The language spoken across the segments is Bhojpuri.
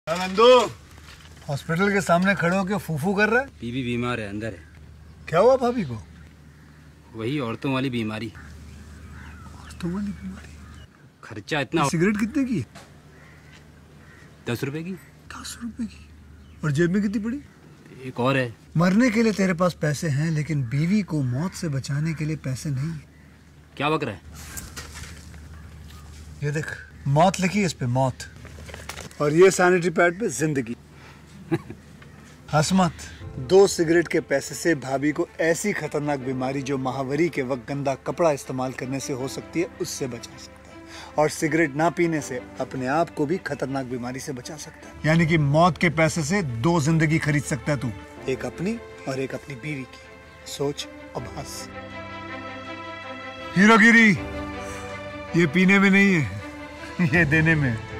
नंदू हॉस्पिटल के सामने खड़े होकर फूफू कर रहा है बीबी बीमार है अंदर है क्या हुआ भाभी को वही औरतों वाली बीमारी तुम्हारी बीमारी खर्चा इतना सिगरेट कितने की दस रुपए की दस रुपए की और जेब में कितनी पड़ी एक और है मरने के लिए तेरे पास पैसे हैं लेकिन बीवी को मौत से बचाने के लिए पैसे नहीं है क्या बक रहा है ये देख मौत लिखी है इस पे मौत और ये सैनिटरी पैड पे जिंदगी हंस मत दो सिगरेट के पैसे से भाभी को ऐसी खतरनाक बीमारी जो महावरी के वक्त गंदा कपड़ा इस्तेमाल करने से हो सकती है उससे बचा सकता है और सिगरेट ना पीने से अपने आप को भी खतरनाक बीमारी से बचा सकता है यानी कि मौत के पैसे से दो जिंदगी खरीद सकता है तू एक अपनी और एक अपनी बीवी की सोच अब हंस हीरोगिरी ये पीने में नहीं है ये देने में है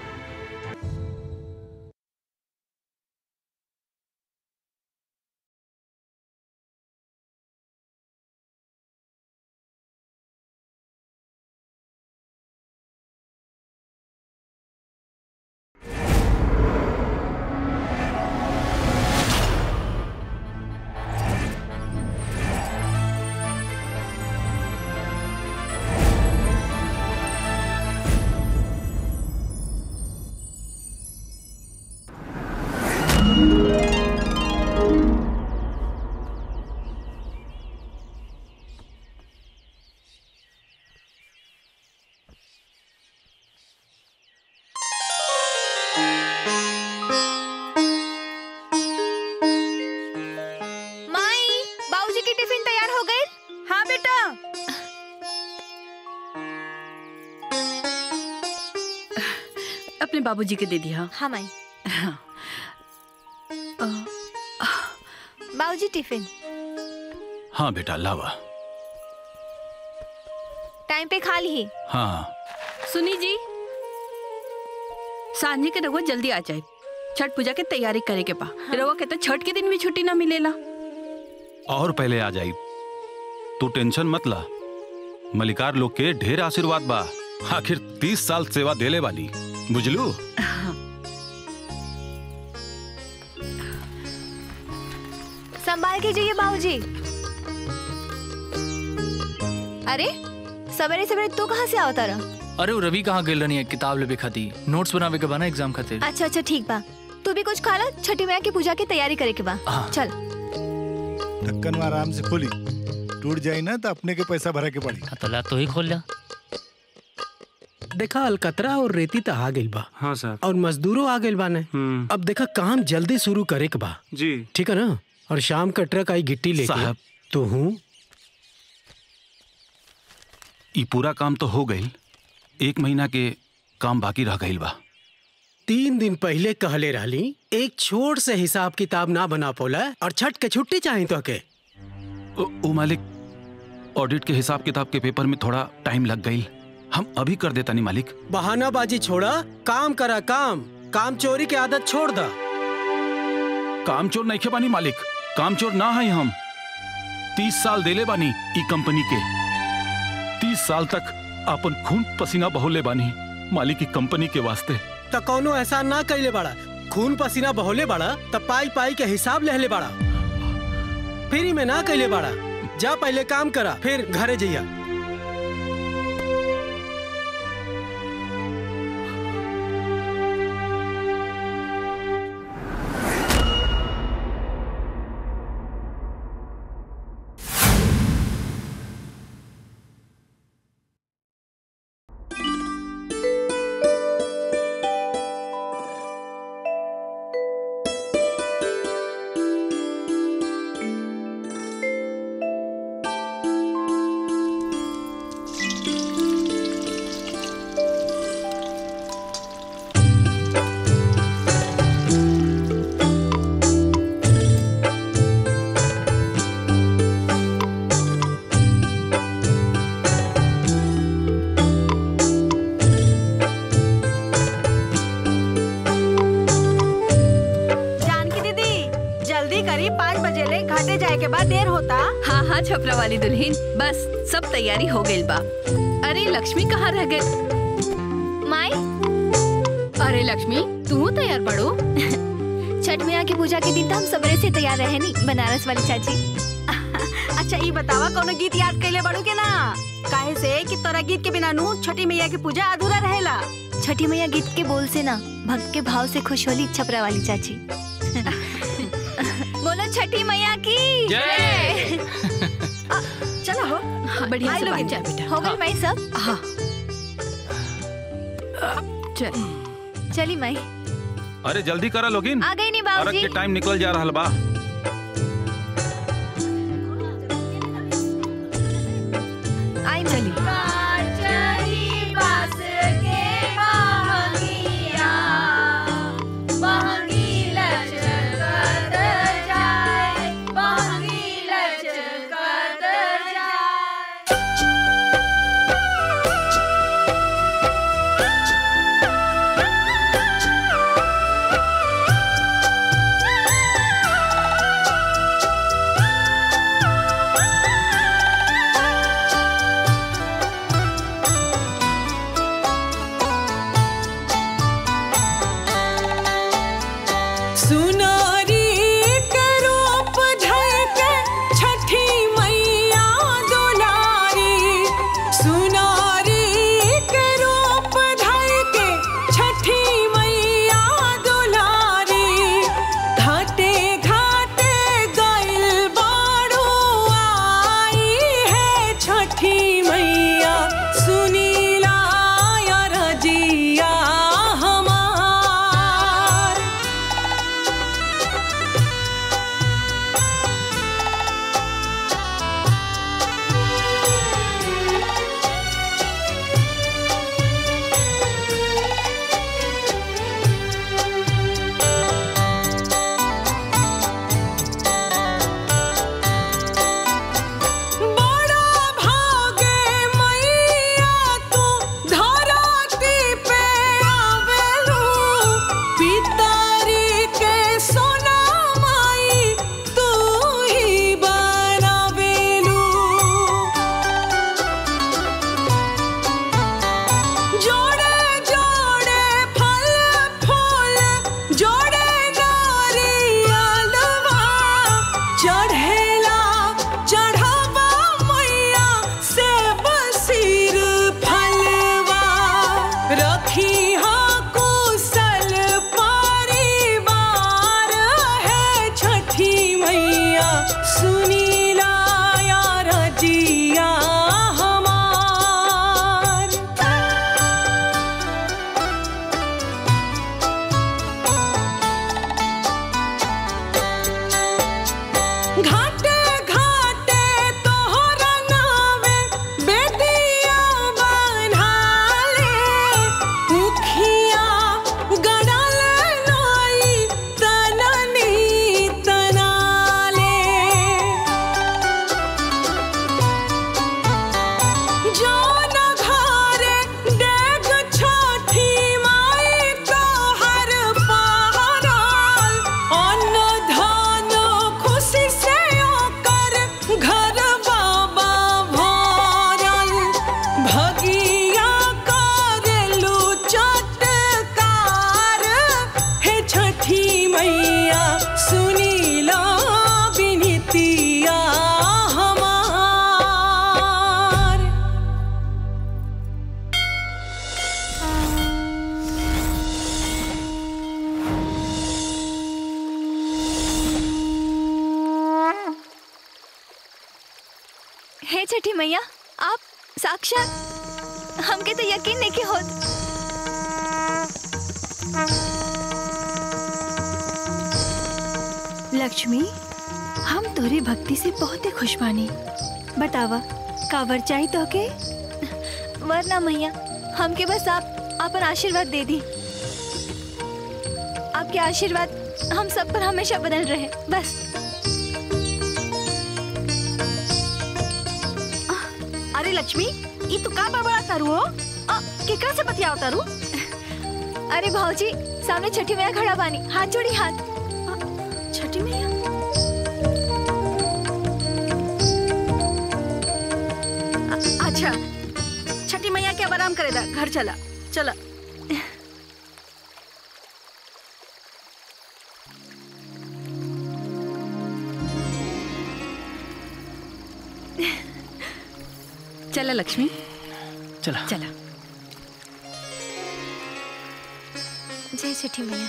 माई बाबूजी की टिफिन तैयार हो गई हाँ बेटा अपने बाबूजी के दे दिया हाँ माई हाँ। बाबूजी टिफिन हाँ बेटा लावा टाइम पे खा ली हाँ सुनी जी सांझे के रघुआ जल्दी आ जाए छठ पूजा के तैयारी करे के बा रघुआ के तो छठ के दिन भी छुट्टी ना मिलेला और पहले आ जाई तू टेंशन मत ला मलिकार लोग के ढेर आशीर्वाद बा आखिर तीस साल सेवा देले वाली बुझलू संभाल के जाइए बाबूजी अरे सवेरे सवेरे तू कहाँ से आवता रहा अरे वो रवि कहाँ गेल रहनी किताब लेबे खाती नोट्स बनावे के बना एग्जाम खातिर अच्छा अच्छा ठीक बा तू भी कुछ खा ला छठी मैया की पूजा की तैयारी करे के बा हाँ। चल ढक्कन में आराम से खोली टूट जाई ना तो अपने के पैसा भरा के पड़ी हाँ, तो ला तो ही खोल लिया देखा अलकतरा और रेती तो आ गइल बा हाँ सर और मजदूरों आ गइल बाने अब देखा काम जल्दी शुरू करे के बा जी ठीक है ना और शाम का ट्रक आई गिट्टी लेके साहब। तो हूँ ई पूरा काम तो हो गईल एक महीना के काम बाकी रह गईल बा तीन दिन पहले कहले रहली एक छोट से हिसाब किताब ना बना पोला और छठ के छुट्टी चाहिए तो के ओ, ओ मालिक ऑडिट के हिसाब किताब के पेपर में थोड़ा टाइम लग गईल हम अभी कर देता नहीं मालिक बहानाबाजी छोड़ा काम करा काम काम चोरी की आदत छोड़ दा काम चोर नहीं खे बानी मालिक काम चोर ना है हम तीस साल देले बानी ई कंपनी के तीस साल तक अपन खून पसीना बहोले बानी मालिक की कंपनी के वास्ते तो कौनो ऐसा ना कैले बाड़ा खून पसीना बहोले बाड़ा तब पाई पाई के हिसाब लेहले बाड़ा फ्री में ना कैले बाड़ा जा पहले काम करा फिर घरे जइया जानकी दीदी जल्दी करी पाँच बजे ले घाटे जाए के बाद देर होता हाँ हाँ छपरा वाली दुल्हन बस सब तैयारी हो गई बा अरे लक्ष्मी कहाँ रह गई माई अरे लक्ष्मी तू तैयार बड़ो छठ मैया की पूजा के दिन तो हम सबरे से तैयार रहे नी बनारस वाली चाची अच्छा ये बतावा कोनो गीत याद कैले बड़ू के ना काहे से कि तोरा गीत के बिना नू छठी मैया की पूजा अधूरा रहेला छठी मैया गीत के बोल से ना भक्त के भाव से खुश होली छपरा वाली चाची बोलो छठी मैया की चलो हो बढ़िया आई से लोग बात इधर। कर बेटा हो गई माई सब हाँ चल चली माई अरे जल्दी करा लोगिन आ गई नी अरग बाबूजी के टाइम निकल जा रहा बा आई चली सुनारी के रूप झलके छठी मैया दुलारी सुनारी के रूप झलके छठी मैया दुलारी घाटे घाटे गइल बाड़ू आई है छठी मैया सुनीला या रजिया हमार बड़ा भागे मैया तू धरती पे आवेलू पितारी के सोना माई तू ही बनावेलू जोड़े जोड़े फल फूल जोड़े नारियलवा चढ़ेला चढ़ावा मैया से बसीर फलवा रखी हाँ कुशल परिवार है छठी मैया सुनीला या रजिया हमार घाटे घाटे तोहरा नावे बेदिया बनाले मुखिया गड़ल नई तननी तनाले जौन घरे डेग छठी माई तोहर पहरल अन्न धन खुशी से ओकर घर बाबा भरल भगिया करेलू चटकार हे छठी मैया सुनीला बिनतिया हमार हे छठी मैया आप साक्षात हमके तो यकीन नहीं कि होत लक्ष्मी हम तोरे भक्ति से बहुत ही खुश बानी बतावा कावर चाहिए तो के वरना मैया हमके बस आप अपन आशीर्वाद दे दी आपके आशीर्वाद हम सब पर हमेशा बनल रहे बस अरे लक्ष्मी ये तू का बड़बड़ा तारू हो अ, केकरा से बतियाव तारू अरे भाऊजी सामने छठी मैया खड़ा बानी हाथ जोड़ी हाथ छठी मैया अ- अच्छा छठी मैया के अब आराम करेदा घर चला चला चला लक्ष्मी चला चला जय छठी मैया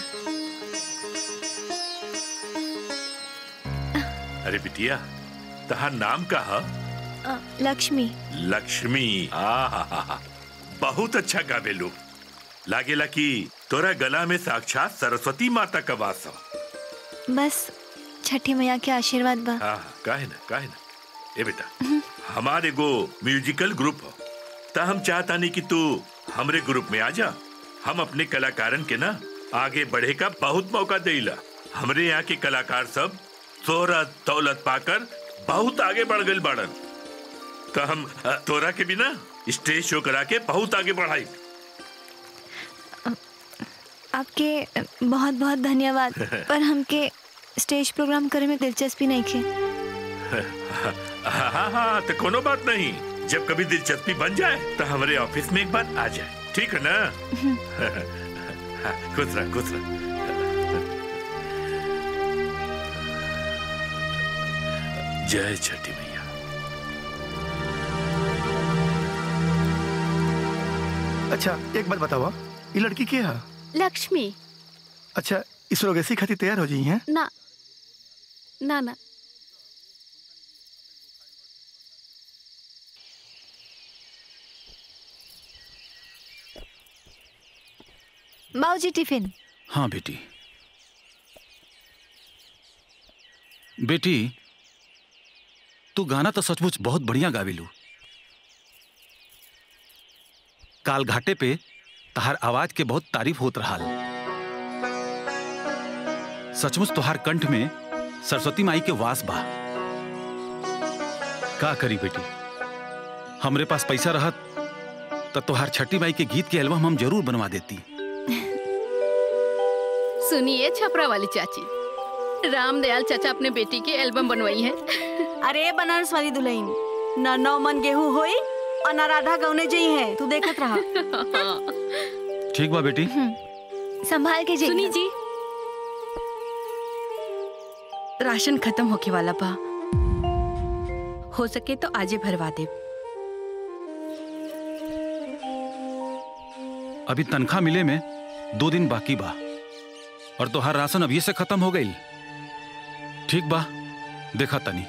अरे बिटिया तहार नाम का है अ, लक्ष्मी लक्ष्मी आ बहुत अच्छा गावेलू लागेला कि तोरा गला में साक्षात सरस्वती माता का वास हो बस छठी मैया के आशीर्वाद बा हाँ काहे ना काहे ना ए बेटा हमारे एगो म्यूजिकल ग्रुप हो ता हम चाहता नहीं कि तू हमरे ग्रुप में आ जा हम अपने कलाकारन के ना आगे बढ़े का बहुत मौका देला हमरे यहाँ के कलाकार सब शोहरत दौलत पाकर बहुत आगे बढ़ गए बाड़न तो हम अ, तोरा के बिना स्टेज शो करा के बहुत आगे बढ़ाई आपके बहुत बहुत धन्यवाद पर हमके स्टेज प्रोग्राम करे में दिलचस्पी नहीं खे हाँ हाँ हाँ तो कोनो बात नहीं जब कभी दिलचस्पी बन जाए तो हमारे ऑफिस में एक बार आ जाए ठीक है ना हाँ, खुश रह खुश रह जय छठी मैया अच्छा एक बात बताओ ये लड़की के है लक्ष्मी अच्छा इस रोग ऐसी खातिर तैयार हो जाई हैं ना ना ना बाबूजी टिफिन हाँ बेटी बेटी तू गाना तो सचमुच बहुत बढ़िया गावेलू काल घाटे पे तहार आवाज के बहुत तारीफ होत रहा सचमुच तुहार कंठ में सरस्वती माई के वास बा का करी बेटी हमरे पास पैसा रहत तो तुहार छठी माई के गीत के एल्बम हम जरूर बनवा देती सुनिए छपरा वाली चाची रामदयाल चाचा अपने बेटी की एल्बम बनवाई है अरे बनारस वाली दुल्हन न नौ मन गेहूं होई और न राधा गौने जई है तू देखत रहा ठीक बा बेटी संभाल के सुनी जी राशन खत्म होके वाला बा हो सके तो आजे भरवा दे अभी तनख्वाह मिले में दो दिन बाकी बा और तोहार राशन अभी से खत्म हो गई ठीक बा देखा तनी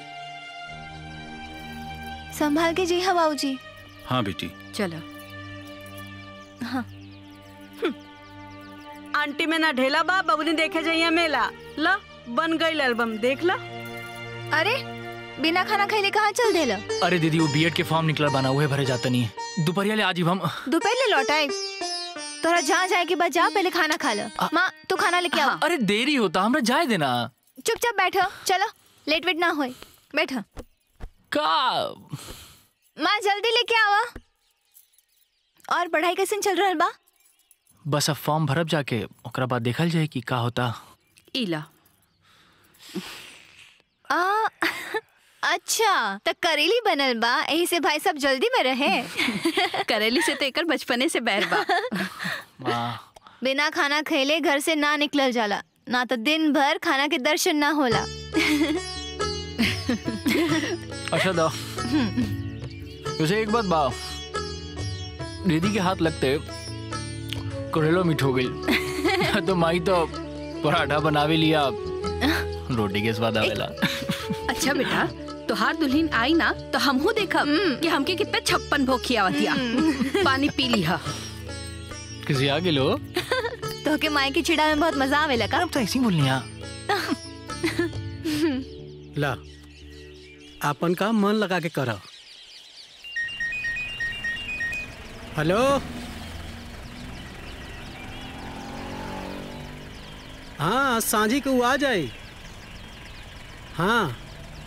संभाल के जी हाँ बाबूजी हाँ बेटी चलो हाँ आंटी में ना ढेला बा बबुनी देखे जाइए मेला ला बन गई एल्बम देख ला अरे बिना खाना खैले कहाँ चल देला अरे दीदी वो बीएड के फॉर्म निकला बना हुए भरे जाता नहीं है दोपहरिया ले आज ही हम दोपहर ले लौटाए तोरा जहाँ जाए के बाद जा पहले खाना खा लो माँ तू खाना लेके आओ अरे देरी होता हमरा जाए देना चुपचाप बैठो चलो लेट वेट ना होए बैठो का माँ जल्दी लेके आवा और पढ़ाई कैसे चल रहा बा बस अब फॉर्म भरब जाके ओकरा बाद देखल जाए कि का होता इला आ, अच्छा तो करेली बनल बा यही से भाई सब जल्दी में रहे करेली से तो एकर बचपने से बैर बा बिना खाना खैले घर से ना निकलल जाला ना तो दिन भर खाना के दर्शन ना होला अच्छा दो वैसे एक बात बा दीदी के हाथ लगते करेलो मीठ हो गई तो माई तो पराठा बनावे लिया रोटी के स्वाद आवेला अच्छा बेटा तोहार दुल्हन आई ना तो हमहू देखब कि हमके कितना छप्पन भोग खियावतिया पानी पी लिहा किसी आगे लो तो के माई की चिड़ा में बहुत मजा आवेला का तो ऐसी बोलनी है ला आपन काम मन लगा के कर हेलो हाँ सांझी को आ जाए हाँ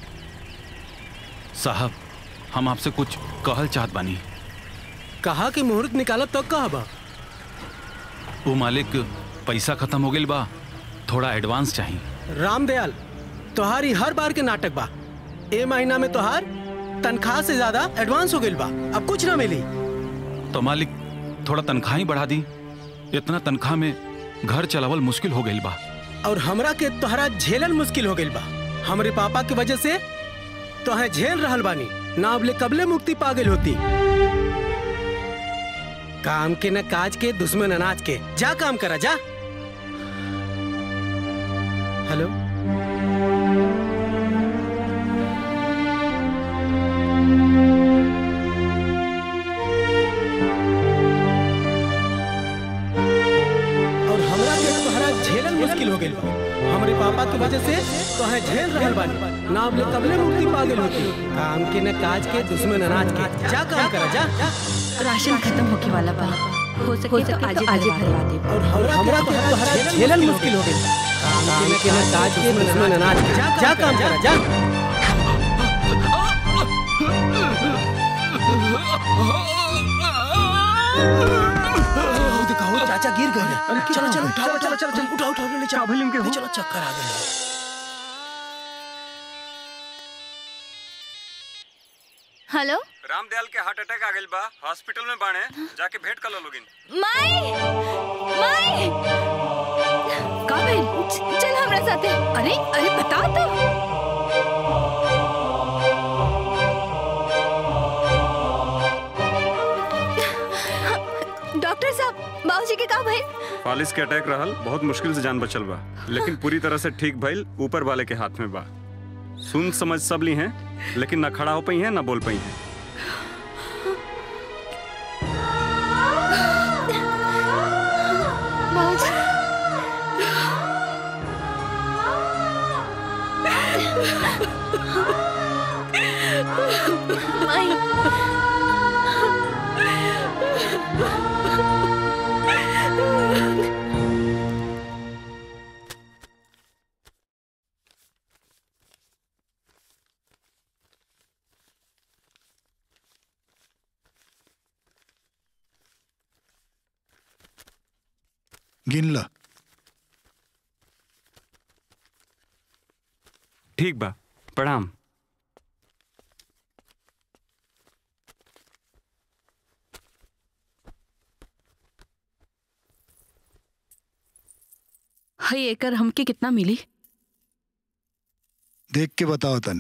साहब हम आपसे कुछ कहल चाहत बानी कहा कि मुहूर्त निकालब तो कहबा वो मालिक पैसा खत्म हो गई बा थोड़ा एडवांस चाहिए रामदयाल तोहारी हर बार के नाटक बा ए महीना में तोहार तनख्वाह से ज्यादा एडवांस हो गइल बा अब कुछ ना मिली तो मालिक थोड़ा तनख्वाह ही बढ़ा दी इतना तनख्वाह में घर चलावल मुश्किल हो गई बा और हमरा के तोहरा झेलल मुश्किल हो गइल बा हमरे पापा के वजह से तोहे झेल रहल बानी ना अबले कबले मुक्ति पागल होती काम के न काज के दुश्मन अनाज के जा काम करा जा हेलो और हमरा के तोहरा झेलल मुश्किल हो गइल बा हमरे पापा की वजह से तोहे झेल रहल बानी ना अबले कबले मुक्ति पागल होती काम के न काज के दुश्मन अनाज के जा काम करा जा राशन खत्म होके वाला बा हो सके तो आज ही भरवा दे और हमरा के तोहरा झेलल मुश्किल हो गइल बा काम के न काज के दुश्मन अनाज के जा काम करा जा दिखाओ चाचा गिर गए चलो चलो उठाओ चलो चलो चलो उठाओ उठाओ ले चलो ले चलो चक्कर आ गए हेलो रामदयाल के हार्ट अटैक आ गइल बा हॉस्पिटल में बाणे जाके भेंट कर लो लोगिन माई माई का भइल चल हमरा साथे अरे अरे बता तो डॉक्टर साहब बाबूजी के का भइल फालिस के अटैक रहल बहुत मुश्किल से जान बचल बा लेकिन पूरी तरह से ठीक भइल ऊपर वाले के हाथ में बा सुन समझ सब ली हैं लेकिन ना खड़ा हो पाई हैं ना बोल पाई हैं बाबूजी माई गिन ला ठीक बा प्रणाम हई एकर हमके कितना मिली देख के बताओ तनी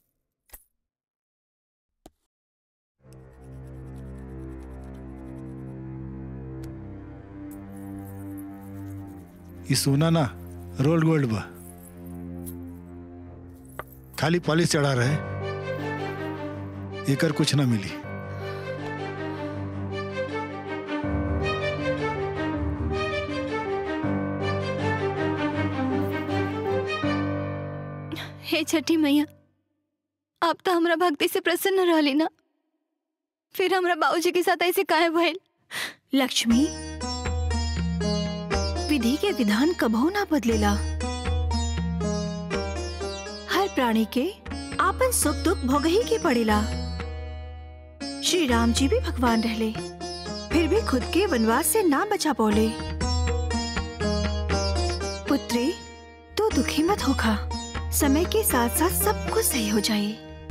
ये सोना ना रोल्ड गोल्ड बा खाली पॉलिश चढ़ा रहे एकर कुछ ना मिली हे छठी मैया आप तो हमरा भक्ति से प्रसन्न रहली ना फिर हमरा बाबूजी के साथ ऐसे काहे भइल लक्ष्मी विधि के विधान कबहू ना बदलेला हर प्राणी के आपन सुख दुख भोगही के पड़ेला श्री राम जी भी भगवान रहले फिर भी खुद के वनवास से ना बचा पौले पुत्री तू दुखी मत होखा समय के साथ साथ सब कुछ सही हो जाए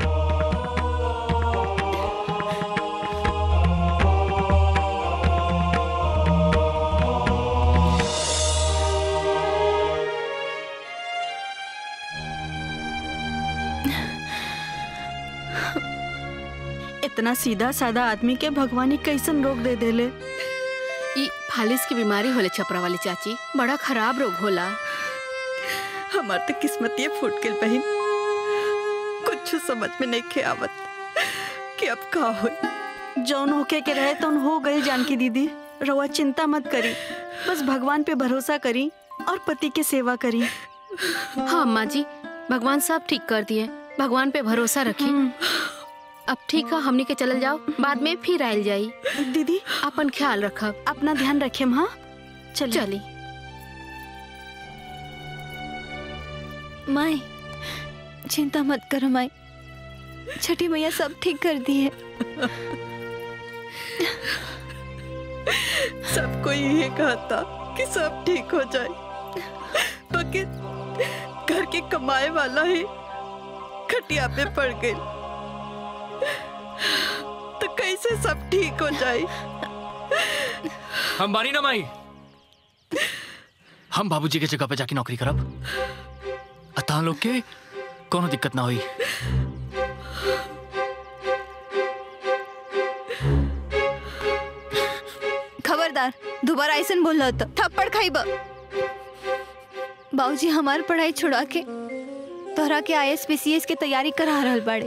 इतना सीधा साधा आदमी के भगवानी कैसन रोग दे देले ई फालिस की बीमारी होले छपरा वाली चाची बड़ा खराब रोग होला हमार तो किस्मतिये फूट गई बहन कुछ समझ में नहीं खे आवत कि अब का होई जौन होके के रहे तो हो गई जानकी दीदी रवा चिंता मत करी बस भगवान पे भरोसा करी और पति के सेवा करी हाँ अम्मा जी भगवान सब ठीक कर दिए भगवान पे भरोसा रखी अब ठीक है हमनी के चलल जाओ बाद में फिर आयल जाई दीदी अपन ख्याल रखब अपना ध्यान रखे हाँ चलिए चली माई चिंता मत करो माई छठी मैया सब ठीक कर दी है सबको यही कहता कि सब ठीक हो जाए बाकी घर के कमाए वाला ही खटिया पे पड़ गई तो कैसे सब ठीक हो जाए हम बानी ना माई हम बाबूजी के जगह पे जाके नौकरी करब अतः लोग के कोनो दिक्कत ना हुई दोबारा ऐसा बोल तो थप्पड़ खाइब बाबूजी हमार पढ़ाई छुड़ा के तोहरा के आई एस की तैयारी करा रहल बाड़े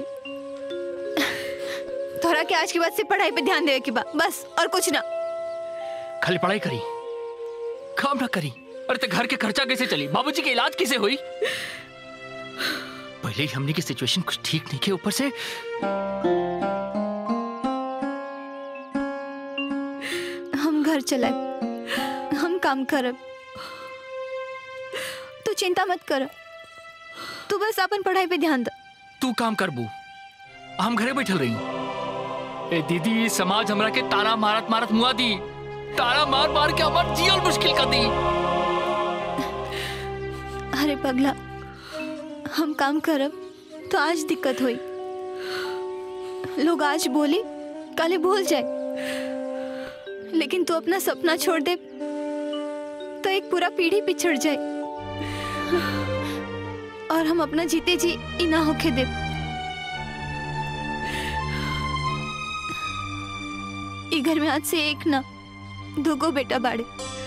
तोहरा के आज के बाद से पढ़ाई पे ध्यान देवे के बा बस और कुछ ना खाली पढ़ाई करी काम ना करी अरे ते घर के खर्चा कैसे चली बाबूजी के इलाज कैसे हुई पहले ही हमने की सिचुएशन कुछ ठीक नहीं के ऊपर से हम घर चलाए हम काम करब तू चिंता मत कर तू बस अपन पढ़ाई पे ध्यान दे तू काम कर बू हम घरे बैठल रही ए दीदी समाज हमरा के तारा मारत मारत मुआ दी तारा मार मार के हमार जियल मुश्किल कर दी अरे पगला हम काम करब तो आज दिक्कत हुई लोग आज बोली काले भूल जाए लेकिन तू अपना सपना छोड़ दे तो एक पूरा पीढ़ी पिछड़ जाए और हम अपना जीते जी इना होके दे ई घर में आज से एक ना दोगो बेटा बाड़े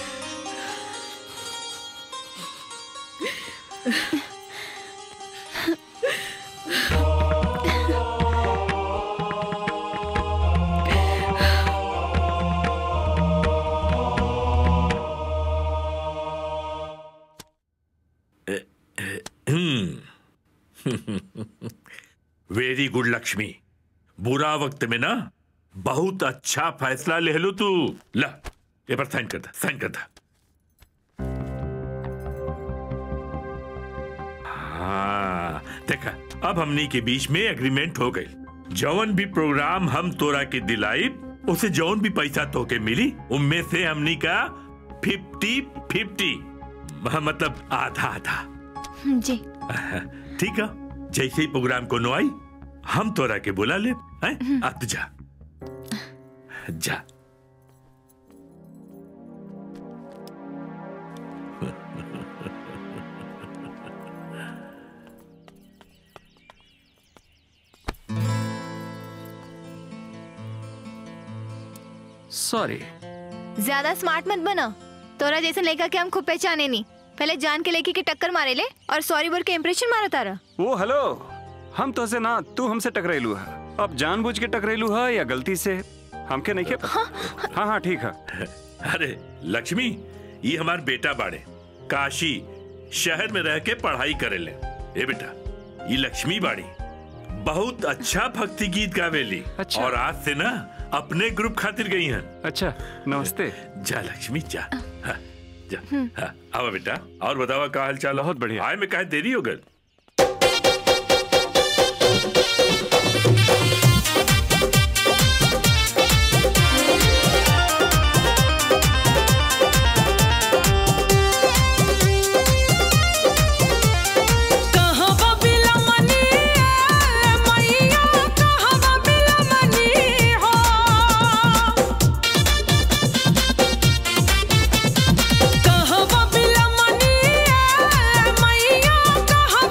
वेरी गुड लक्ष्मी बुरा वक्त में ना बहुत अच्छा फैसला ले लो तू ला ये पर साइन कर दे साइन कर दे हाँ देखा अब हमनी के बीच में एग्रीमेंट हो गई जौन भी प्रोग्राम हम तोरा के दिलाई उसे जौन भी पैसा तोके मिली उनमें से हमनी का फिफ्टी फिफ्टी मतलब आधा आधा जी ठीक है जैसे ही प्रोग्राम को नो आई हम तोरा के बुला ले हैं अब तू जा जा सॉरी ज्यादा स्मार्ट मत बना तोरा जैसे लड़का के हम खूब पहचाने नहीं पहले जान के लड़की के टक्कर मारे ले और सॉरी बोल के इम्प्रेशन मारा तारा वो हेलो हम तो से ना तू हमसे टकरेलू है अब जानबूझ के टकरेलू है या गलती से हमके नहीं के पता हाँ हाँ ठीक है अरे लक्ष्मी ये हमार बेटा बाड़े काशी शहर में रह के पढ़ाई करे ले ए बेटा ये लक्ष्मी बाड़ी बहुत अच्छा भक्ति गीत गावेली अच्छा। और आज से ना अपने ग्रुप खातिर गई हैं अच्छा नमस्ते जा लक्ष्मी जा हाँ, जा हाँ, आओ बेटा और बतावा का हाल चाल बहुत बढ़िया आए में काहे देरी हो गई कहवा बिलमनी ए मैया कहवा बिलमनी हो कहवा बिलमनी ए मैया कहवा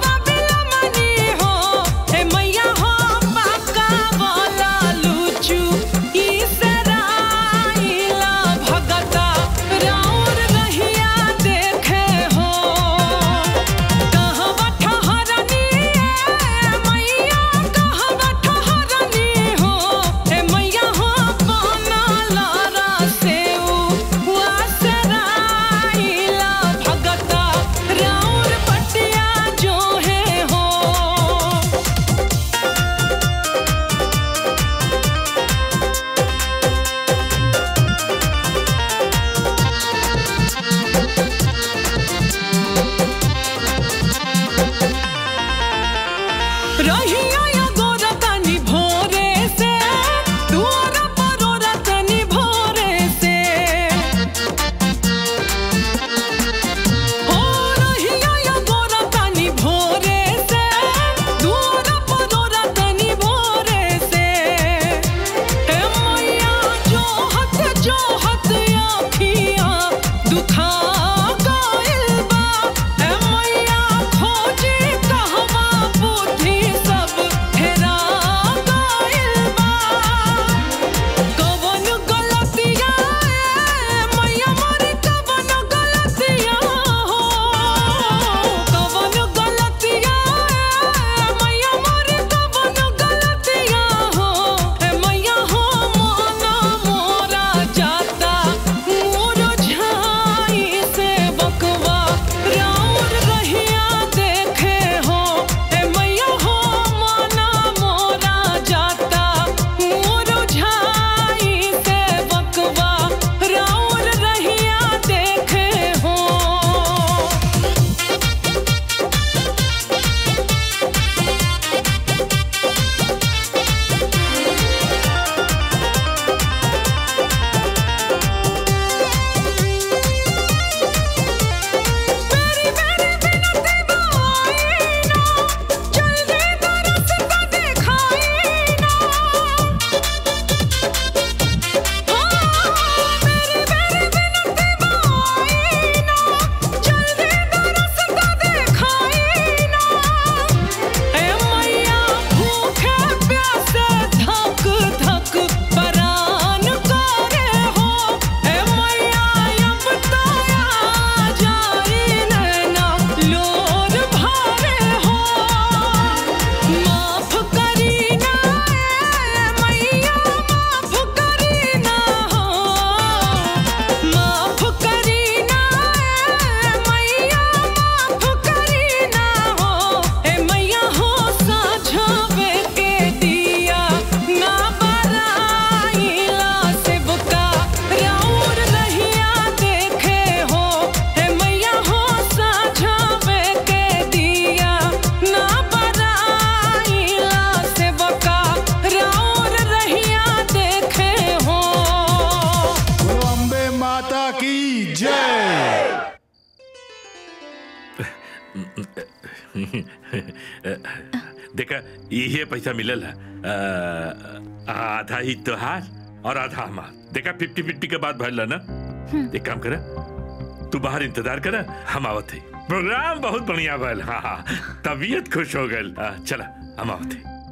देखा ये पैसा मिलल है अ, आधा ही तोहार और आधा हमार देखा फिफ्टी फिफ्टी के बाद भरला ना एक काम करा तू बाहर इंतजार करा हम आवत है प्रोग्राम बहुत बढ़िया भल हाँ हाँ तबीयत खुश हो गल आ, चला हम आवत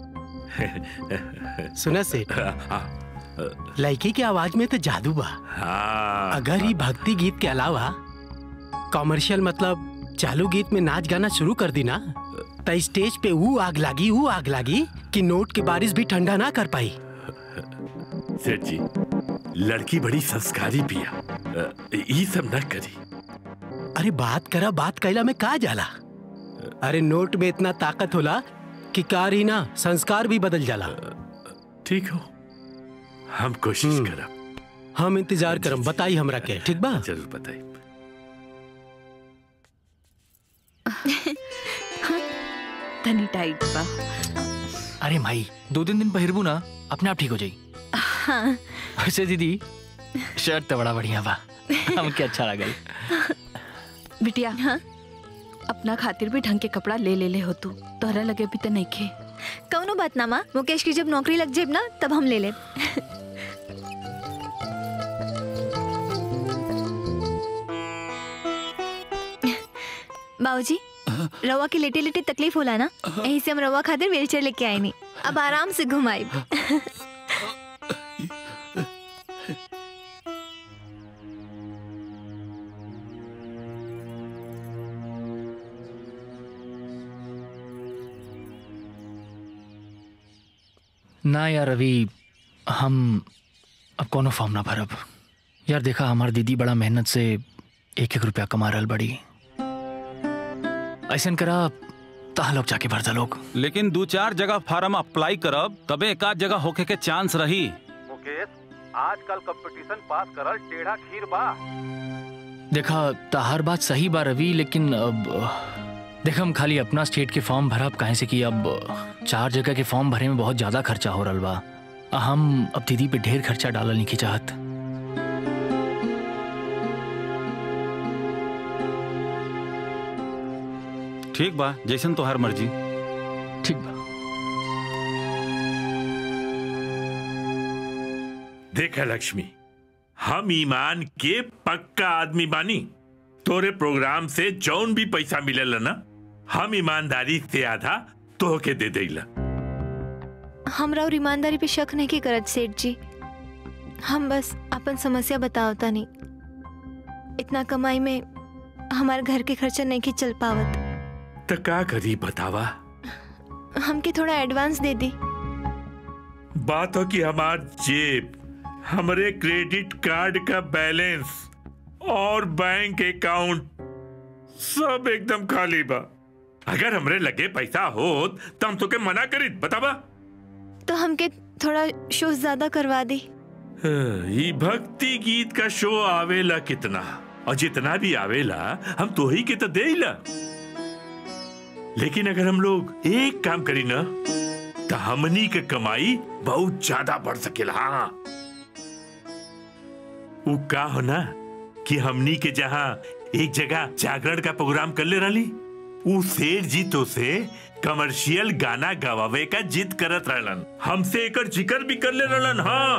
है सुना सेठ लड़की के आवाज में तो जादू बा हाँ अगर ये भक्ति गीत के अलावा कॉमर्शियल मतलब चालू गीत में नाच गाना शुरू कर दी ना तो स्टेज पे वो आग लागी वो आग लागी कि नोट की बारिश भी ठंडा ना कर पाई सेठ जी लड़की बड़ी संस्कारी पिया अ, ये सब न करी अरे बात करा बात कैला में का जाला अरे नोट में इतना ताकत होला कि कार ही ना संस्कार भी बदल जाला ठीक हो हम कोशिश करब हम इंतजार करम बताई हमरा के ठीक बा जरूर बताई तनी टाइट बा अरे माई दो तीन दिन पहिरबू ना अपने आप ठीक हो जाई हाँ वैसे दीदी शर्ट तो बड़ा बढ़िया बा हमके अच्छा लगल बिटिया हाँ अपना खातिर भी ढंग के कपड़ा ले ले ले हो तू तोहरा लगे भी तो नहीं खे कौनो बात ना माँ मुकेश की जब नौकरी लग जाए ना तब हम ले ले बाबूजी रवा की लेटे लेटे तकलीफ होला ना यही से हम रवा खातिर व्हीलचेयर लेके आए नहीं अब आराम से घुमाई ना यार अभी हम अब कोनो फॉर्म ना भरब यार देखा हमार दीदी बड़ा मेहनत से एक एक रुपया कमा रहल बड़ी ऐसा करा तहा लोग जाके भरता लोग लेकिन दो चार जगह फार्म अप्लाई करब तबे एक आध जगह होके के चांस रही मुकेश आजकल कंपटीशन पास करल टेढ़ा खीर बा देखा तहार बात सही बा रवि लेकिन अब देखा हम खाली अपना स्टेट के फॉर्म भरब काहे से कि अब चार जगह के फॉर्म भरे में बहुत ज्यादा खर्चा हो रहल बा आ हम अब दीदी पे ढेर खर्चा डालल नहीं की चाहत ठीक बा जैसन तोहार मर्जी ठीक बा देखा लक्ष्मी हम ईमान के पक्का आदमी बानी तोरे प्रोग्राम से जौन भी पैसा मिलेला ना हम ईमानदारी से आधा तोहके दे देला हमरा और ईमानदारी पे शक नहीं की करत सेठ जी हम बस अपन समस्या बतावता नहीं इतना कमाई में हमारे घर के खर्चा नहीं की चल पावत तो का करी बतावा हमके थोड़ा एडवांस दे दी बात हो कि हमार जेब हमरे क्रेडिट कार्ड का बैलेंस और बैंक अकाउंट सब एकदम खाली बा अगर हमरे लगे पैसा हो तो हम तोके मना करी बतावा तो हमके थोड़ा शो ज्यादा करवा दी ये भक्ति गीत का शो आवेला कितना और जितना भी आवेला हम तो ही के तो दे लेकिन अगर हम लोग एक काम करी ना तो हमनी के कमाई बहुत ज्यादा बढ़ सकेला हाँ वो का हो ना कि हमनी के जहाँ एक जगह जागरण का प्रोग्राम कर ले रही उ सेठ जी तो से कमर्शियल गाना गवावे का जिद करत रहलन हमसे एकर जिक्र भी कर ले रहलन हाँ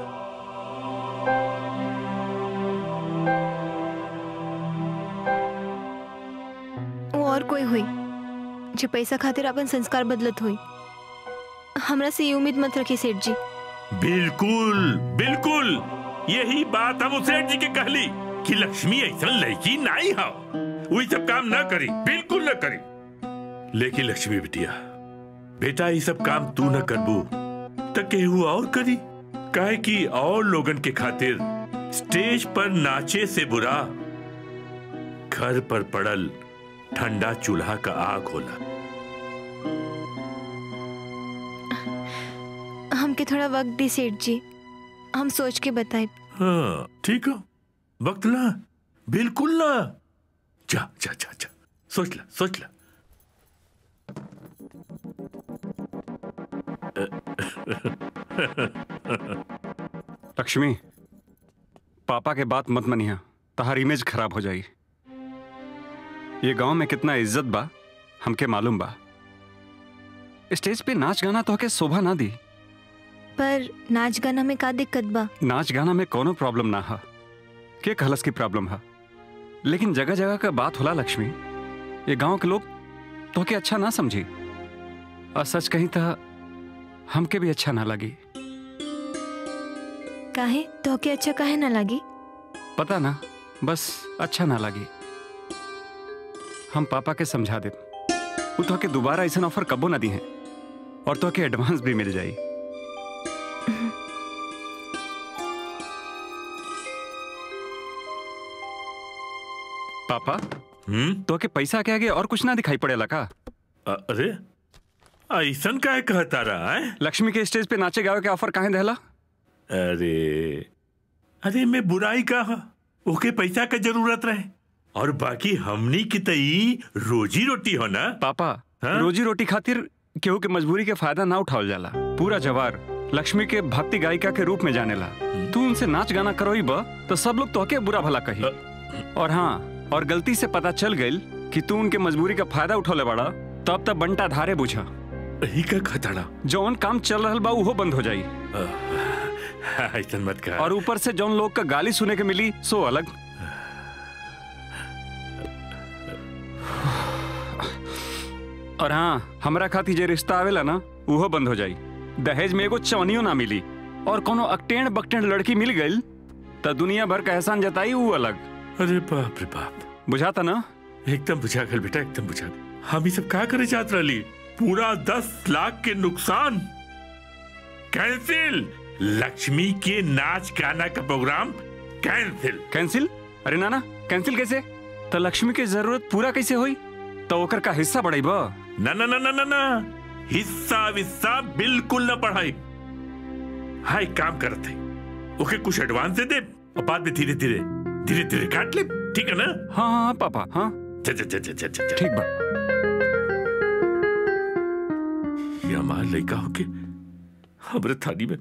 वो और कोई हुई जो पैसा खातिर अपन संस्कार बदलत हुई हमरा से ये उम्मीद मत रखी सेठ जी बिल्कुल बिल्कुल यही बात हम उस सेठ जी के कहली कि लक्ष्मी ऐसा लड़की नहीं हो वही सब काम ना करी बिल्कुल न करी लेकिन लक्ष्मी बिटिया बेटा ये सब काम तू न करबू तो केहू और करी काहे कि और लोगन के खातिर स्टेज पर नाचे से बुरा घर पर पड़ल ठंडा चूल्हा का आग होला हमके थोड़ा वक्त दी सेठ जी हम सोच के बताए हाँ ठीक हो वक्त ला बिल्कुल ना जा जा जा जा सोच ला सोच ला लक्ष्मी पापा के बात मत मनिया तहार इमेज खराब हो जाई ये गांव में कितना इज्जत बा हमके मालूम बा स्टेज पे नाच गाना तो के शोभा ना दी पर नाच गाना में का दिक्कत बा नाच गाना में कोनो प्रॉब्लम ना है के कहलस की प्रॉब्लम है लेकिन जगह जगह का बात होला लक्ष्मी ये गांव के लोग तो के अच्छा ना समझी और सच कहीं तो हमके भी अच्छा ना लगी काहे तो के अच्छा काहे ना लगी पता ना बस अच्छा ना लगी हम पापा के समझा दे वो तो के दोबारा ऐसा ऑफर कबो ना दी है और तो के एडवांस भी मिल जाई पापा हम्म तो के पैसा के आगे और कुछ ना दिखाई पड़ेला का अरे ऐसन काहे कहता रहा है लक्ष्मी के स्टेज पे नाचे गावे के ऑफर काहे देला अरे अरे मैं बुराई कहा ओके पैसा का जरूरत रहे और बाकी हमनी की तई रोजी रोटी हो ना पापा हाँ? रोजी रोटी खातिर केहू के मजबूरी के फायदा ना उठावल जाला पूरा जवार लक्ष्मी के भक्ति गायिका के रूप में जानेला तू उनसे नाच गाना करोई बा तो सब लोग तोहके बुरा भला कही और हाँ और गलती से पता चल गइल कि तू उनके मजबूरी का फायदा उठौले बड़ा तब तब बंटा धारे बुझा ही का खतरा जौन काम चल रहल बा उहो बंद हो जाई ऐसन मत कहा और ऊपर से जौन लोग का गाली सुने के मिली सो अलग और हाँ हमरा खातिर जे रिश्ता आवेला ना उहो बंद हो जाई दहेज में एगो चवनियो ना मिली और कोनो अकटेण बकटेण लड़की मिल गई तो दुनिया भर का एहसान जताई ऊ अलग अरे बाप रे बाप बुझाता ना एकदम बुझा गल बेटा एकदम बुझा गल हम ही सब का करे चाहत रही पूरा दस लाख के नुकसान कैंसिल लक्ष्मी के नाच गाना का प्रोग्राम कैंसिल कैंसिल अरे नाना कैंसिल कैसे तो लक्ष्मी के जरूरत पूरा कैसे हुई तो ओकर का हिस्सा बढ़ाई बा ना ना ना ना ना ना हिस्सा विस्सा बिल्कुल न पढ़ाई हाँ एक काम करते ओके कुछ एडवांस दे दे और बाद में धीरे धीरे धीरे धीरे काट ले ठीक है ना हाँ हाँ पापा हाँ चल चल चल चल चल ठीक बा ये हमार लड़का होके हमरे थाली में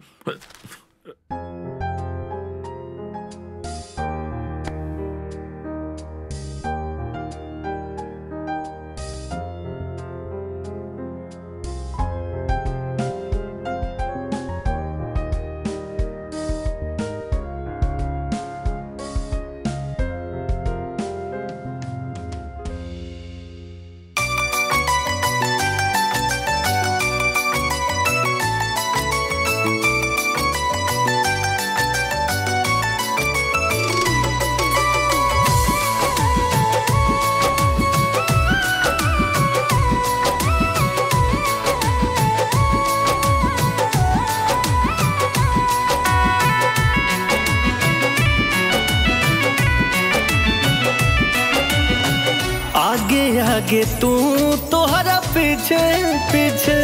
आगे आगे तू तोहरा पीछे पीछे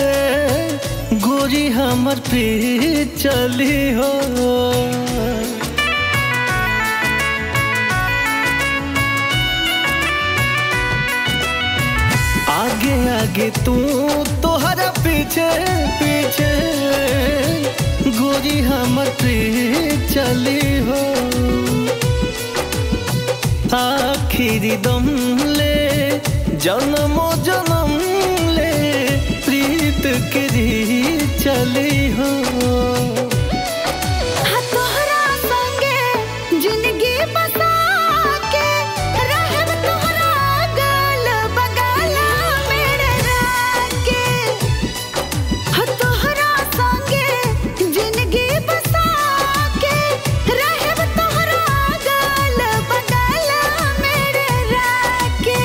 गोरी हमर पीछे चली हो आगे आगे तू तोहरा पीछे पीछे गोरी हमर पीछे चली हो आखिरी दम ले जन्मो जन्म ले प्रीत के री चली हो तोहरा संगे जिंदगी बसा के रहब तोहरा गल बगल मेरे राके ह तोहरा संगे जिंदगी बसा के रहब तोहरा गल बगल मेरे राके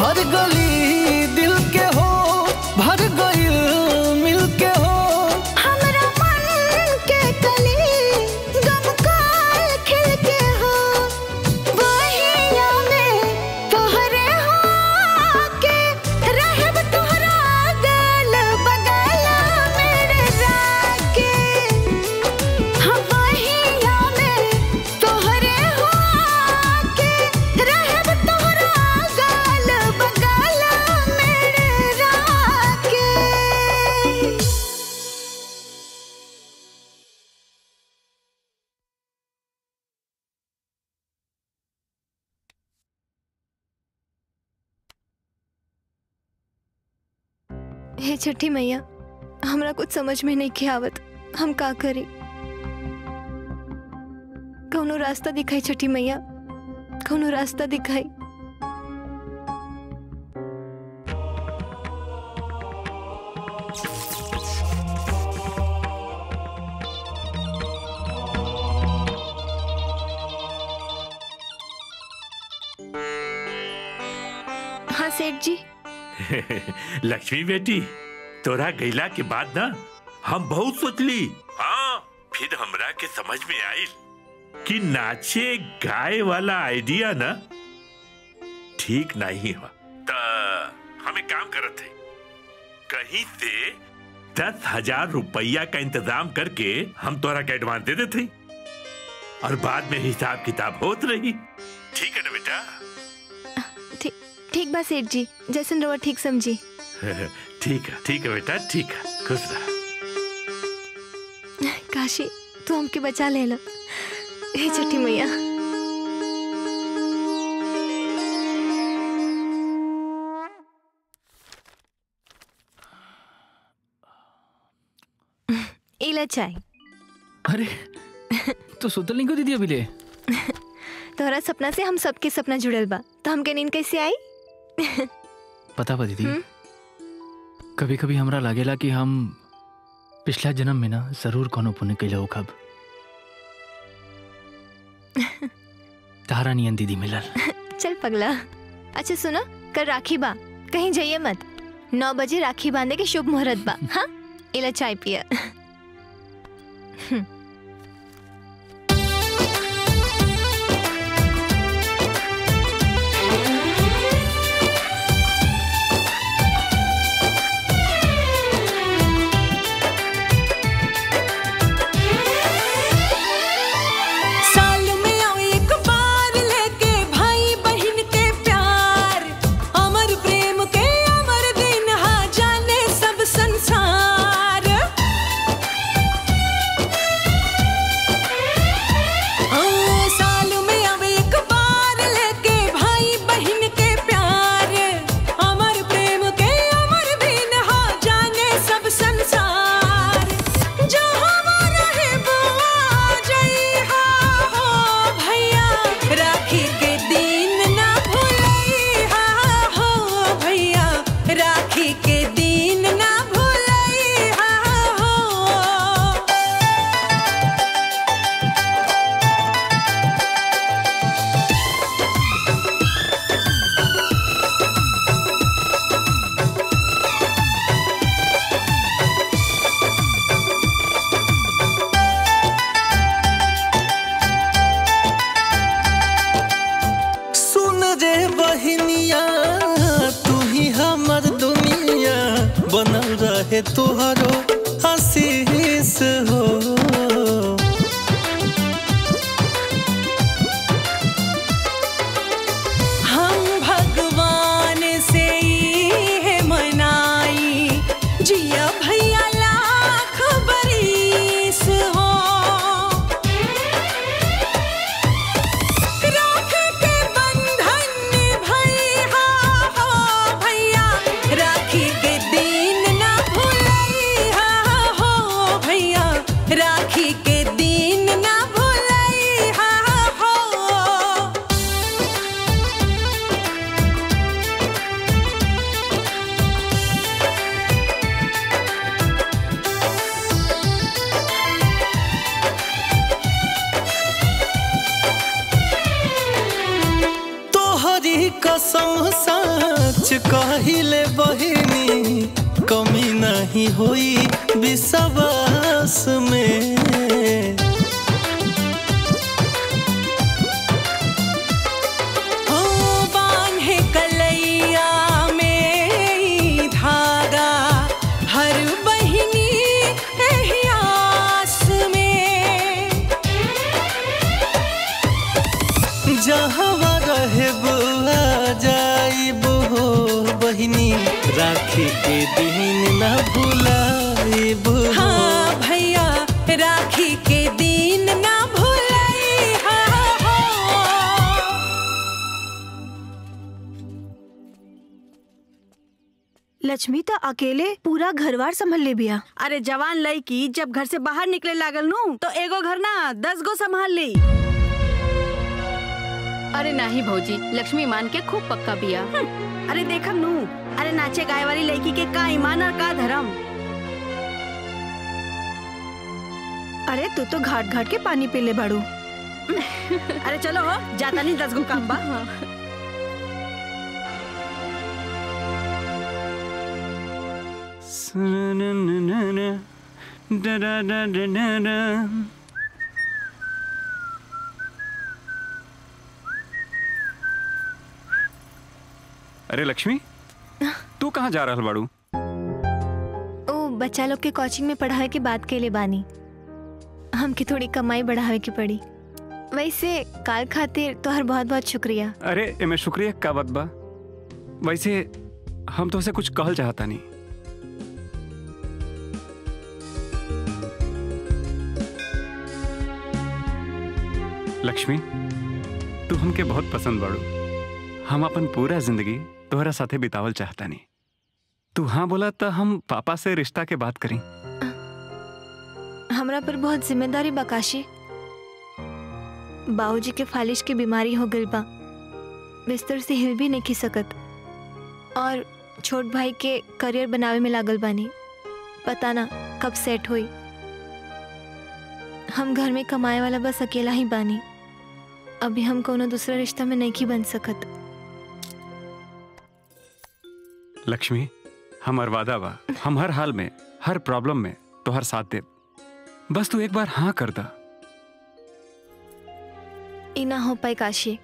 हर गली दिल के हो भर गइल मिल के हो हमरा मन के कली गमकाल खिल के हो बहिया में तोहरे हो के रहब तोहरा गल बगल मेरे राके हाँ बहिया में तोहरे हो के रहब तोहरा गल बगल मेरे राके हे छठी मैया हमरा कुछ समझ में नहीं के आवत हम का करी कौनो रास्ता दिखाई छठी मैया कौनो रास्ता दिखाई हाँ सेठ जी लक्ष्मी बेटी तोरा गैला के बाद ना हम बहुत सोचली हाँ फिर हमरा के समझ में आइल कि नाचे गाए वाला आइडिया ना ठीक नहीं हो त हमें काम करत है कहीं से दस हजार रुपया का इंतजाम करके हम तोरा के एडवांस दे देते और बाद में हिसाब किताब होत रही ठीक है ना बेटा ठीक ठीक बा सेठ जी जैसन रवा ठीक समझी ठीक है ठीक है बेटा ठीक है खुश रह काशी तू हमके बचा ले लो हे छठी मैया इला चाय अरे तो सुतल नहीं को दीदी अभी ले तोहरा सपना से हम सबके सपना जुड़ल बा तो हमके नींद कैसे आई पता बा दीदी कभी कभी हमरा लागेला कि हम पिछला जन्म में ना जरूर कोनो पुण्य कैले हो कब तारा नियन दीदी मिलल चल पगला अच्छा सुनो कल राखी बा कहीं जाइए मत नौ बजे राखी बांधे के शुभ मुहूर्त बा हाँ इला चाय पिया साल में आओ एक बार लेके भाई बहन के प्यार अमर प्रेम के अमर दिन हा जाने सब संसार कसम सच कहिले बहिनी कमी नहीं होई विश्वास में हो बांधे कलैया में ई धागा हर बहिनी एही आस में जहाँ रहे बुआ जाइब हो बहिनी राखी के दिन न भुलाइब हो हाँ भैया राखी के दिन ना भूलाई हो लक्ष्मी तो अकेले पूरा घरवार संभल ले बिया अरे जवान लड़की जब घर से बाहर निकले लागल नू तो एगो घर ना दस गो संभाल ली अरे नाही भौजी लक्ष्मी मान के खूब पक्का बिया अरे देखम नू अरे नाचे गाय वाली लड़की के का ईमान और का धर्म अरे तू तो घाट घाट के पानी पी ले बाड़ू अरे चलो हो जाता नहीं दस गो काम बा अरे लक्ष्मी तू कहाँ जा रहल बाड़ू ओ बच्चा लोग के कोचिंग में पढ़ावे के बात के लिए बानी हमके थोड़ी कमाई बढ़ावे की पड़ी वैसे काल खातिर तोहर बहुत बहुत शुक्रिया अरे एमे शुक्रिया का बात बा वैसे हम तो उसे कुछ कहल चाहता नहीं लक्ष्मी तू हमके बहुत पसंद बाड़ू हम अपन पूरा जिंदगी तोहरा साथे बितावल चाहता नहीं तू हाँ बोला तो हम पापा से रिश्ता के बात करी हमरा पर बहुत जिम्मेदारी बकाशी बाबूजी के फालिश की बीमारी हो गई बा बिस्तर से हिल भी नहीं खी सकत और छोट भाई के करियर बनावे में लागल बानी पता ना कब सेट हुई हम घर में कमाए वाला बस अकेला ही बानी अभी हम कोनो दूसरा रिश्ता में नहीं की बन सकत लक्ष्मी हमार वादा बा हम हर हाल में हर प्रॉब्लम में तोहर साथ दे बस तू एक बार हाँ कर दा ई ना हो पाए काशी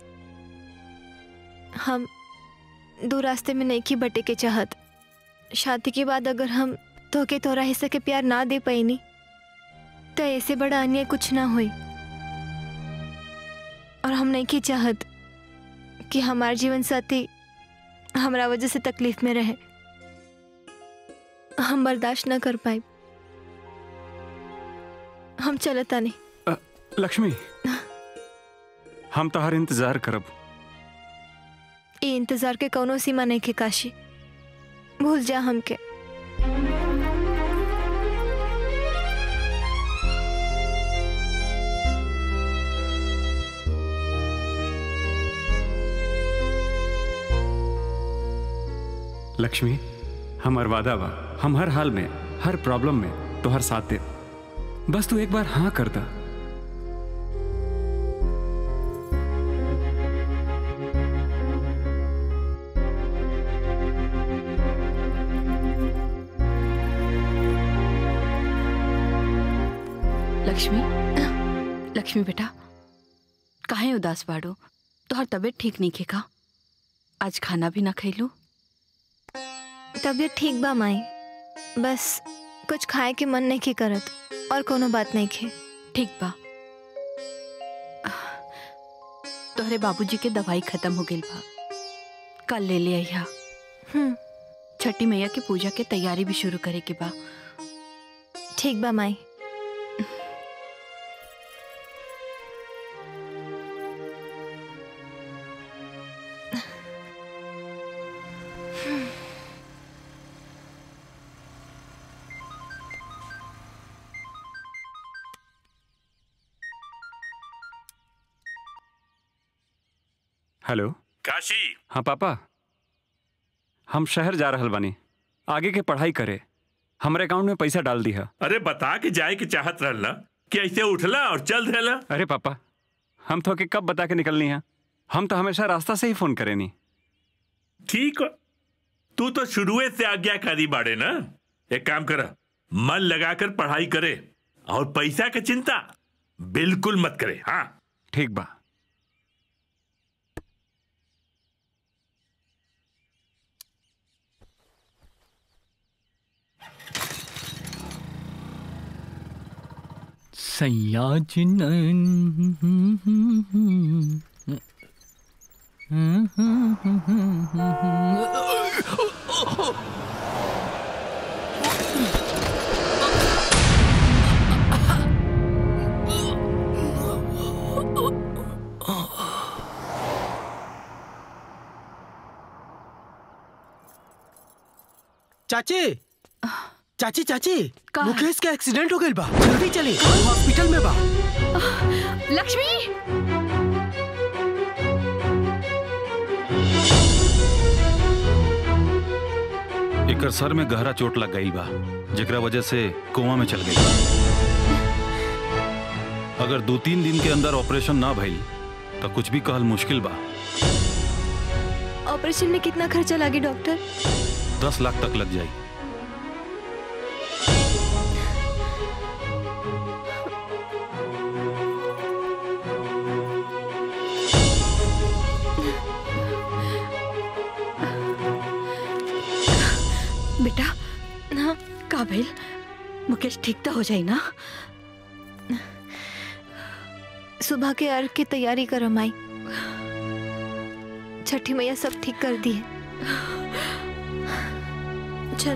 हम दो रास्ते में नहीं की बटे के चाहत शादी के बाद अगर हम तो के तोरा हिस्से के प्यार ना दे पैनी तो ऐसे बड़ा अन्याय कुछ ना हुई और हम नहीं की चाहत कि हमार जीवन साथी हमरा वजह से तकलीफ में रहे हम बर्दाश्त ना कर पाए हम चलता नहीं अ, लक्ष्मी हम तो हर इंतजार करब ये इंतजार के कौनो सीमा नहीं के काशी भूल जा हमके लक्ष्मी हमार वादा बा हम हर हाल में हर प्रॉब्लम में तोहर साथ दे बस तू एक बार हाँ कर दा लक्ष्मी लक्ष्मी बेटा काहे उदास बाड़ो तोहर तबीयत ठीक नहीं खे का आज खाना भी ना खैलू तबीयत ठीक बा माई बस कुछ खाए के मन नहीं की करत और कोनो बात नहीं खे ठीक बा तोहरे बाबूजी के दवाई खत्म हो गई बा कल ले ले आइया हम्म छठी मैया की पूजा के तैयारी भी शुरू करे के बा ठीक बा माई हेलो काशी हाँ पापा हम शहर जा रहल बानी आगे के पढ़ाई करे हमारे अकाउंट में पैसा डाल दी है अरे बता के जाए के चाहत रहला कि ऐसे उठला और चल देला अरे पापा हम तो के कब बता के निकलनी है हम तो हमेशा रास्ता से ही फोन करेनी ठीक हो तू तो शुरुए से आज्ञाकारी बाड़े ना एक काम कर मन लगाकर पढ़ाई करे और पैसा की चिंता बिल्कुल मत करे हाँ ठीक बा चाची चाची चाची मुकेश का एक्सीडेंट हो गई बा जल्दी चली हॉस्पिटल में बा लक्ष्मी एकर सर में गहरा चोट लग गई बा जेकरा वजह से कोमा में चल गई अगर दो तीन दिन के अंदर ऑपरेशन ना भइल तो कुछ भी कहल मुश्किल बा ऑपरेशन में कितना खर्चा लागे डॉक्टर दस लाख तक लग जाई बेटा हाँ का भइल मुकेश ठीक तो हो जाई ना सुबह के अर्घ की तैयारी करो माई छठी मैया सब ठीक कर दी है चल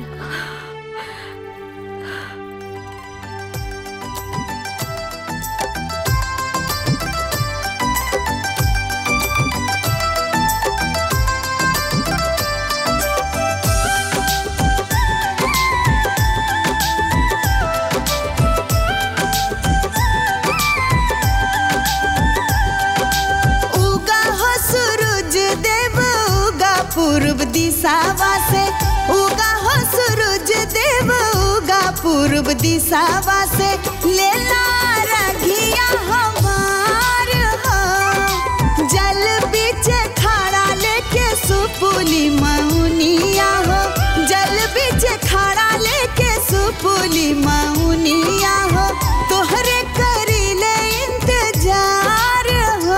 उगा हो सूरज देव उगा पूर्व दिशावा से उगा हो सूरज देव उगा पूर्व दिशावा से लेला रघिया हमार हो जल बीच खड़ा लेके सुपुली मौनिया हो जल बीच खड़ा लेके सुपुली मौनिया हो तोहरे करी ले इंतजार हो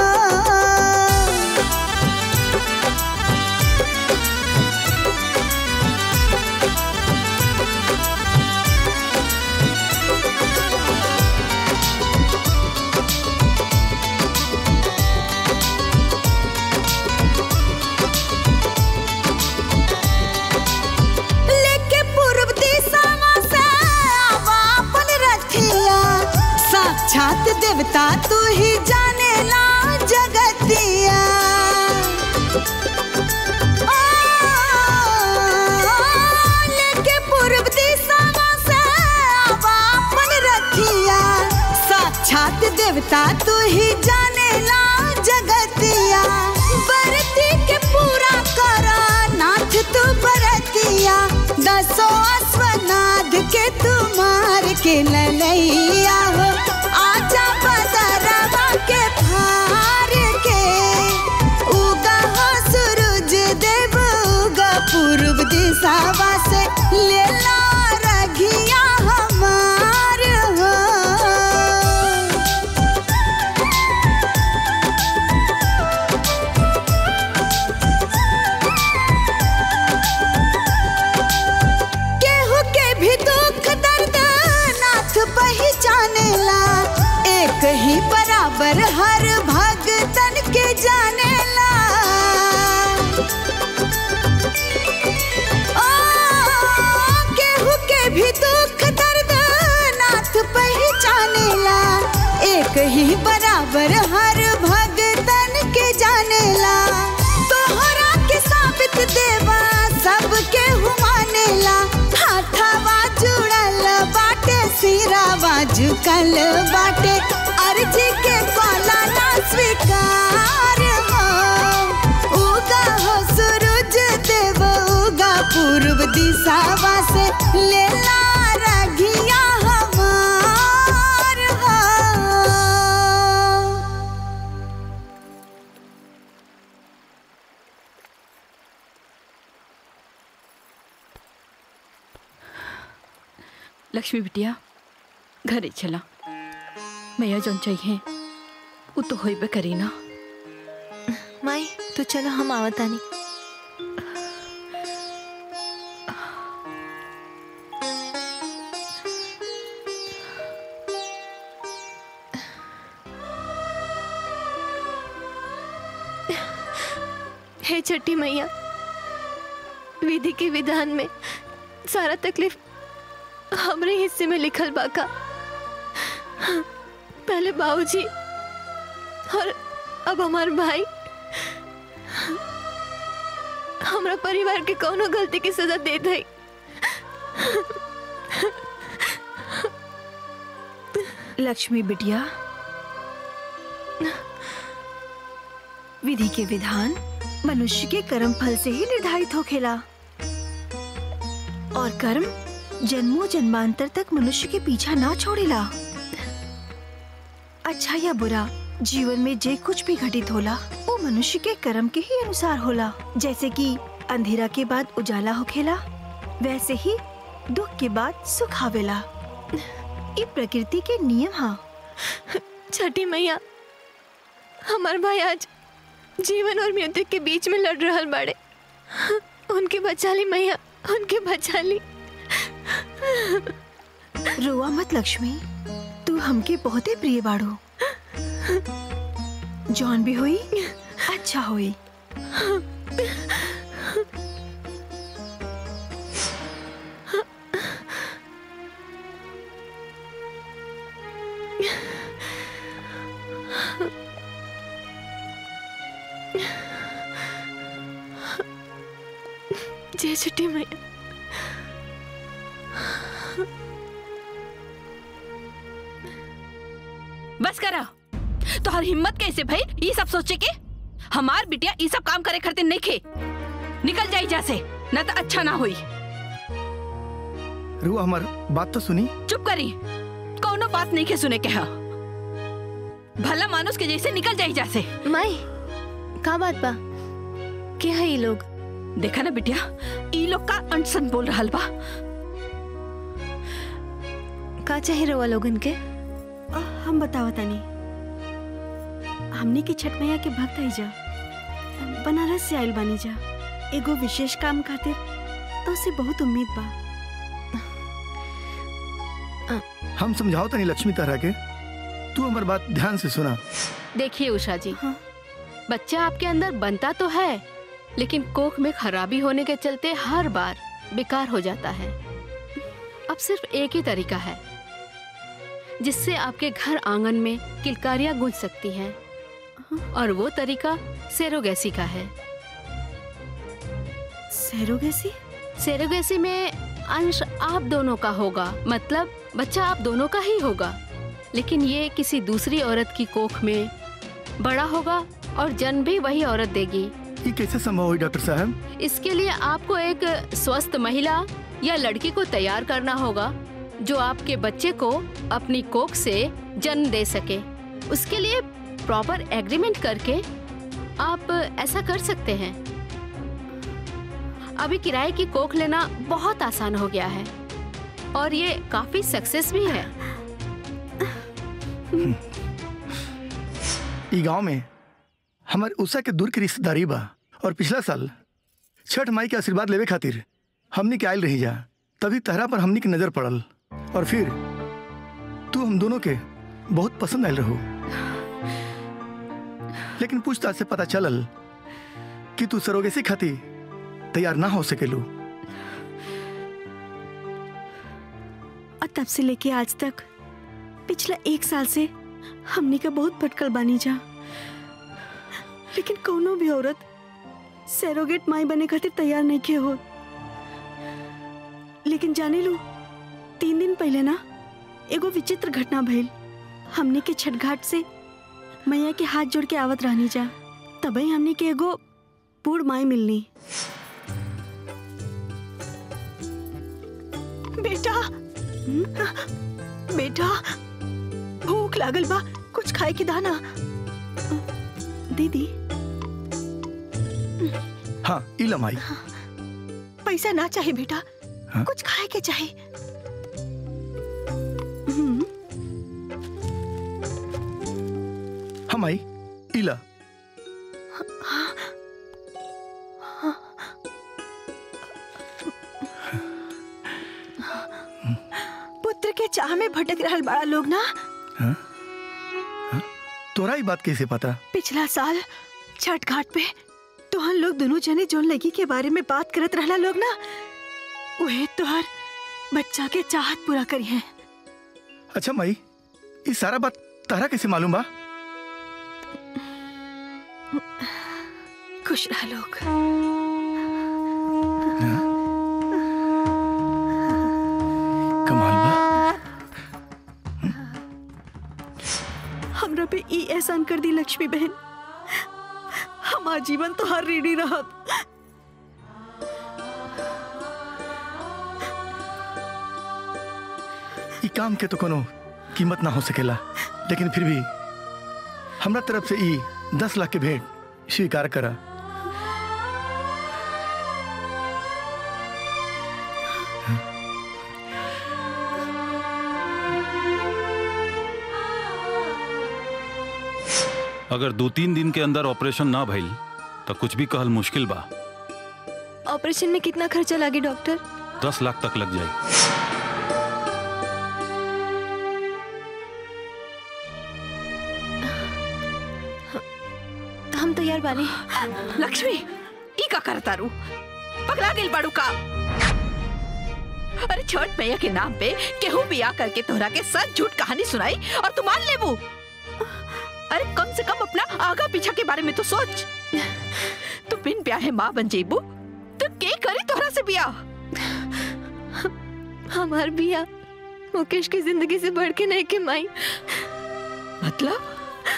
लेके पूर्व दिशावा से आवा अपन रथिया साक्षात देवता तू ही जाने ला जगतिया आ, लेके पूर्व दिशावा से आवा अपन रथिया साक्षात देवता तू ही जाने ला जगतिया बरती के पूरा करा नाथ तू बरतिया दसो अश्वनाथ के तू मार के ललैया हो आजा बदरवा के फार के उगा हो सूरज देव उगा पूर्व दिशावा से लेला रघिया हमार हो केहू के भी दुख दर्द नाथ पहचानेला एक ही बराबर हर भगतन के जानेला ओ, केहू के भी दुख दर्द नाथ पहचानेला एक ही बराबर हर भगतन के जानेला तोहरा के साबित देवा सबके हुमानेला हाथावा जुड़ल बाटे सिरावा झुकल बाटे अर्जी के पाला ना स्वीकार हो उगा हो सूरज देव उगा पूर्व दिशावा से लेला रघिया हमार हो लक्ष्मी बिटिया घरे चला मैया जौन चाहिए वो तो होइबे करी ना माई तो चलो हम आवतानी हे छठी मैया विधि के विधान में सारा तकलीफ हमरे हिस्से में लिखल बाका पहले बाबूजी और अब हमार भाई हमरा परिवार के कौनो गलती की सजा दे दई लक्ष्मी बिटिया विधि के विधान मनुष्य के कर्म फल से ही निर्धारित होखेला और कर्म जन्मों जन्मांतर तक मनुष्य के पीछा ना छोड़ेला अच्छा या बुरा जीवन में जे कुछ भी घटित होला वो मनुष्य के कर्म के ही अनुसार होला जैसे कि अंधेरा के बाद उजाला होखेला वैसे ही दुख के बाद सुख आवेला ये प्रकृति के नियम हा छठी मैया हमार भाई आज जीवन और मृत्यु के बीच में लड़ रहल बाड़े उनके बचा ली मैया उनके बचा ली रोआ मत लक्ष्मी तू हमके बहुते प्रिय बाड़ू जौन भी हुई अच्छा हुई जय छठी मैया बस करा तोहर हिम्मत कैसे भाई ये सब सोचे के हमार बिटिया ये सब काम करे करते नहीं खे निकल जाई जैसे न तो अच्छा ना हुई रुआ हमार बात तो सुनी चुप करी कौनो बात नहीं के सुने के हा भला मानुस के जैसे निकल जाई जैसे माई का बात बा के है ये लोग देखा ना बिटिया ई लोग का अनसन बोल रहल बा का चाहे रवा लोगन के हम बतावा तानी हमने के छठ मैया के भक्त है जा बनारस से आयल बानी जा एगो विशेष काम खातिर तो से बहुत उम्मीद बा हम समझाओ तनी लक्ष्मी तारा के तू हमार बात ध्यान से सुना देखिए उषा जी बच्चा आपके अंदर बनता तो है लेकिन कोख में खराबी होने के चलते हर बार बेकार हो जाता है अब सिर्फ एक ही तरीका है जिससे आपके घर आंगन में किलकारियां गूंज सकती हैं और वो तरीका सेरोगैसी का है सेरोगैसी सेरोगैसी में अंश आप दोनों का होगा मतलब बच्चा आप दोनों का ही होगा लेकिन ये किसी दूसरी औरत की कोख में बड़ा होगा और जन्म भी वही औरत देगी ये कैसे संभव हुई डॉक्टर साहब इसके लिए आपको एक स्वस्थ महिला या लड़की को तैयार करना होगा जो आपके बच्चे को अपनी कोख से जन्म दे सके उसके लिए प्रॉपर एग्रीमेंट करके आप ऐसा कर सकते हैं अभी किराए की कोख लेना बहुत आसान हो गया है और ये काफी सक्सेस भी है ई गांव में हमारे उषा के दूर की रिश्तेदारी बा और पिछला साल छठ माई के आशीर्वाद लेवे खातिर हमनी के आयल रही जा तभी तहरा पर हमनी की नजर पड़ल और फिर तू हम दोनों के बहुत पसंद आयल रहो लेकिन पूछताछ से पता चलल कि तू सरोगेसी खाती तैयार ना हो सकेलू और तब से लेके आज तक पिछला एक साल से हमने का बहुत भटकल बानी जा लेकिन कोनो भी औरत सैरोगेट माई बने खातिर तैयार नहीं के हो लेकिन जाने लू तीन दिन पहले ना एगो विचित्र घटना भइल हमने के छठ घाट से मैया के हाथ जोड़ के आवत रहनी जा तबई हमने के एगो बूढ़ माई मिलनी बेटा बेटा भूख लागल बा कुछ खाए के दाना दीदी हाँ इलम आई पैसा ना चाहिए बेटा हाँ? कुछ खाए के चाहिए हाँ माई इला पुत्र के चाह में भटक रहल बड़ा लोग ना तोरा ही बात कैसे पता पिछला साल छठ घाट पे तो हम लोग दोनों जने जोन लगी के बारे में बात करत रहला लोग ना वही तोहर बच्चा के चाहत पूरा करी है अच्छा माई ये सारा बात तारा कैसे मालूम बा खुश रह लोग कमाल बा हमरा पे ई एहसान कर दी लक्ष्मी बहन हम आजीवन तो हर रेडी रहब ई काम के तो कोनो कीमत ना हो सकेला लेकिन फिर भी हमरा तरफ से ई दस लाख के भेंट स्वीकार करा अगर दो तीन दिन के अंदर ऑपरेशन ना भइल तो कुछ भी कहल मुश्किल बा ऑपरेशन में कितना खर्चा लागे डॉक्टर दस लाख तक लग जाए हम तैयार बानी लक्ष्मी ई का करता रू पगला गेल बाड़ू का अरे छठ मैया के नाम पे केहू भी आकर के तोहरा के सच झूठ कहानी सुनाई और तू मान लेबू अरे कम से कम अपना आगा पीछा के बारे में तो सोच तू बिन ब्याहे माँ बन जेबू तो के करी तोहरा से ब्याह हमार बिया मुकेश की जिंदगी से बढ़ के नहीं के माई मतलब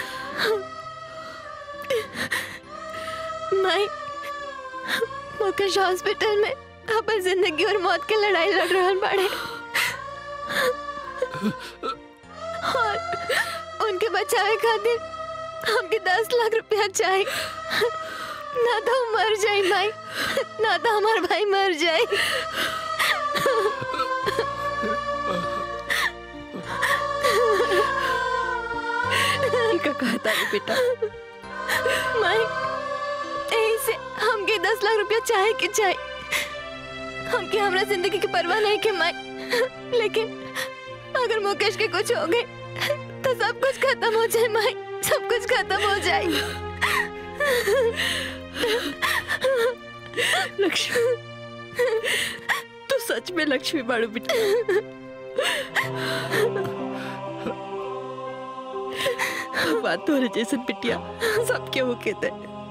माई मुकेश हॉस्पिटल में अपन जिंदगी और मौत के लड़ाई लड़ रहल बाड़े और उनके बचावे खातिर हमके दस लाख रुपया चाहिए ना तो हम मर जाए माई ना तो हमार भाई मर जाए ई का कहता रे बेटा माई यही से हमके दस लाख रुपया चाहे के चाहे हमके हमरा जिंदगी की परवाह नहीं के माई लेकिन अगर मुकेश के कुछ हो गए तो सब कुछ खत्म हो जाए माई सब कुछ खत्म हो जाए लक्ष्मी तू सच में लक्ष्मी बाड़ू बेटा बात तो जैसे पिटिया सब क्या वो कहते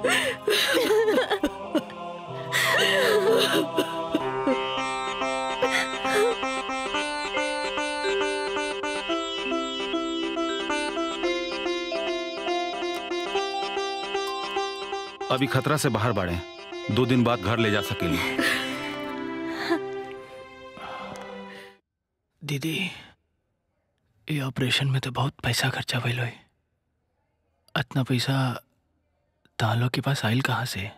अभी खतरा से बाहर बाड़े दो दिन बाद घर ले जा सकेली दीदी ये ऑपरेशन में तो बहुत पैसा खर्चा भइल होई इतना पैसा तालो के पास आइल कहाँ से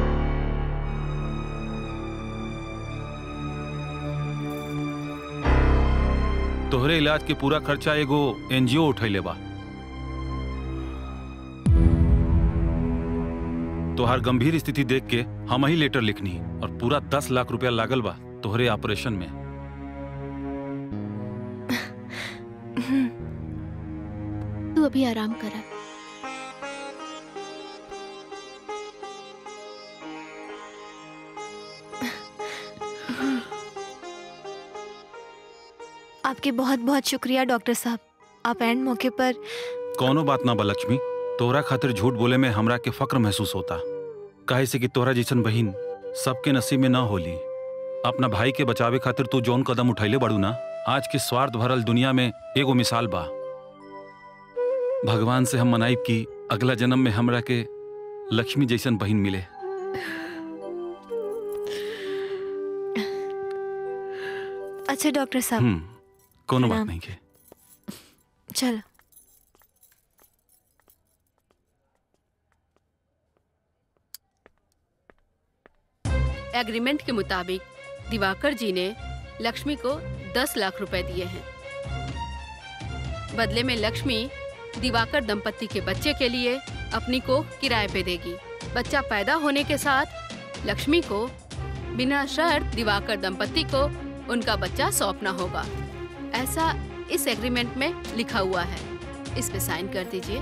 तोहरे इलाज के पूरा खर्चा एगो एनजीओ उठैले बा तोहार गंभीर स्थिति देख के हम ही लेटर लिखनी और पूरा दस लाख रुपया लागल बा तोहरे ऑपरेशन में तू अभी आराम करा आपके बहुत बहुत शुक्रिया डॉक्टर साहब आप एंड मौके पर कौनो बात ना बा लक्ष्मी तोहरा खातिर झूठ बोले में हमरा के फक्र महसूस होता काहे से कि तोहरा जैसन बहिन सबके नसीब में ना होली अपना भाई के बचावे खातिर तू जौन कदम उठैले बड़ू ना आज के स्वार्थ भरल दुनिया में एगो मिसाल बा भगवान से हम मनाइब कि अगला जन्म में हमरा के लक्ष्मी जैसन बहिन मिले अच्छा डॉक्टर साहब हम्म कोनो बात प्रणाम। नहीं के चलो एग्रीमेंट के मुताबिक दिवाकर जी ने लक्ष्मी को दस लाख रुपए दिए हैं बदले में लक्ष्मी दिवाकर दंपति के बच्चे के लिए अपनी को किराए पे देगी बच्चा पैदा होने के साथ लक्ष्मी को बिना शर्त दिवाकर दंपति को उनका बच्चा सौंपना होगा ऐसा इस एग्रीमेंट में लिखा हुआ है इस पे साइन कर दीजिए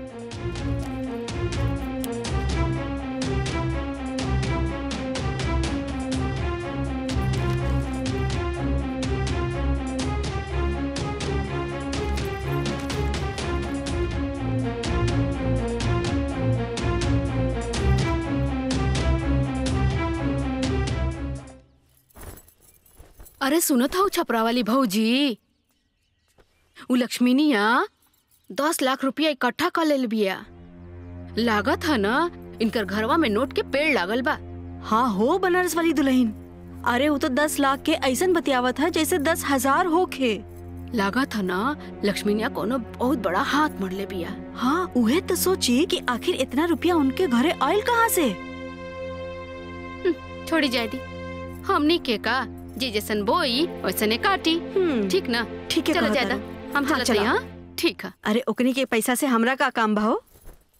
अरे सुनो था छपरा वाली भौजी उ लक्ष्मीनिया दस लाख रुपया इकट्ठा कर ले बिया लागत है ना इनकर घरवा में नोट के पेड़ लागल बा हाँ हो बनारस वाली दुल्हन अरे वो तो दस लाख के ऐसन बतियावत है जैसे दस हजार होखे लागत है ना लक्ष्मीनिया कोनो बहुत बड़ा हाथ मर ले बिया हाँ उहे तो सोची कि आखिर इतना रुपया उनके घरे आयल कहाँ से छोड़ी जाए दी हमनी के का जे जैसन बोई वैसने काटी ठीक ना ठीक है चलो कहत ज्यादा हरु। हम हाँ, चलते चला। हैं हाँ? ठीक है अरे ओकनी के पैसा से हमरा का काम बा हो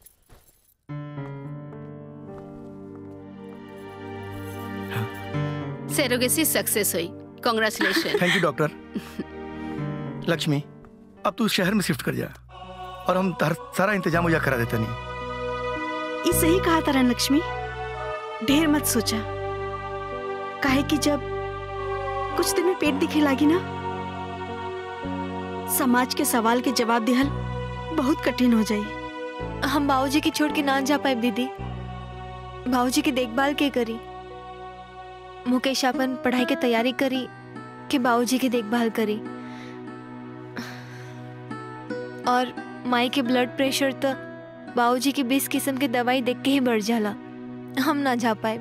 सेरोगेसी सक्सेस हुई congratulation thank you doctor Lakshmi अब तू शहर में शिफ्ट कर जा और हम तार सारा इंतजाम मुझे करा देते नहीं ये सही कहा तारा लक्ष्मी ढेर मत सोचा काहे कि जब कुछ दिन में पेट दिखे लागी ना समाज के सवाल के जवाब दिहल बहुत कठिन हो जाई हम बाबूजी की छोड़ के ना जा पाए दीदी बाबूजी की देखभाल के करी मुकेश अपन पढ़ाई के तैयारी करी कि बाबूजी की देखभाल करी और माई के ब्लड प्रेशर तो बाबूजी की बीस किस्म की दवाई देख के ही बढ़ जाला हम ना जा पाए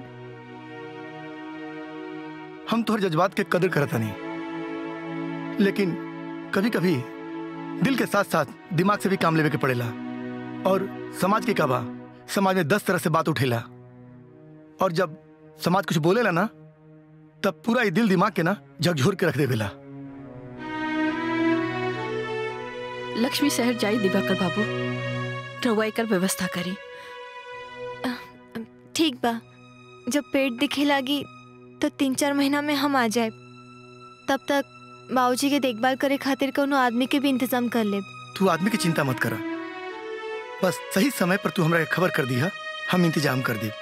हम तोहर जज्बात के कदर करता नहीं लेकिन कभी कभी दिल के साथ साथ दिमाग से भी काम लेवे के पड़ेला और समाज के काबा समाज में दस तरह से बात उठेला और जब समाज कुछ बोलेला ना तब पूरा ये दिल दिमाग के ना झकझोर के रख देवेला लक्ष्मी शहर जाई दिवाकर बाबू रउआ एकर व्यवस्था करी ठीक बा जब पेट दिखे लागी तो तीन चार महीना में हम आ जाए तब तक बाबूजी के देखभाल करे खातिर कोनो आदमी के भी इंतजाम कर ले तू आदमी की चिंता मत करा बस सही समय पर तू हमरा के खबर कर दिया हम इंतजाम कर दी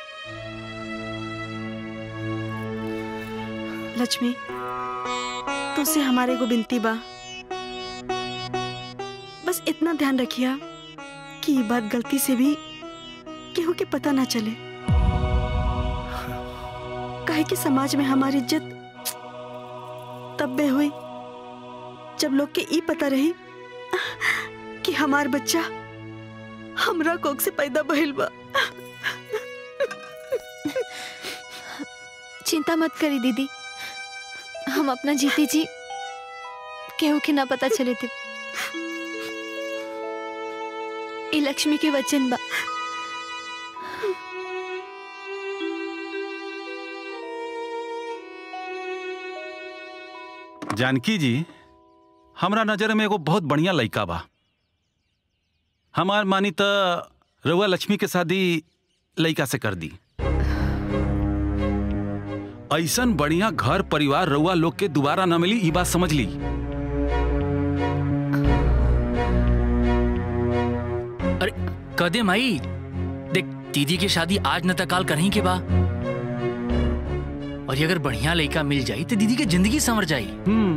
लक्ष्मी तुझसे हमारे को बिनती बा बस इतना ध्यान रखिया कि ये बात गलती से भी केहू के पता ना चले काहे कि समाज में हमारी इज्जत तब बे हुई जब लोग के ई पता रही कि हमार बच्चा हमरा कोख से पैदा भइल बा चिंता मत करी दीदी हम अपना जीती जी केहू के ना पता चले थे ई लक्ष्मी के वचन बा जानकी जी हमरा नजर में एगो बहुत बढ़िया लड़का बा हमार मानी त रउआ लक्ष्मी के शादी लड़का से कर दी ऐसन बढ़िया घर परिवार रउआ लोग के दोबारा न मिली ई बात समझ ली अरे कदे माई देख दीदी की शादी आज न तक काल करही के बा और ये अगर बढ़िया लड़का मिल जाई तो दीदी की जिंदगी संवर जाई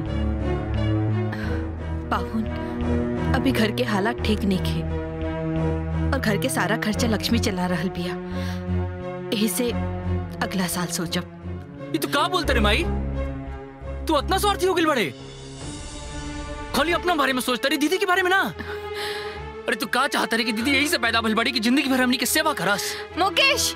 पाहुन अभी घर के हालात ठीक नहीं खे और घर के सारा खर्चा लक्ष्मी चला रहल बिया यही से अगला साल सोचब ये तू का बोलते रे माई तू इतना स्वार्थी हो गई बड़े खाली अपना बारे में सोचता रही दीदी के बारे में ना अरे तू का चाहता रे कि दीदी यही से पैदा भइल बड़ी कि जिंदगी भर हमनी के सेवा करस मुकेश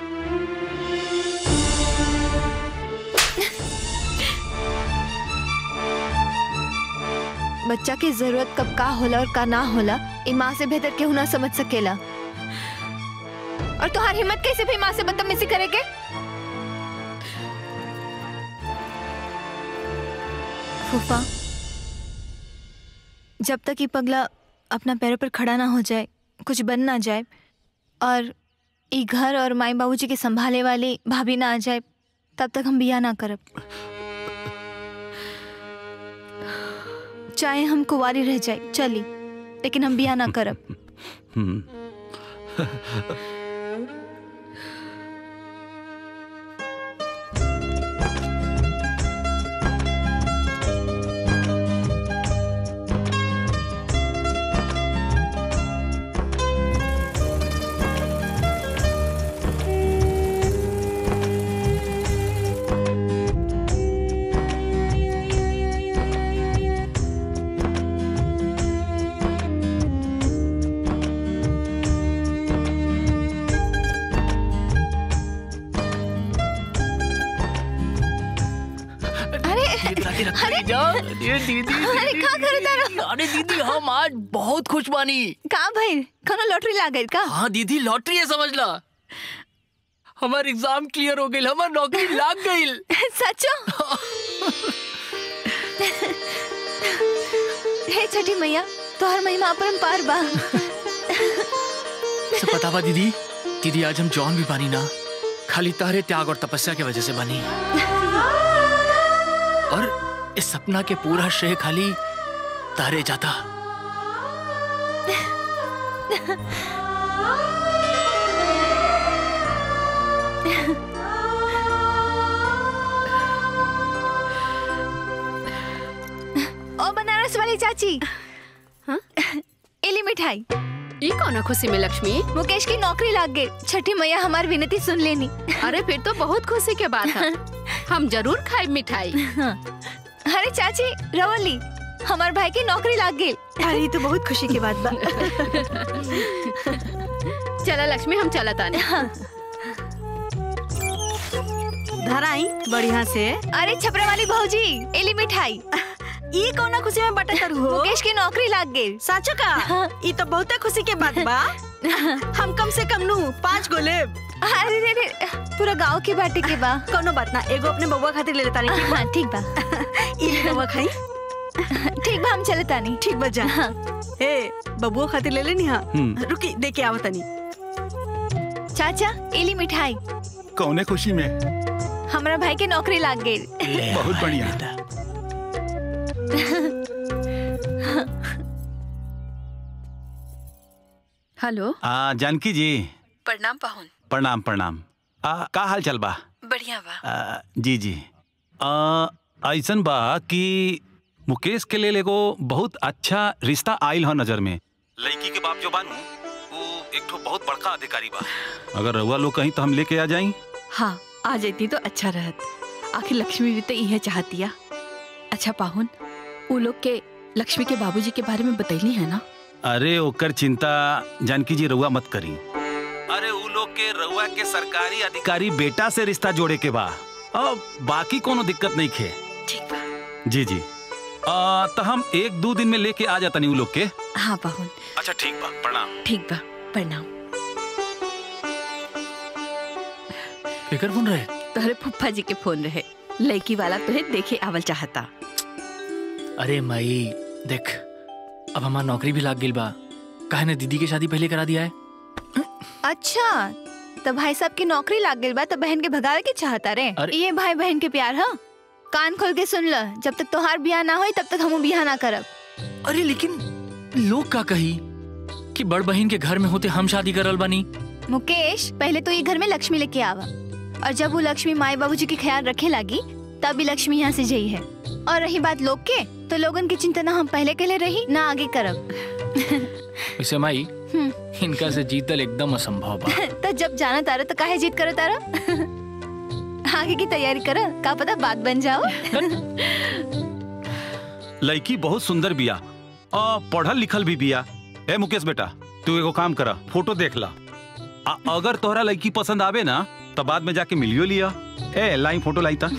बच्चा की जरूरत कब का होला और का ना होला ई माँ से बेहतर केहू ना समझ सकेला और तुम्हारी हिम्मत कैसे भी माँ से बदतमीजी करे के फूफा जब तक ये पगला अपना पैरों पर खड़ा ना हो जाए कुछ बन ना जाए और ई घर और माई बाबूजी के संभाले वाली भाभी ना आ जाए तब तक हम बिया ना करब चाहे हम कुंवारी रह जाए चली लेकिन हम बिया ना करब हम्म अरे अरे दीदी अरे का करे तारो अरे दीदी हम आज बहुत खुश बानी का भाई कोनो लॉटरी लागल का हाँ दीदी लॉटरी है समझ ला हमार एग्जाम क्लियर हो गई हमार नौकरी लाग गई सचो हे छठी मैया तोहर महिमा अपरंपार बा सब पता बा दीदी दीदी आज हम जॉन भी बानी ना खाली तारे त्याग और तपस्या की वजह से बनी और इस सपना के पूरा श्रेय खाली तारे जाता ओ बनारस वाली चाची हाँ एली मिठाई ये कौन खुशी में लक्ष्मी मुकेश की नौकरी लाग गई छठी मैया हमारी विनती सुन लेनी अरे फिर तो बहुत खुशी के बात है हम जरूर खाए मिठाई अरे चाची रवली हमार भाई की नौकरी लाग गई अरे तो बहुत खुशी की बात बा चला लक्ष्मी हम चला ताने धराई बढ़िया से अरे छपरे वाली भौजी एली मिठाई ई कौना खुशी में बटा करू हो मुकेश की नौकरी लाग गई साचो का ई तो बहुते खुशी के बात बा हम कम से कम नु पाँच गो लेब अरे रे रे पूरा गांव के बाटे के बा कोनो बात ना एगो अपने बउआ खातिर ले लेता नहीं हाँ ठीक बा ई ले बउआ खाई ठीक बा हम चले तानी ठीक बा जा ए बबुआ खातिर ले लेनी हां हम्म। रुकी दे के आवत तनी चाचा एली मिठाई कौने खुशी में हमारा भाई की नौकरी लाग गई बहुत बढ़िया हेलो आ, जानकी जी प्रणाम पाहुन प्रणाम प्रणाम आ, का हाल चल बा बढ़िया बा आ, जी जी आ, ऐसन बा कि मुकेश के लेल एगो बहुत अच्छा रिश्ता आइल ह नजर में लड़की के बाप जो बानू वो एक ठो बहुत बड़का अधिकारी बा अगर रउआ लोग कहीं तो हम लेके आ जाई हाँ आ जाती तो अच्छा रहत आखिर लक्ष्मी भी तो इहे चाहतिया अच्छा पाहुन वो लोग के लक्ष्मी के बाबूजी के बारे में बतैली है ना अरे ओकर चिंता जानकी जी रउआ मत करी अरे उ लोग के रउआ के सरकारी अधिकारी बेटा से रिश्ता जोड़े के बा अब बाकी कोनो दिक्कत नहीं खे ठीक बा जी जी आ, तो हम एक दो दिन में लेके आ जाता नहीं उ लोग के हाँ पाहुन अच्छा ठीक बा प्रणाम ठीक बा प्रणाम केकर फोन रहे तोहरे फुफ्फा जी के फोन रहे लड़की वाला तुहे देखे आवल चाहता अरे माई देख अब हमार नौकरी भी लाग गई बा काहे ने दीदी की शादी पहले करा दिया है अच्छा तो भाई साहब की नौकरी लाग गई बा तो बहन के भगावे के चाहता रे अरे- ये भाई बहन के प्यार हाँ कान खोल के सुन ल जब तक तोहार बियाह ना होई तब तक हम बियाह ना करब अरे लेकिन लोग का कही कि बड़ बहन के घर में होते हम शादी करल बानी मुकेश पहले तो ये घर में लक्ष्मी लेके आवा और जब वो लक्ष्मी माए बाबूजी के ख्याल रखे लगी तब भी लक्ष्मी यहाँ से जई है और रही बात लोग के तो लोगन की चिंता ना हम पहले के लिए रही ना आगे करब वैसे माई हम्म। इनका से जीतल एकदम असंभव बा तो जब जाना तारा तो काहे जीत करो तारा आगे की तैयारी करो का पता बात बन जाओ लड़की बहुत सुंदर बिया आ, पढ़ल लिखल भी बिया ए मुकेश बेटा तू एगो काम करा फोटो देख ला आ, अगर तोहरा लड़की पसंद आवे ना तो बाद में जाके मिलियो लिया ए लाई फोटो लाई ता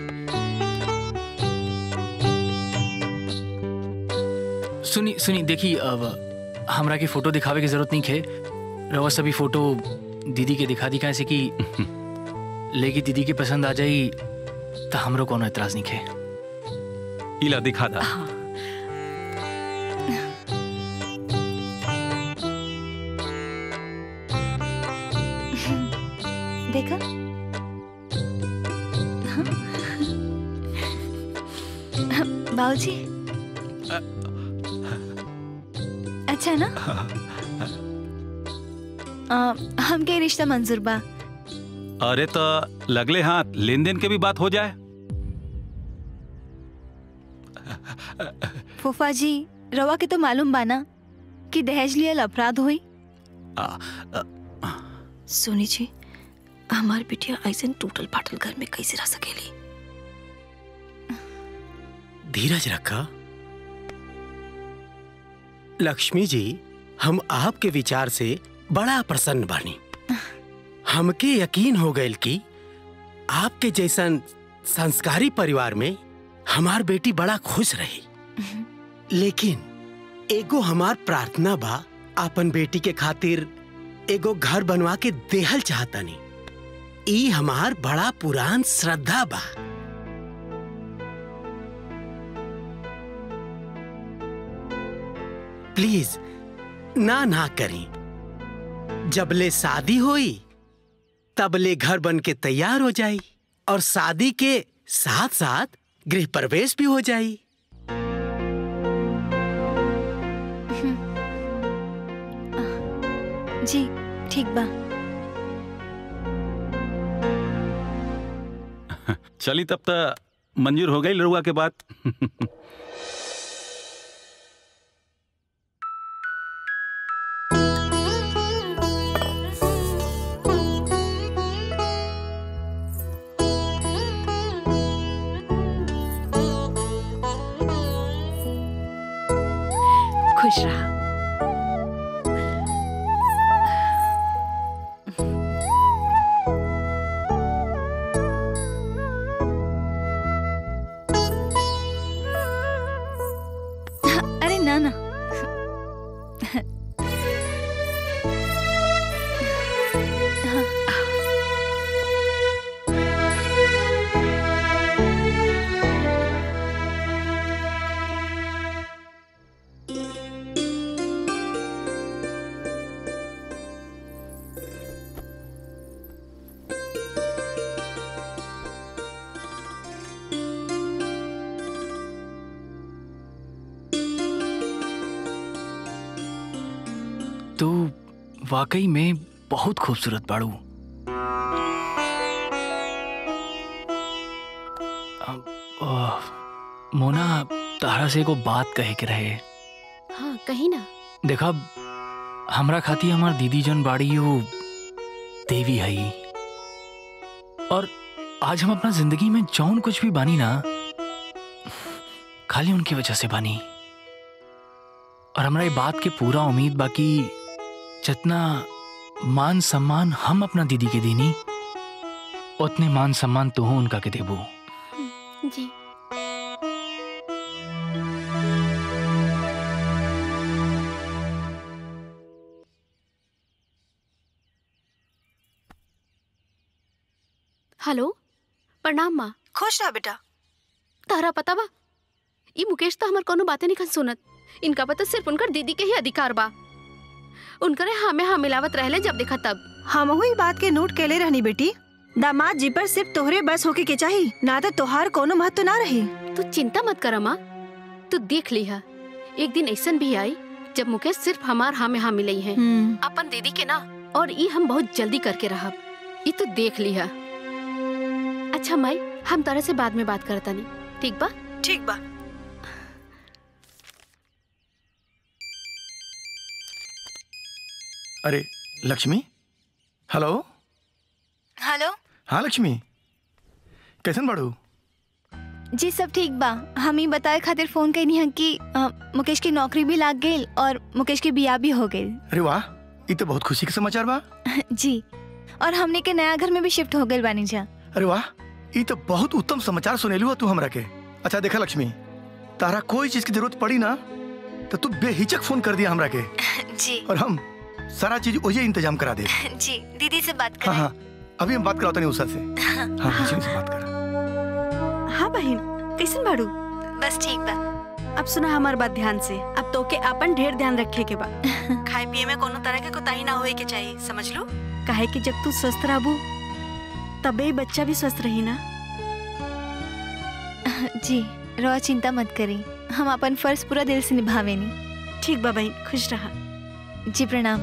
सुनी सुनी देखी अब हमरा के फोटो दिखावे की जरूरत नहीं खे रवा सभी फोटो दीदी के दिखा दी कैसे कि लेकिन दीदी के पसंद आ जाई तो हमरो कोनो एतराज नहीं खे इला दिखा दा देखा बाबूजी अच्छा ना आ, हमके रिश्ता मंजूर बा अरे तो लगले हाथ लेन देन के भी बात हो जाए फूफा जी रवा के तो मालूम बा ना कि दहेज लियल अपराध हुई सुनी जी हमार बिटिया ऐसे टूटल फाटल घर में कैसे रह सकेली धीरज रखा लक्ष्मी जी हम आपके विचार से बड़ा प्रसन्न बानी हमके यकीन हो गयल कि आपके जैसन संस्कारी परिवार में हमार बेटी बड़ा खुश रही लेकिन एगो हमार प्रार्थना बा अपन बेटी के खातिर एगो घर बनवा के देहल चाहतानी ई हमार बड़ा पुरान श्रद्धा बा प्लीज ना ना करें जबले शादी होई तबले घर बन के तैयार हो जाई और शादी के साथ साथ गृह प्रवेश भी हो जाई जी ठीक बा चली तब तक मंजूर हो गई लड़ुआ के बात खुश रहा अरे ना ना तू वाकई में बहुत खूबसूरत बाड़ू अब, ओह, मोना तारा से एगो बात कहे के रहे हाँ कहीं ना देखा हमरा खाती हमार दीदी जन बाड़ी वो देवी हई और आज हम अपना जिंदगी में जौन कुछ भी बानी ना खाली उनकी वजह से बानी और हमरा ये बात के पूरा उम्मीद बाकी जितना मान सम्मान हम अपना दीदी के देनी उतने मान सम्मान तू उनका के देबू जी हेलो प्रणाम माँ खुश रहा बेटा तारा पता बा ई मुकेश तो हमार कोनो बातें नहीं सुनत इनका पता सिर्फ उनकर दीदी के ही अधिकार बा उनकरे हाँ में हाँ मिलावत रहले जब देखा तब हम हुई बात के नोट केले रहनी बेटी दामाद जी पर सिर्फ तोहरे बस होके के चाहिए ना तो तोहार कोनो महत्व ना रही तू चिंता मत कर माँ तू देख लिहा एक दिन ऐसन भी आई जब मुकेश सिर्फ हमार हाँ में हाँ मिलई है अपन दीदी के ना और ई हम बहुत जल्दी करके रहब ई तू देख लिहा अच्छा माई हम तारा से बाद में बात करता नहीं ठीक बा ठीक बा अरे लक्ष्मी हेलो हेलो हाँ लक्ष्मी कैसन बाड़ू जी सब ठीक बा हम ही बताए खातिर फोन कैनी है कि अ, मुकेश की नौकरी भी लाग गई और मुकेश की बिया भी हो गई अरे वाह ये तो बहुत खुशी के समाचार बा जी और हमने के नया घर में भी शिफ्ट हो गई बानी जा अरे वाह ये तो बहुत उत्तम समाचार सुनेलू तू हमरा के अच्छा देखा लक्ष्मी तारा कोई चीज की जरूरत पड़ी ना तो तू बेहिचक फोन कर दिया हमरा के जी और हम सारा चीज ओजे इंतजाम करा दे जी दीदी से बात हाँ हाँ अभी हम बात कराते नहीं उषा से हाँ लक्ष्मी से बात कर हाँ बहन कैसन बाड़ू बस ठीक बा अब सुना हमार बात ध्यान से अब तो के अपन ढेर ध्यान रखे के बा खाए पिए में कोनो तरह के कोताही ना होए के चाहिए समझ लो काहे कि जब तू स्वस्थ रहबू तबे ही बच्चा भी स्वस्थ रही ना जी रवा चिंता मत करी हम अपन फर्ज पूरा दिल से निभावेनी ठीक बा बहन खुश रहा जी प्रणाम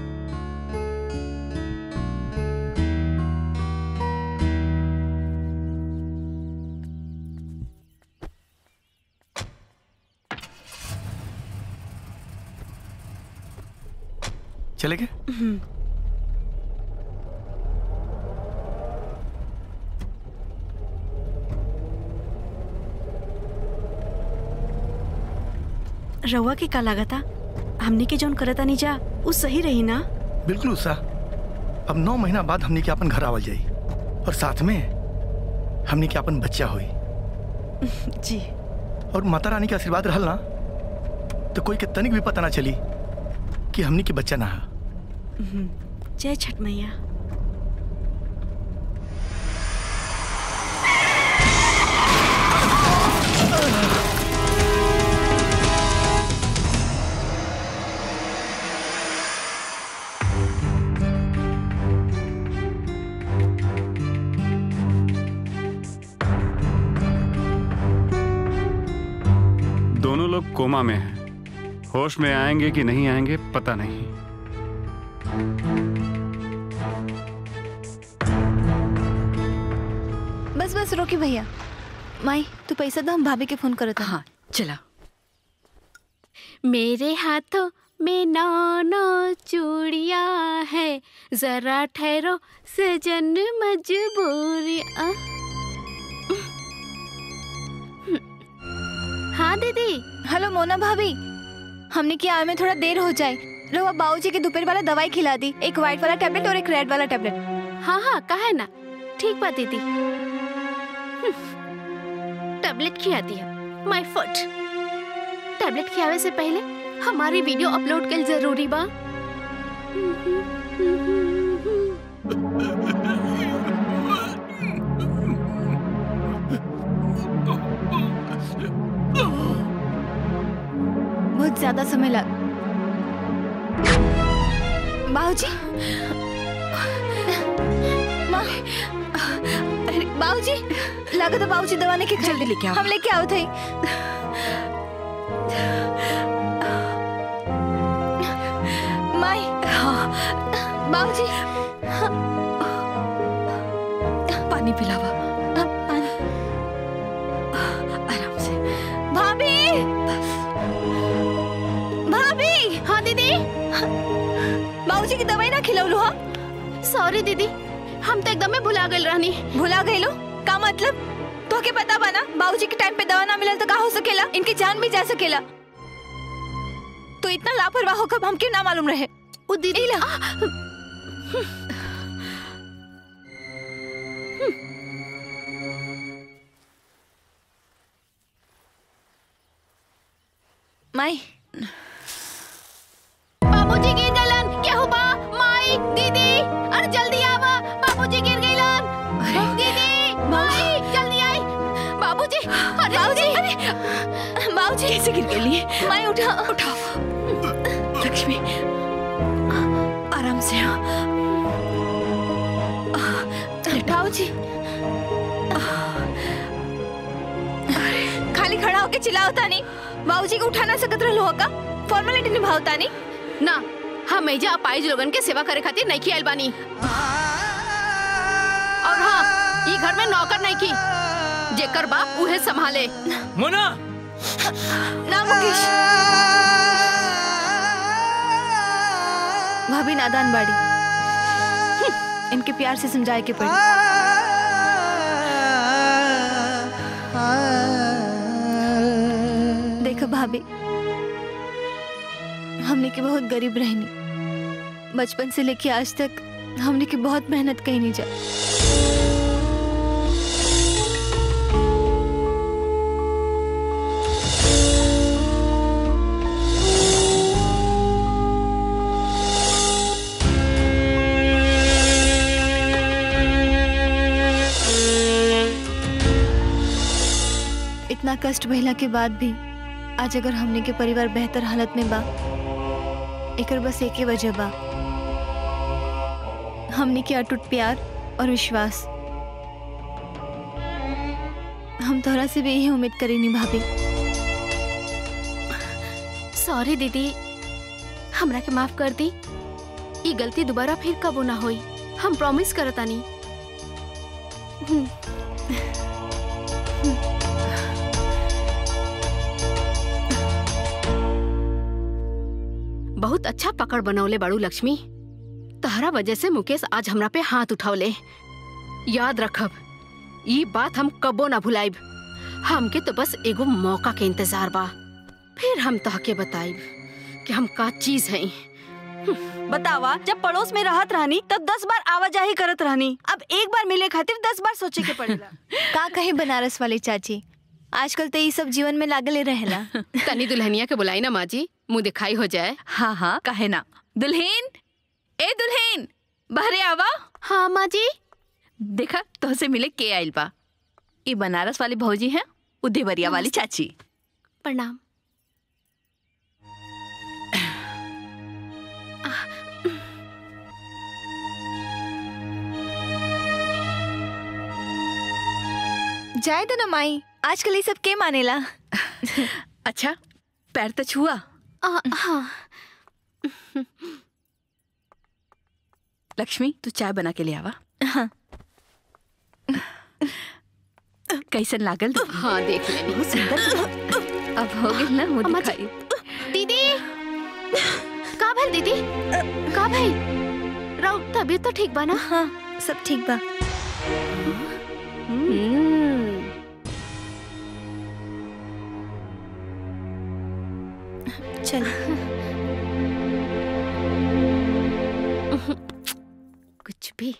चले गए रउआ के का लागता हमनी के जौन करता नहीं जा उ सही रही ना बिल्कुल उषा अब नौ महीना बाद हमने के अपन घर आवल जाई और साथ में हमने के अपन बच्चा हुई जी और माता रानी के आशीर्वाद रहल ना तो कोई के तनिक भी पता ना चली कि हमने के बच्चा ना है हम्म, जय छठ मैया दोनों लोग कोमा में हैं होश में आएंगे कि नहीं आएंगे पता नहीं बस बस रोकी भैया माई तू पैसा दो हम भाभी के फोन करो हाँ चला मेरे हाथों में नौ नौ चूड़िया है जरा ठहरो सजन मजबूरी आ? हाँ दीदी हेलो मोना भाभी हमने की आए में थोड़ा देर हो जाए रवा बाबूजी के दोपहर वाला दवाई खिला दी एक व्हाइट वाला टैबलेट और एक रेड वाला टैबलेट हाँ हाँ कहा है ना ठीक बात दीदी टैबलेट खिया दिया माय फुट टैबलेट खियावे से पहले हमारी वीडियो अपलोड कर जरूरी बा बहुत ज्यादा समय लग बाबूजी माँ अरे बाबूजी लागत बाबूजी दवा लेके जल्दी लेके आओ हम लेके आओ थे माई बाबूजी पानी पिलावा आराम से भाभी भाभी हाँ दीदी बाबूजी की दवाई ना खिलौलू हा सॉरी दीदी हम तो एकदम भुला गए रहनी भुला गए लो का मतलब तो के पता बना बाबूजी के टाइम पे दवा ना मिलल तो का हो सकेला इनकी जान भी जा सकेला तो इतना लापरवाह हो कब हमके ना मालूम रहे वो दीदी ला माई बाबूजी गिर गइलन केहू बा माई दीदी अरे जल्दी आवा बाबूजी गिर गइलन दीदी माई जल्दी आई बाबूजी अरे बाबूजी बाबूजी कैसे गिर गई माई उठा उठा लक्ष्मी आराम से बाबूजी खाली खड़ा होके चिल्लावता नहीं बाबूजी को उठा ना सकत रहलो हो का फॉर्मेलिटी निभावता नहीं ना हम एजा अपाइज लोगन के सेवा करे खातिर नहीं आइल बानी और हाँ ई घर में नौकर नहीं की जेकर बाप उहे संभाले मोना ना मुकेश भाभी नादान बाड़ी हम्म, इनके प्यार से समझाए के पड़ी देखो भाभी हमने के बहुत गरीब रहनी बचपन से लेके आज तक हमने की बहुत मेहनत कही नहीं जा इतना कष्ट भइला के बाद भी आज अगर हमने के परिवार बेहतर हालत में बा एकर बस एक ही वजह बा हमने के अटूट प्यार और विश्वास हम तोहरा से भी यही उम्मीद करेनी भाभी सॉरी दीदी हमरा के माफ कर दी ये गलती दोबारा फिर कबो ना होई हम प्रॉमिस करतानी हम्म। बहुत अच्छा पकड़ बनौले बाड़ू लक्ष्मी तहरा वजह से मुकेश आज हमरा पे हाथ उठौले याद रखब ये बात हम कबो ना भुलाइब हमके तो बस एगो मौका के इंतजार बा फिर हम तहके बताइब कि हम का चीज है बतावा जब पड़ोस में रहत रहनी तब दस बार आवाजाही करत रहनी अब एक बार मिले खातिर दस बार सोचे के पड़ेला का कहे बनारस वाली चाची आजकल तो ये सब जीवन में लागले रहेला तनी दुल्हनिया के बुलाई ना माँ जी मुँह दिखाई हो जाए हाँ हाँ कहे ना दुल्हन ए दुल्हन बहरे आवा हाँ माँ जी देखा तो से मिले के आइल बा ये बनारस वाली भौजी हैं उदेवरिया वाली चाची प्रणाम जाए तो ना माई आजकल ये सब के मानेला अच्छा पैर तो छुआ हाँ लक्ष्मी तू चाय बना के ले आवा हाँ कैसन लागल हाँ देख ले बहुत सुंदर अब हो गई ना मुझे अम्मा जी। दिखाई दीदी का भइल दीदी का भइल राउ तबीयत तो ठीक बा ना हाँ सब ठीक बा हम्म चल कुछ भी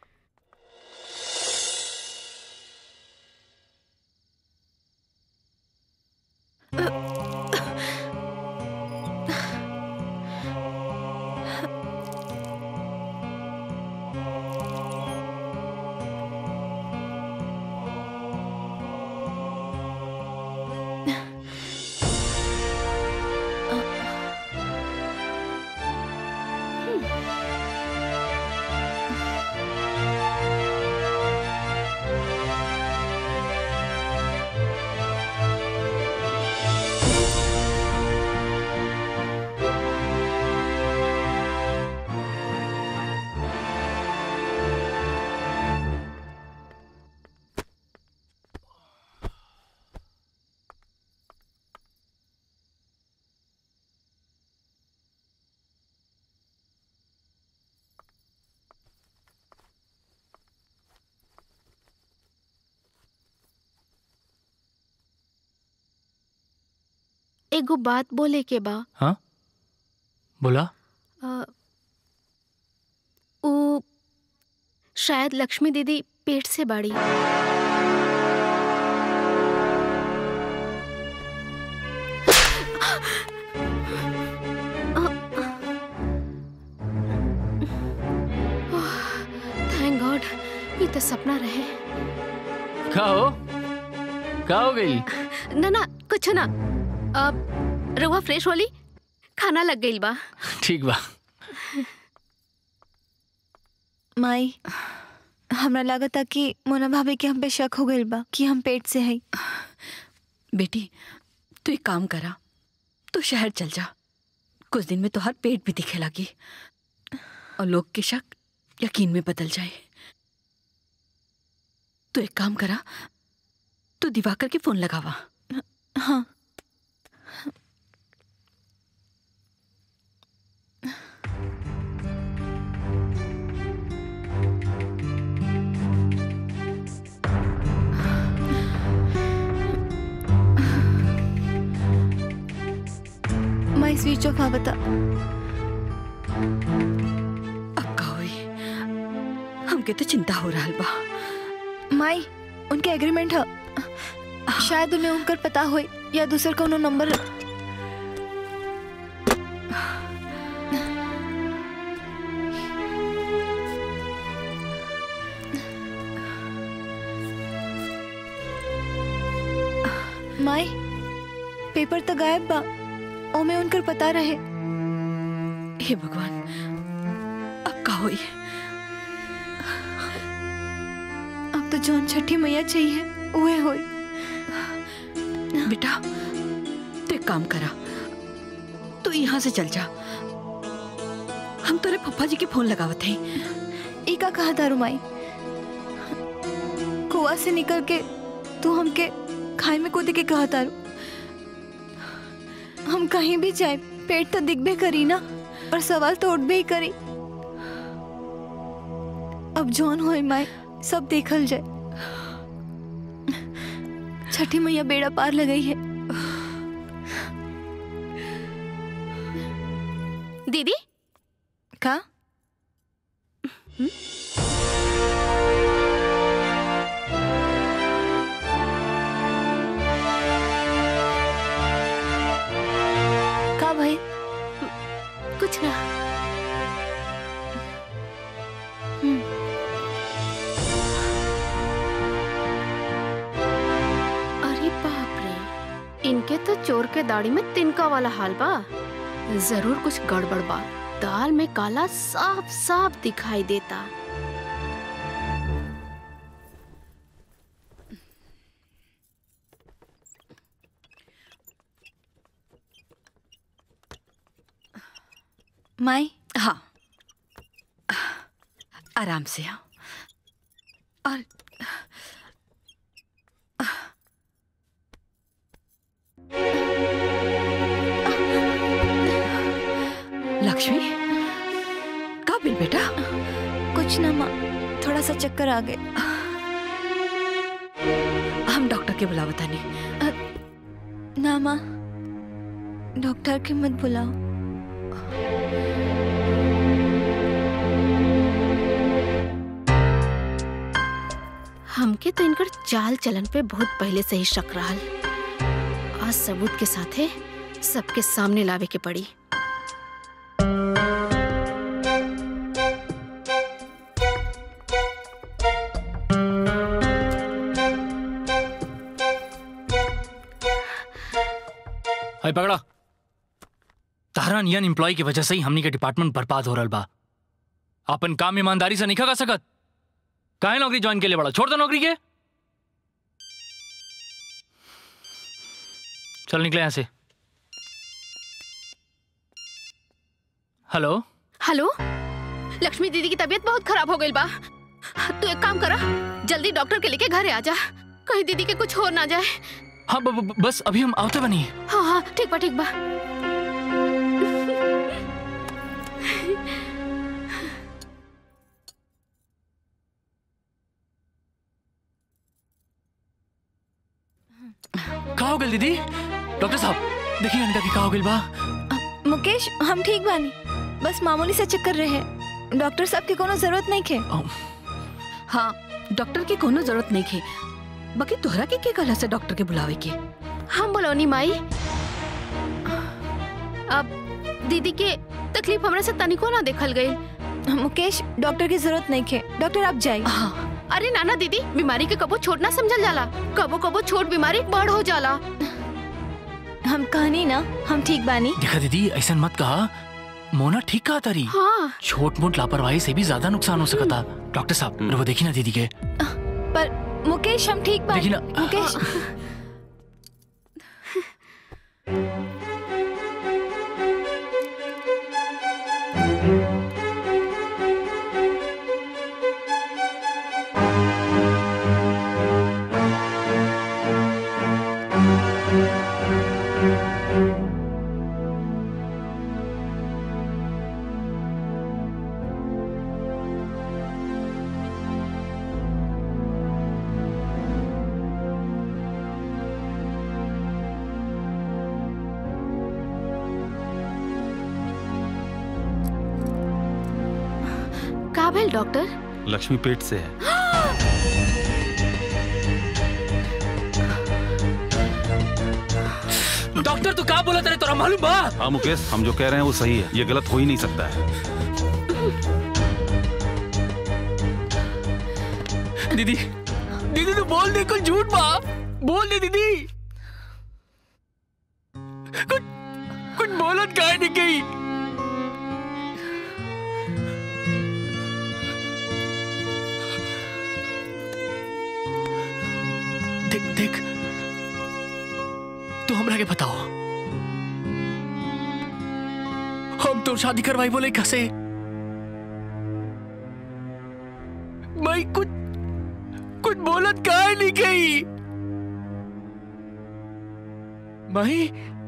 एगो बात बोले के बा हाँ बोला अ, ऊ शायद लक्ष्मी दीदी पेट से बाड़ी थैंक गॉड ये तो सपना रहे का हो का हो गई ना ना कुछ ना अब रउआ फ्रेश होली खाना लग गई बा ठीक बा माई हमरा लागता कि मोना भाभी के हम पे शक हो गइल बा कि हम पेट से हई बेटी तू एक काम करा तू शहर चल जा कुछ दिन में तो हर पेट भी दिखे लगी और लोग के शक यकीन में बदल जाए तू एक काम करा तू दिवाकर के फोन लगावा हाँ माई स्विच ऑफ आ बता अब का हुई हमके तो चिंता हो रहा बा माई उनके एग्रीमेंट है शायद उन्हें उनकर पता होई या दूसर कोनो नंबर माई पेपर तो गायब बा ओमे उनकर पता रहे हे भगवान अब का हुई अब तो जौन छठी मैया चाहिए उहे होई बेटा तू एक काम करा तू यहाँ से चल जा हम तेरे पप्पा जी के फोन लगावत हैं ई का कहा था रुमाई कुआ से निकल के तू हमके खाए में कूदे के कहा तारू हम कहीं भी जाए पेट तो दिखबे करी ना और सवाल तो उठबे ही करी अब जौन होए माए सब देखल जाए छठी मैया बेड़ा पार लगाई है दीदी का का भाई कुछ ना अरे बाप रे इनके तो चोर के दाढ़ी में तिनका वाला हाल बा जरूर कुछ गड़बड़ बा दाल में काला साफ साफ दिखाई देता माई हाँ आराम से आओ और लक्ष्मी का बिल बेटा कुछ ना माँ थोड़ा सा चक्कर आ गए हम डॉक्टर के बुलावता नहीं ना माँ डॉक्टर के मत बुलाओ हमके तो इनकर चाल चलन पे बहुत पहले से ही शक रहल आज सबूत के साथे सबके सामने लावे के पड़ी हाय पकड़ा तारा नियन एम्प्लॉय की वजह से ही हमनी के डिपार्टमेंट बर्बाद हो रहा बा अपन काम ईमानदारी से नहीं कर सकत काहे नौकरी ज्वाइन के लिए बड़ा छोड़ दो नौकरी के चल निकले यहां से हेलो हेलो लक्ष्मी दीदी की तबीयत बहुत खराब हो गई बा तू एक काम करा जल्दी डॉक्टर के लेके घरे आ जा कहीं दीदी के कुछ हो ना जाए हाँ ब, ब, बस अभी हम आवते बनी हाँ हाँ ठीक बा ठीक बा का हो गई दीदी डॉक्टर साहब देखिए अनिका की का हो गई बा मुकेश हम ठीक बानी बस मामूली से चक्कर रहे डॉक्टर साहब की कोनो जरूरत नहीं खे हाँ डॉक्टर की कोनो जरूरत नहीं खे बाकी तोहरा के के कहला से डॉक्टर के बुलावे के हम बोलोनी माई अब दीदी के तकलीफ हमरा से तनिको ना देखल गई मुकेश डॉक्टर की जरूरत नहीं खे डॉक्टर आप जाइए हाँ। अरे नाना दीदी बीमारी के कबो छोट ना समझल जाला कबो कबो छोट बीमारी बड़ हो जाला हम कहनी ना हम ठीक बानी देखा दीदी ऐसा मत कहा मोना ठीक कहा तारी हाँ छोट मोट लापरवाही से भी ज्यादा नुकसान हो सकता डॉक्टर साहब वो देखी ना दीदी के पर मुकेश हम ठीक बानी देखी ना मुकेश का भेल डॉक्टर लक्ष्मी पेट से है डॉक्टर तू का बोला तेरे तोरा मालूम बा हाँ मुकेश हम जो कह रहे हैं वो सही है ये गलत हो ही नहीं सकता है दीदी दीदी तू बोल दे कुछ झूठ बा बोल दे दीदी कुछ कुछ बोलत काहे नहीं गई देख देख तू हमरा के बताओ हम तो शादी करवाई बोले कसे भाई कुछ कुछ बोलत काहे नहीं गई माही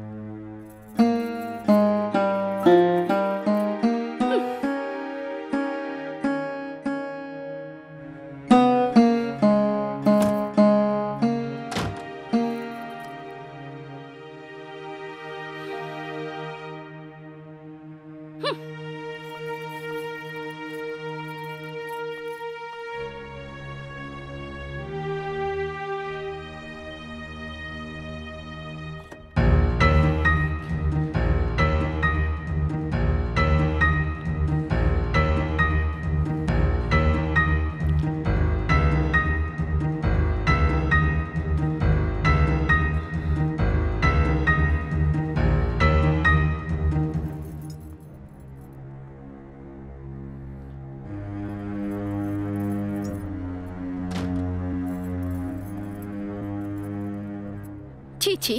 छी छी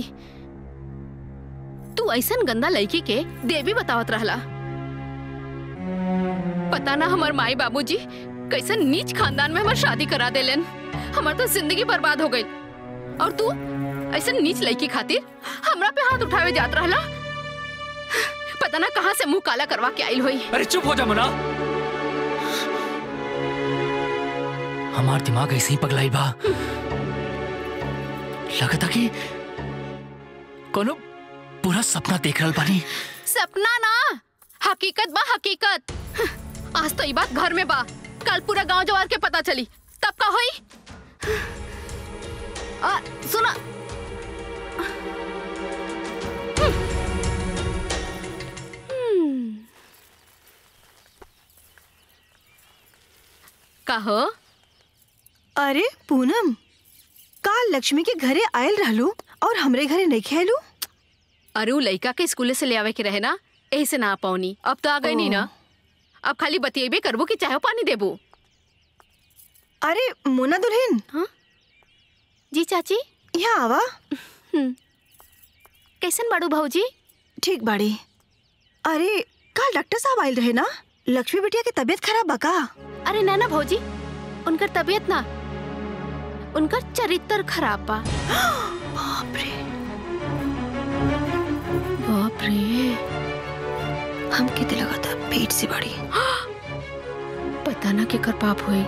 तू ऐसन गंदा लड़की के देवी बतावत रहला पता ना हमार माई बाबूजी कैसन नीच खानदान में हमार शादी करा देलन हमार तो जिंदगी बर्बाद हो गई और तू ऐसन नीच लड़की खातिर हमरा पे हाथ उठावे जात रहला पता ना कहाँ से मुंह काला करवा के आइल होई अरे चुप हो जा मना हमार दिमाग ऐसे ही पगलाई बा लगता कि कोनो पूरा सपना देख रहल बानी सपना ना हकीकत बा हकीकत आज तो ये बात घर में बा कल पूरा गांव जवार के पता चली तब का होई आ, सुना कहो अरे पूनम का लक्ष्मी के घरे आयल रहलू और हमरे घरे नहीं खेलू अरे उ लड़का के स्कूले से ले आवे के रहे ना यही से ना आ पाऊनी अब तो आ गई नहीं ना अब खाली बतिएबे करबो कि चाहे पानी देबो अरे मोना दुल्हन हाँ जी चाची यहाँ आवा कैसन बाड़ू भाऊजी ठीक बाड़ी अरे कल डॉक्टर साहब आयल रहे ना लक्ष्मी बिटिया की तबीयत खराब बा का अरे ना ना भौजी उनकर तबीयत ना उनकर चरित्र खराब बा बाप रे बाप रे हम कितने लगा था पेट से बड़ी पता ना केकर पाप हुई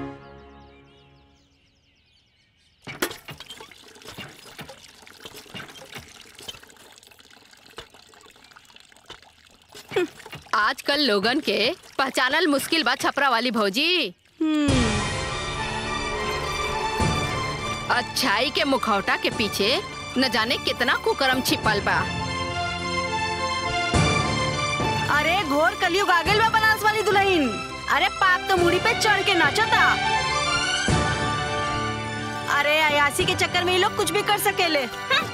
आजकल लोगन के पहचानल मुश्किल बा छपरा वाली भौजी अच्छाई के मुखौटा के पीछे न जाने कितना कुकर्म छिपल बा अरे घोर कलयुग आ गइल बा बनारस वाली दुल्हन अरे पाप तो मुड़ी पे चढ़ के नाचता अरे अयासी के चक्कर में ये लोग कुछ भी कर सकेले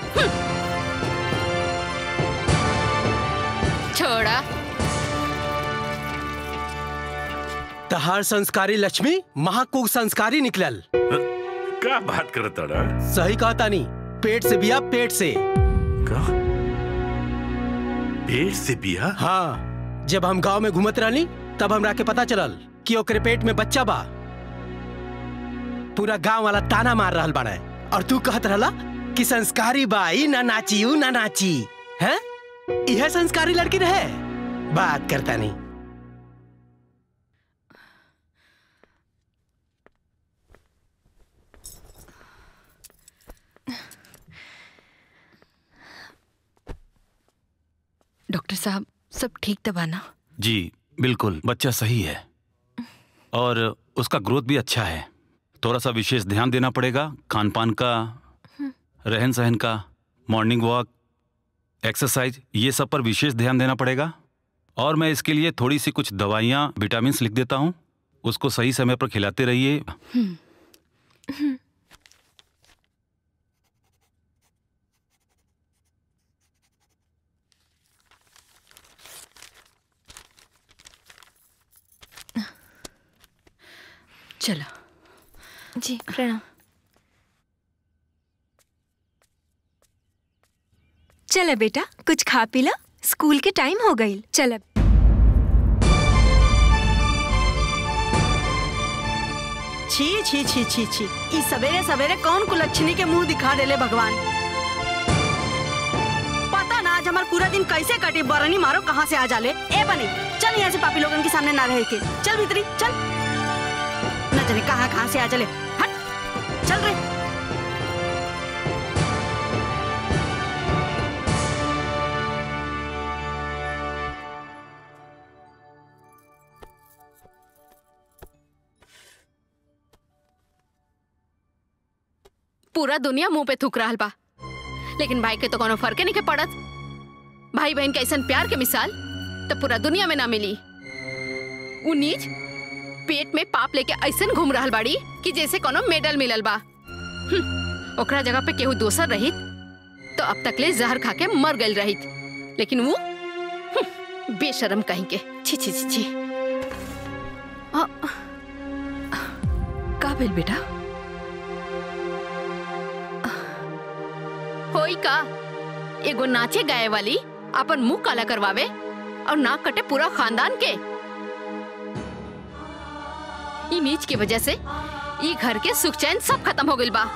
छोड़ा तहार संस्कारी लक्ष्मी महाकुग संस्कारी निकलल का बात करत अड़ा सही कहा तानी पेट से बिया पेट से का पेट से बिया हाँ जब हम गांव में घूमत रहनी तब हमरा के पता चलल कि ओकरे पेट में बच्चा बा पूरा गांव वाला ताना मार रहल बाड़े और तू कहत रहला कि संस्कारी बाई ना नाची ऊ ना नाची हैं यह संस्कारी लड़की रहे बात करता नहीं डॉक्टर साहब सब ठीक तो बाना जी बिल्कुल बच्चा सही है और उसका ग्रोथ भी अच्छा है थोड़ा सा विशेष ध्यान देना पड़ेगा खान पान का रहन सहन का मॉर्निंग वॉक एक्सरसाइज ये सब पर विशेष ध्यान देना पड़ेगा और मैं इसके लिए थोड़ी सी कुछ दवाइयाँ विटामिन लिख देता हूँ उसको सही समय पर खिलाते रहिए जी प्रणाम चल बेटा कुछ खा पी ला स्कूल के टाइम हो गई चल अब छी छी छी छी छी ई सवेरे सवेरे कौन कुलच्छनी के मुंह दिखा देले भगवान पता ना आज हमार पूरा दिन कैसे कटी बरनी मारो कहाँ से आ जाले ए बनी चल यहाँ से पापी लोगन के सामने ना रह के चल भीतरी चल न जाने कहाँ कहाँ से आ जाले हट चल रे पूरा दुनिया मुंह पे थूक रहा बा लेकिन भाई के तो कोनो फर्क नहीं के पड़त भाई बहन के ऐसन प्यार के मिसाल तो पूरा दुनिया में ना मिली उ नीच पेट में पाप लेके ऐसन घूम रहल बाड़ी कि जैसे कोनो मेडल मिलल बा हम्म, ओकरा जगह पे केहू दोसर रहित तो अब तक ले जहर खा के मर गई रहित लेकिन वो हम्म, बेशरम कहीं के छी छी छी छी आ, का भेल बेटा होई का एगो नाचे गाए वाली अपन मुंह काला करवावे और नाक कटे पूरा खानदान के ई नीच की वजह से ई घर के सुख चैन सब खत्म हो गइल बा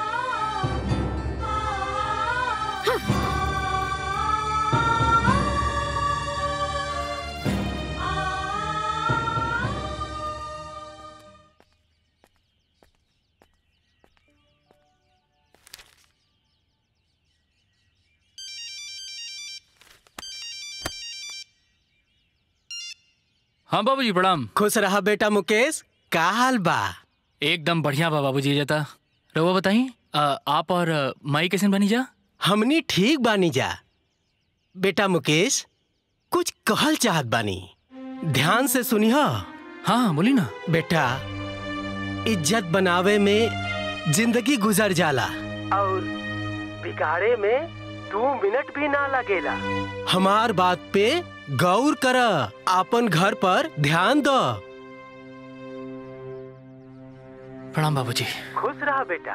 हाँ बाबूजी प्रणाम खुश रहा बेटा मुकेश का हाल बा एकदम बढ़िया बा बाबूजी जाता रहुआ बताई आप और अ, माई कैसे बनी जा हमनी ठीक बानी जा बेटा मुकेश कुछ कहल चाहत बानी ध्यान से सुनिह हाँ बोली ना बेटा इज्जत बनावे में जिंदगी गुजर जाला और बिगाड़े में दो मिनट भी ना लगेला हमार बात पे गौर कर अपन घर पर ध्यान दो प्रणाम बाबूजी खुश रहा बेटा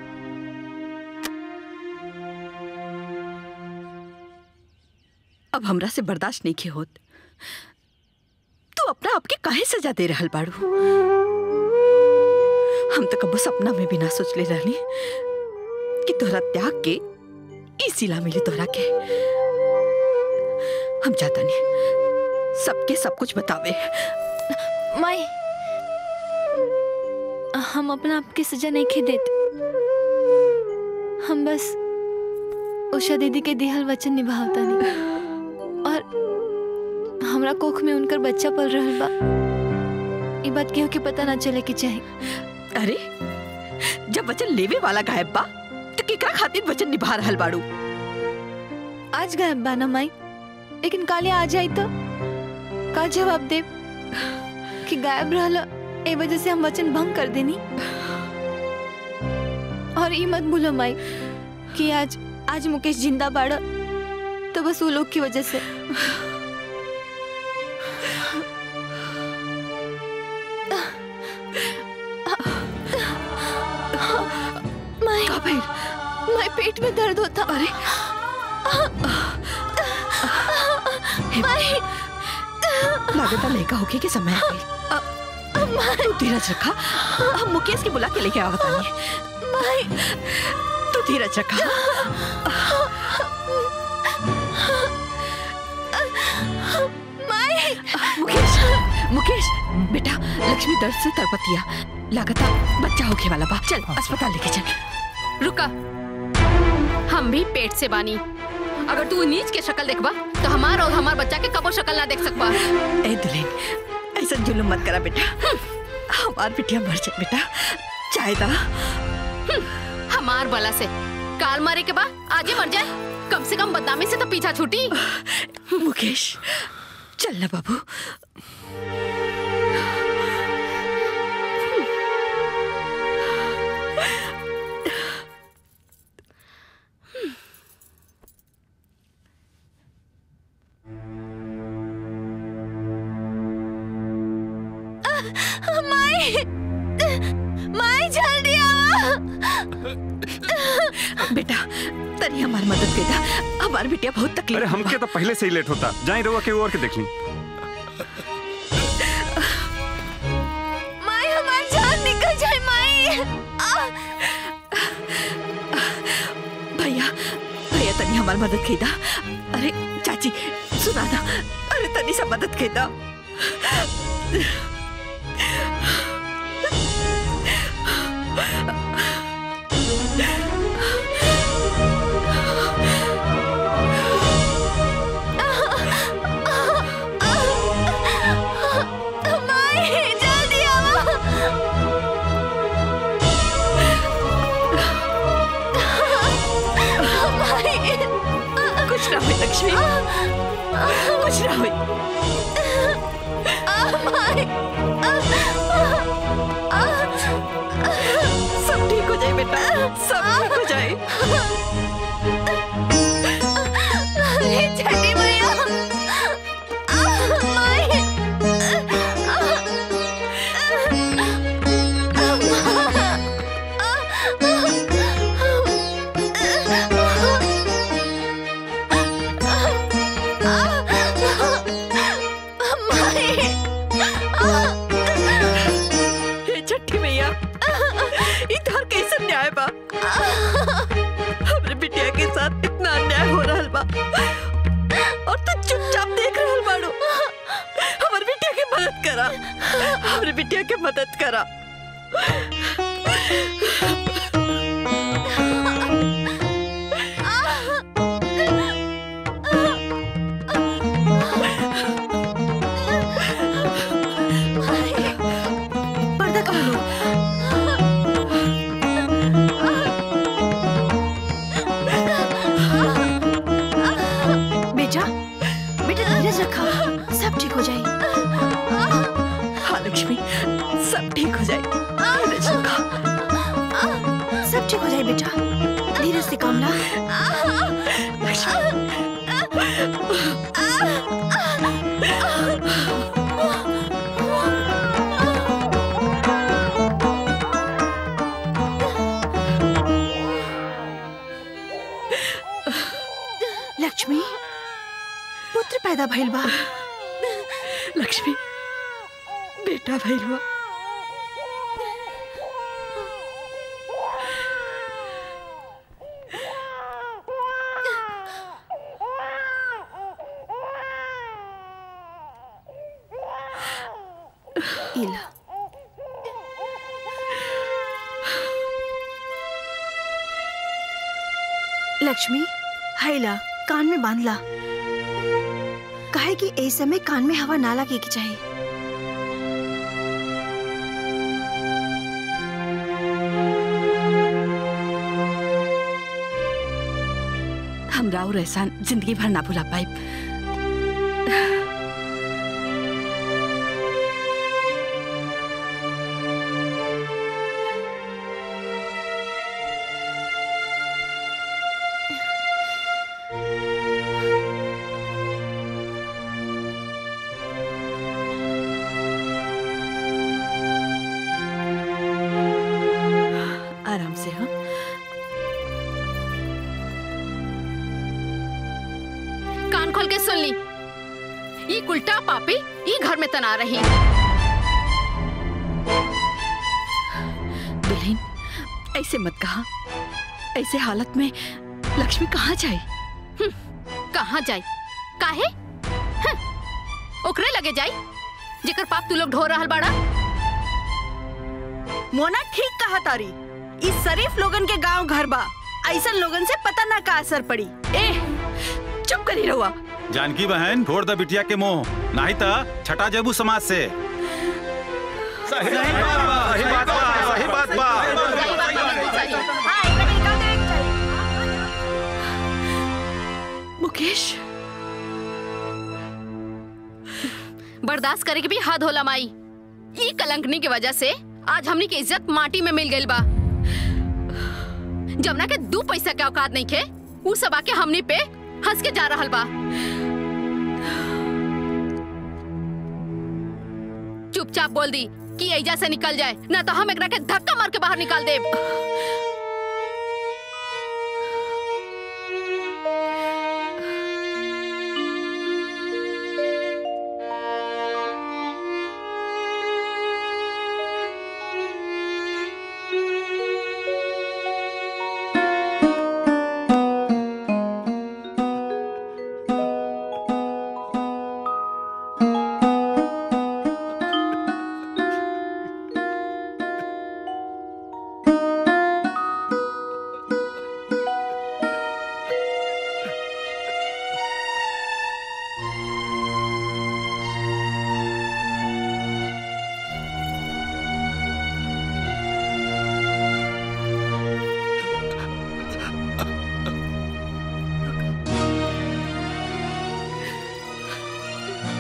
अब हमरा से बर्दाश्त नहीं के होत तू अपना आपके काहे सजा दे रहल बाड़ू हम तो कबो सपना में भी ना सोच ले रहनी कि तोहरा त्याग के ई सिला मिली तोहरा के हम चाहता नहीं सबके सब कुछ बतावे माई हम अपना आपके सजा नहीं खे देते हम बस उषा दीदी के दिहल वचन निभावता नहीं और हमरा कोख में उनकर बच्चा पल रहल बा ई बात केहू के पता ना चले के चाहे अरे जब वचन लेवे वाला गायब बा तो केकरा खातिर वचन निभा रहल बाड़ू आज गायब बा ना माई लेकिन काले आ जाई तो का जवाब दे कि गायब रहला ए वजह से हम वचन भंग कर देनी और ई मत भूलो माई कि आज आज मुकेश जिंदा बाड़ा तो बस वो लोग की वजह से माई माई पेट में दर्द होता अरे माई लागता लेका होके के समय आ गई तू धीरज रखा हम मुकेश के बुला के लेके आवत आनी माई तू धीरज रखा माई मुकेश मुकेश बेटा लक्ष्मी दर्द से तड़पतिया लागता बच्चा होके वाला बा चल अस्पताल लेके चल रुका हम भी पेट से बानी अगर तू नीच के शक्ल देखबा तो हमार और हमार बच्चा के कबो शक्ल ना देख सकबा ए दुल्हन ऐसा जुल्म मत करा बेटा हमार बिटिया मर जाए बेटा चाहे दा हमार बला से काल मारे के बाद आजे मर जाए कम से कम बदनामी से तो पीछा छूटी मुकेश चल ना बाबू माई माई जल्दी आओ बेटा तनी तनी हमार मदद कर दा हमार बिटिया बहुत तकलीफ अरे हमके तो पहले से ही लेट होता जाए रहुआ के और के देख ली माई हमार जान निकल जाए माई आ! भैया भैया तनी हमार मदद कर दा अरे चाची सुना दा अरे तनी सा मदद कर दा माई जल्दी आओ माई कुछ ना हुई लक्ष्मी कुछ ना हुई माई सब ठीक हो जाए बेटा सब ठीक हो जाए अरे छठी मैया माई हे छठी मैया इधर कैसे न्याय बा हमरे बिटिया के साथ इतना अन्याय हो रहल बा और तू चुपचाप देख रहल बाड़ू हमर बिटिया के मदद करा हमरे बिटिया के मदद करा पर्दा खोलो बेटा बेटा धीरज रखा सब ठीक हो जाए हाँ लक्ष्मी सब ठीक हो जाए धीरज रखा सब ठीक हो जाए बेटा धीरज से काम ला लक्ष्मी पुत्र पैदा भइल बा लक्ष्मी बेटा भैलवा इला लक्ष्मी हैला कान में बांध ला काहे कि ए समय कान में हवा ना लगे के चाहिए हम राव एहसान जिंदगी भर ना भुला पाए आराम से हाँ कान खोल के सुन ली ये उल्टा पापी ये घर में तना रही दुल्हन ऐसे मत कहा ऐसे हालत में लक्ष्मी कहाँ जाए कहाँ जाए काहे हं, ओकरे लगे जाई जेकर पाप तू लोग ढो रहल बाड़ा मोना ठीक कहा तारी इस शरीफ लोगन के गांव घर बा ऐसा लोगन से पता ना का असर पड़ी ए चुप करी रहुआ जानकी बहन फोड़ द बिटिया के मुंह नहीं तो छटा जेबू समाज से सही बात बा सही बात बा सही बात बा मुकेश बर्दाश्त करे के भी हद होला माई ई कलंकनी की वजह से आज हमनी के इज्जत माटी में मिल गई बा जमुना के दू पैसा के औकात नहीं खे उ सब आके हमनी पे हंस के जा रहल बा चुपचाप बोल दी कि एजा से निकल जाए ना तो हम एकरा के धक्का मार के बाहर निकाल देब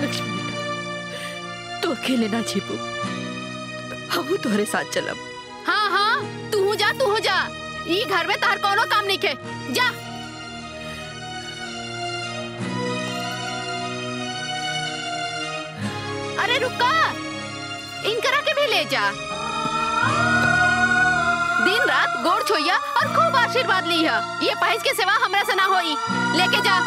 लक्ष्मी बेटा तू अकेले ना छिपू हम तोहरे साथ चलब हाँ हाँ तू जा तू जा ई घर में तार कोनो काम नहीं के जा अरे रुका इनकरा के भी ले जा दिन रात गोड़ छोइया और खूब आशीर्वाद लिया ये पहेज के सेवा हमरा से ना होई लेके जा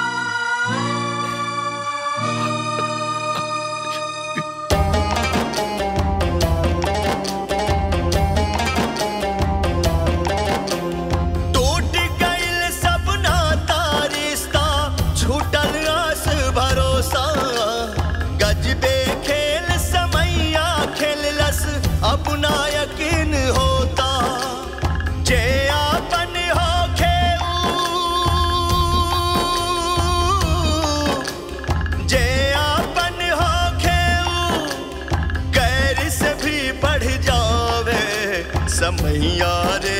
टूट गइल सब नाता रिश्ता छूटल आस भरोसा गजबे खेल समैया खेललस अपना यकीन होता जे आपन हो जे आपन हो कैर से भी बढ़ जावे समैया रे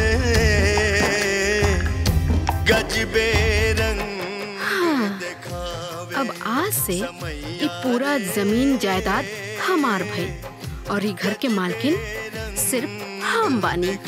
गजबे रंग हाँ, अब आज से ये पूरा जमीन जायदाद हमार भई और ये घर के मालकिन सिर्फ हम बानी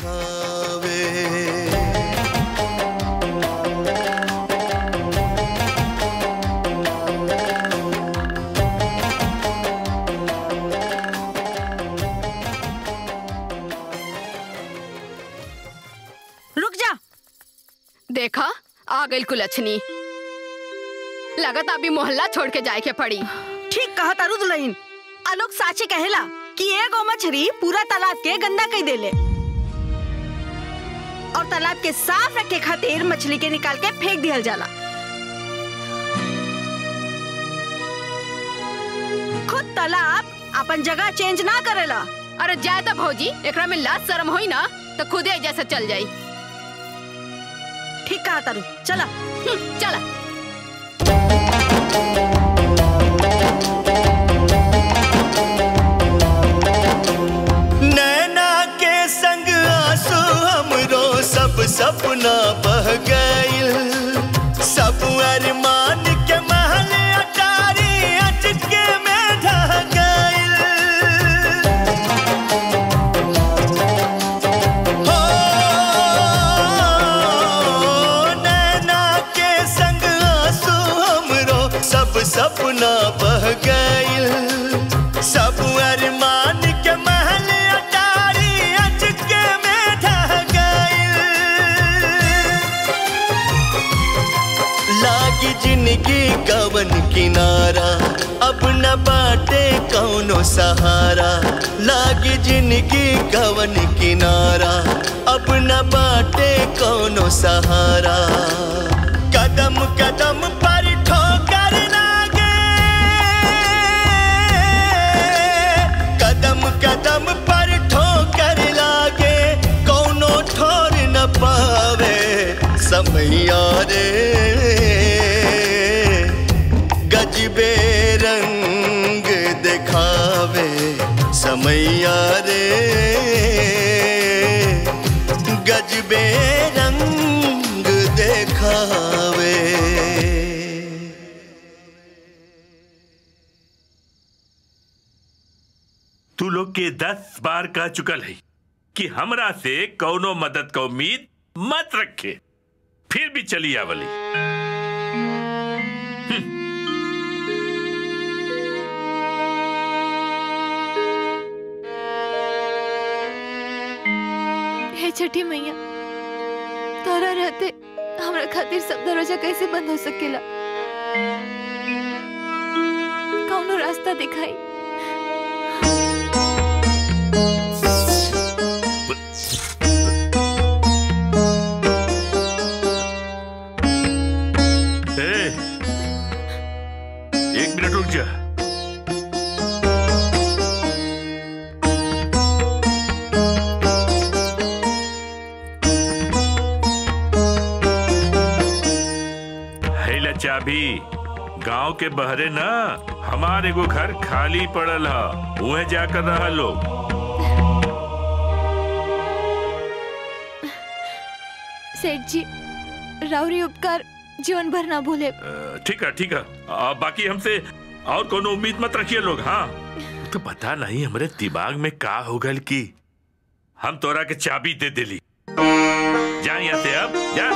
रुक जा देखा आ गई कुलछनी लगत अभी मोहल्ला छोड़ के जाए के पड़ी ठीक कहा तारू दुल्हन आलोक साचे कहेला कि एगो मछली पूरा तालाब के गंदा कई देले और तालाब के साफ रखे खातिर मछली के निकाल के फेंक दिया जाला खुद तालाब अपन जगह चेंज ना करेला अरे जाए तो भौजी एकरा में लाज शर्म होई ना तो खुदे जैसे चल जाई ठीक कहा तारू चला चला नैना के संग आंसू हमरो सब सपना बह गइल सब अरमान के महल अटारी अटके में ढह गइल हो नैना के संग आंसू हमरो सब सपना बह गइल सब अरमान के महल अटारी अटके में ढह गइल लागी जिंदगी कवन किनारा अब न बाटे कौनो सहारा लागी जिंदगी कवन किनारा अब न बाटे कौनो सहारा कदम कदम पर ठोकर लागे कदम कदम पर ठोकर लागे कौनो ठोर न पावे समैया रे गजबे रंग दिखावे समैया रे गजबे रंग दिखावे तू लोग के दस बार कह चुकल है कि हमरा से कौनो मदद का उम्मीद मत रखे फिर भी चली आवली हे छठी मैया तोरा रहते हमरा खातिर सब दरवाजा कैसे बंद हो सकेला कौनो रास्ता दिखाई ए, एक मिनट रुक जा हैला चाबी गांव के बहरे ना हमारे एगो घर खाली पड़ल है उहे जाकर रहा लोग सेठ जी राउरी उपकार जीवन भर ना भूले अ, ठीक है ठीक है आ, बाकी हमसे और कोनो उम्मीद मत रखिए लोग हाँ तो पता नहीं हमरे दिमाग में का हो गल की हम तोरा के चाबी दे दिली जा यहाँ से अब जा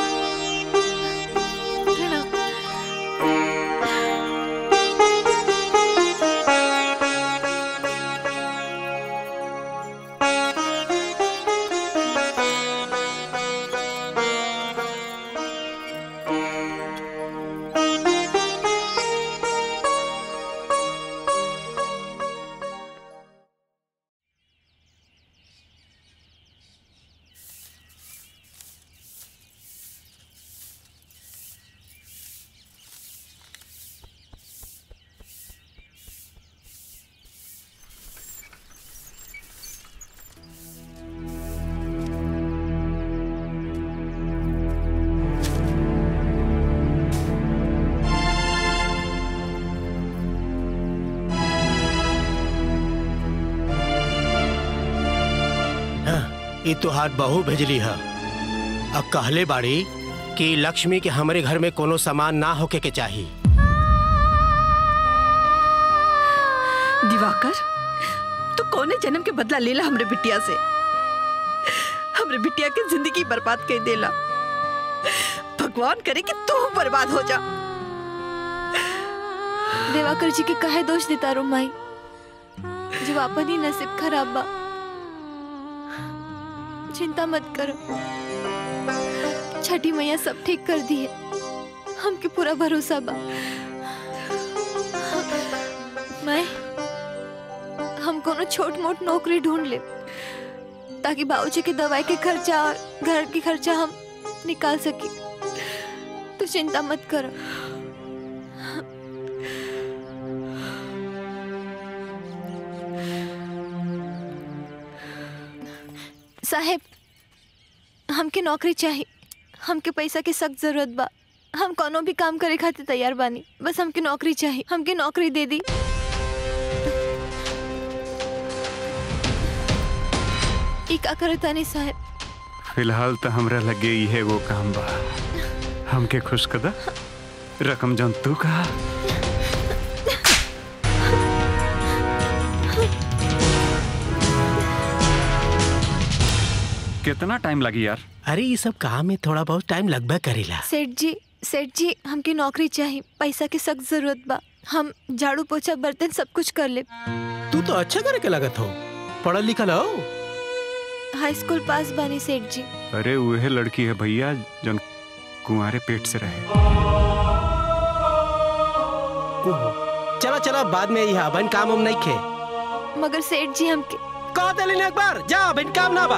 ये तुहार बहू भेजली है अब कहले बाड़ी कि लक्ष्मी के हमरे घर में कोनो सामान ना होके के चाहिए दिवाकर तू कौने जन्म के बदला लेला हमरे बिटिया से हमरे बिटिया के जिंदगी बर्बाद कर देला भगवान करे कि तू बर्बाद हो जा देवाकर जी के कहे दोष देता रो माई जब अपन ही नसीब खराब बा चिंता मत करो छठी मैया सब ठीक कर दी है हमके पूरा भरोसा बा मैं हम कोनो छोट मोट नौकरी ढूंढ ले ताकि बाबूजी के दवाई के खर्चा और घर के खर्चा हम निकाल सके तो चिंता मत करो साहेब हमके नौकरी चाहिए हमके पैसा की सख्त जरूरत बा हम कोनो भी काम करे खातिर तैयार बानी बस हमके नौकरी चाहिए हमके नौकरी दे दी ई का करता नहीं साहेब फिलहाल तो हमरा लगे इहे वो काम बा हमके खुश कदा रकम जौन तू कहा कितना टाइम लगी यार अरे ये सब काम में थोड़ा बहुत टाइम लगभग करेला सेठ जी सेठ जी हमके नौकरी चाहिए पैसा की सख्त जरूरत बा हम झाड़ू पोछा बर्तन सब कुछ कर ले तू तो अच्छा करे के लगत हो पढ़ल लिखल हो हाई स्कूल पास बानी सेठ जी अरे वह लड़की है भैया जौन कुंवारे पेट से रहे चला चला बाद में यह बन काम हम नहीं खे मगर सेठ जी हमके कह दिली एक बार जा बन काम ना बा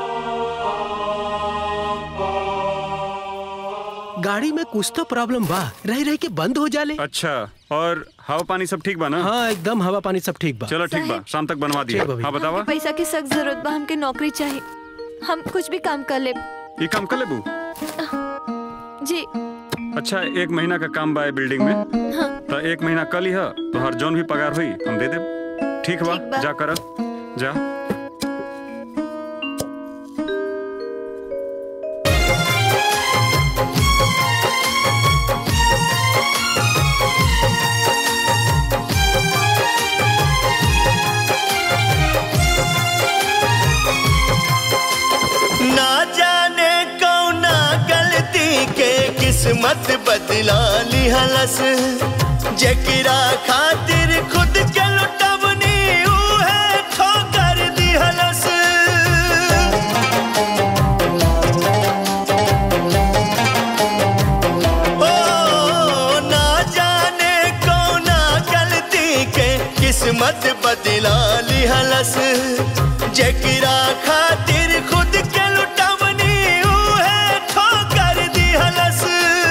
गाड़ी में कुछ तो प्रॉब्लम बा रह रह के बंद हो जाले अच्छा और हवा पानी सब ठीक बा ना हाँ एकदम हवा पानी सब ठीक बा चलो ठीक बा शाम तक बनवा दिया ठीक बा भैया। हाँ बतावा हमके पैसा की सख्त जरूरत बा हमके नौकरी चाहिए हम कुछ भी काम कर ले ये काम कर लेबू जी अच्छा एक महीना का काम बा ए बिल्डिंग में हाँ तो एक महीना कल ही है तो हर जौन भी पगार हुई हम दे देब ठीक बा ठीक बा। जा कर जा ना जाने कौना गलती के किस्मत बदला लिहलस जकरा खातिर खुद के लुटवनी उहे ठोकर दिहलस ओ ना जाने कौना गलती के किस्मत बदला लिहलस जकरा खातिर खुद के लुटवनी उहे ठोकर दिहलस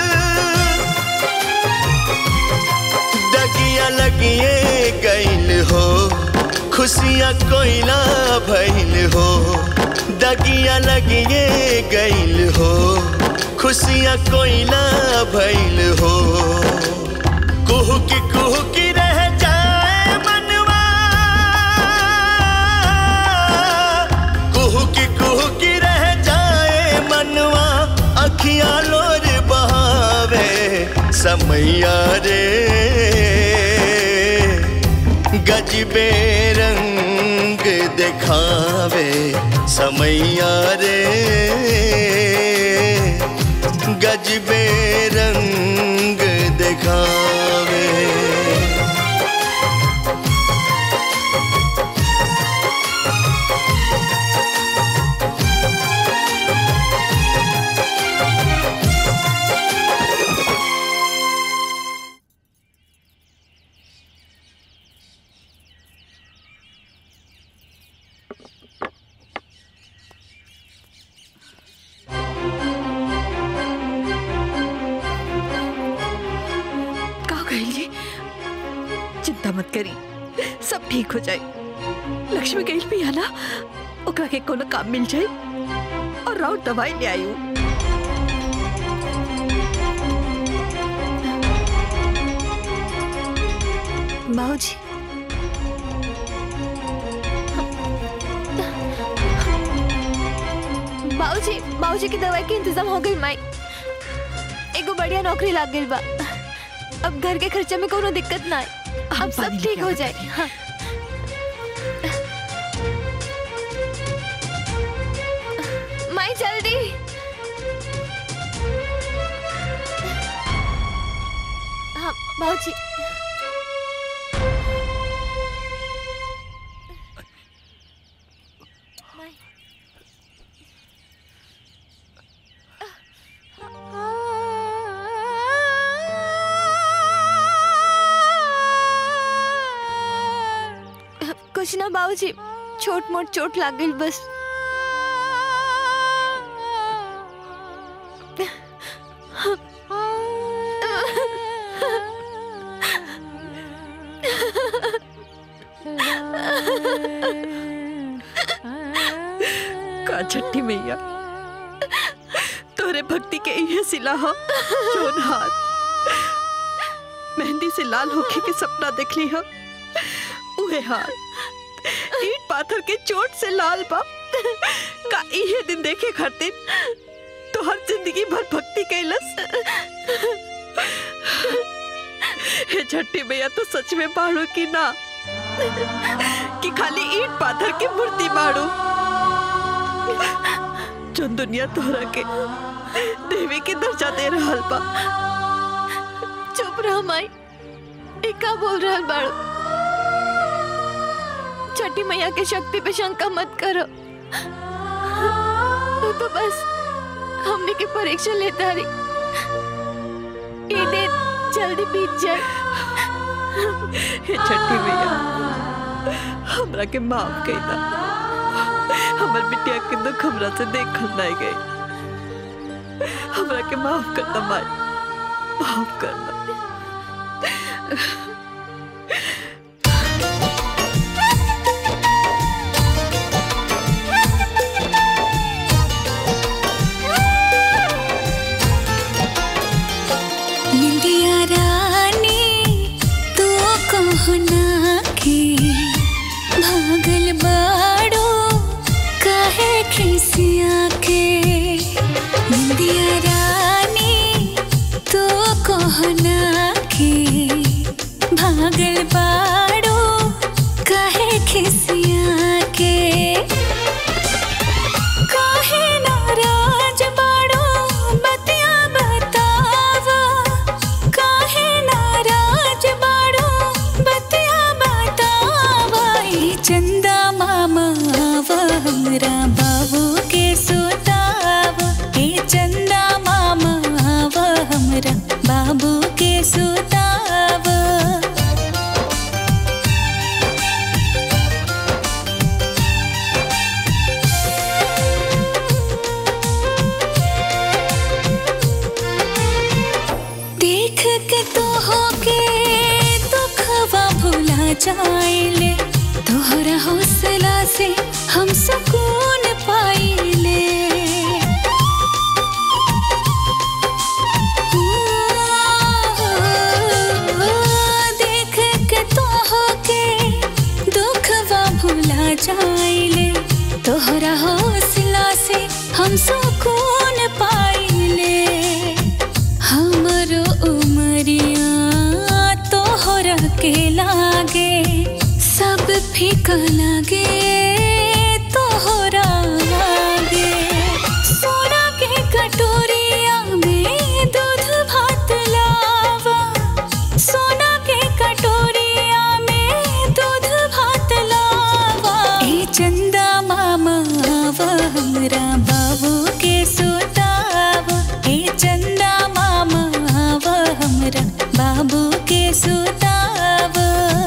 दगिया लगिए गइल हो खुशियाँ कोइला भइल हो दगिया लगिए गइल हो खुशियाँ कोइला भइल हो कुहू की कुहू की रह जाए मनवा कुहू की कुहू की रह जाए मनवा अखियां लोर बहावे समैया रे गजबे रंग दिखावे समैया रे गजबे रंग दिखावे का कहिए चिंता मत करी सब ठीक हो जाए लक्ष्मी कहीं भी है ना ओकरा के कोनो काम मिल जाए और राउत दवाई ले आई हूँ बाबूजी बाबूजी बाबूजी की दवाई के इंतजाम हो गई माई एगो बढ़िया नौकरी लाग गई बा अब घर के खर्चा में कोनो दिक्कत ना आए अब सब ठीक हो जाए हाँ माई जल्दी हाँ बाबूजी कुछ ना बाबूजी छोट मोट चोट लाग गई बस का छठी मैया तोरे भक्ति के ये सिला हो जोन हाथ मेहंदी से लाल होके के सपना देख ली हो उहे हाथ ईट पाथर के चोट से लाल बा का इहे दिन देखे खातिर तो हर जिंदगी भर भक्ति कैलस हे छठी मैया तो सच में बाड़ू की ना कि खाली ईट पाथर की मूर्ति बाड़ू जो दुनिया तोहरा के देवी के दर्जा दे रहल बा चुप रह माई ए का बोल रहल बाड़ू छठी मैया के शक्ति पे शंका मत करो तू तो बस हमने के परीक्षा लेता रही ये दिन जल्दी बीत जाए हे छठी मैया हमरा के माफ कर दा हमर बिटिया के दुख हमरा से देखल नहीं गई हमरा के माफ कर दा माई माफ कर दा निंदिया रानी तू कहना के भागल बाड़ो काहे खिसिया के निंदिया रानी तू कहना के भागल बाड़ो काहे खिसिया के काहे नाराज बाड़ो बतिया बतावा काहे नाराज बाड़ो बतिया बतावा ई चंदा मामा आवा हमरा बाबू के सुतावा ई चंदा मामा आवा हमरा बाबू के सुतावा देख के तो होके दुखवा भुला जाइले तोहरा हौसला से हम सुकून पाइले देख के तो होके दुखवा भुला जाइले तोहरा हौसला से हम सुकून पाइले हमरो उमरिया तोहरा के लागे फीका लागे तोहरा लागे सोना के कटोरिया में दूध भात लावा सोना के कटोरिया में दूध भात लावा ए चंदा मामा आवा हमरा बाबू के सुतावा ए चंदा मामा आवा हमरा बाबू के सुतावा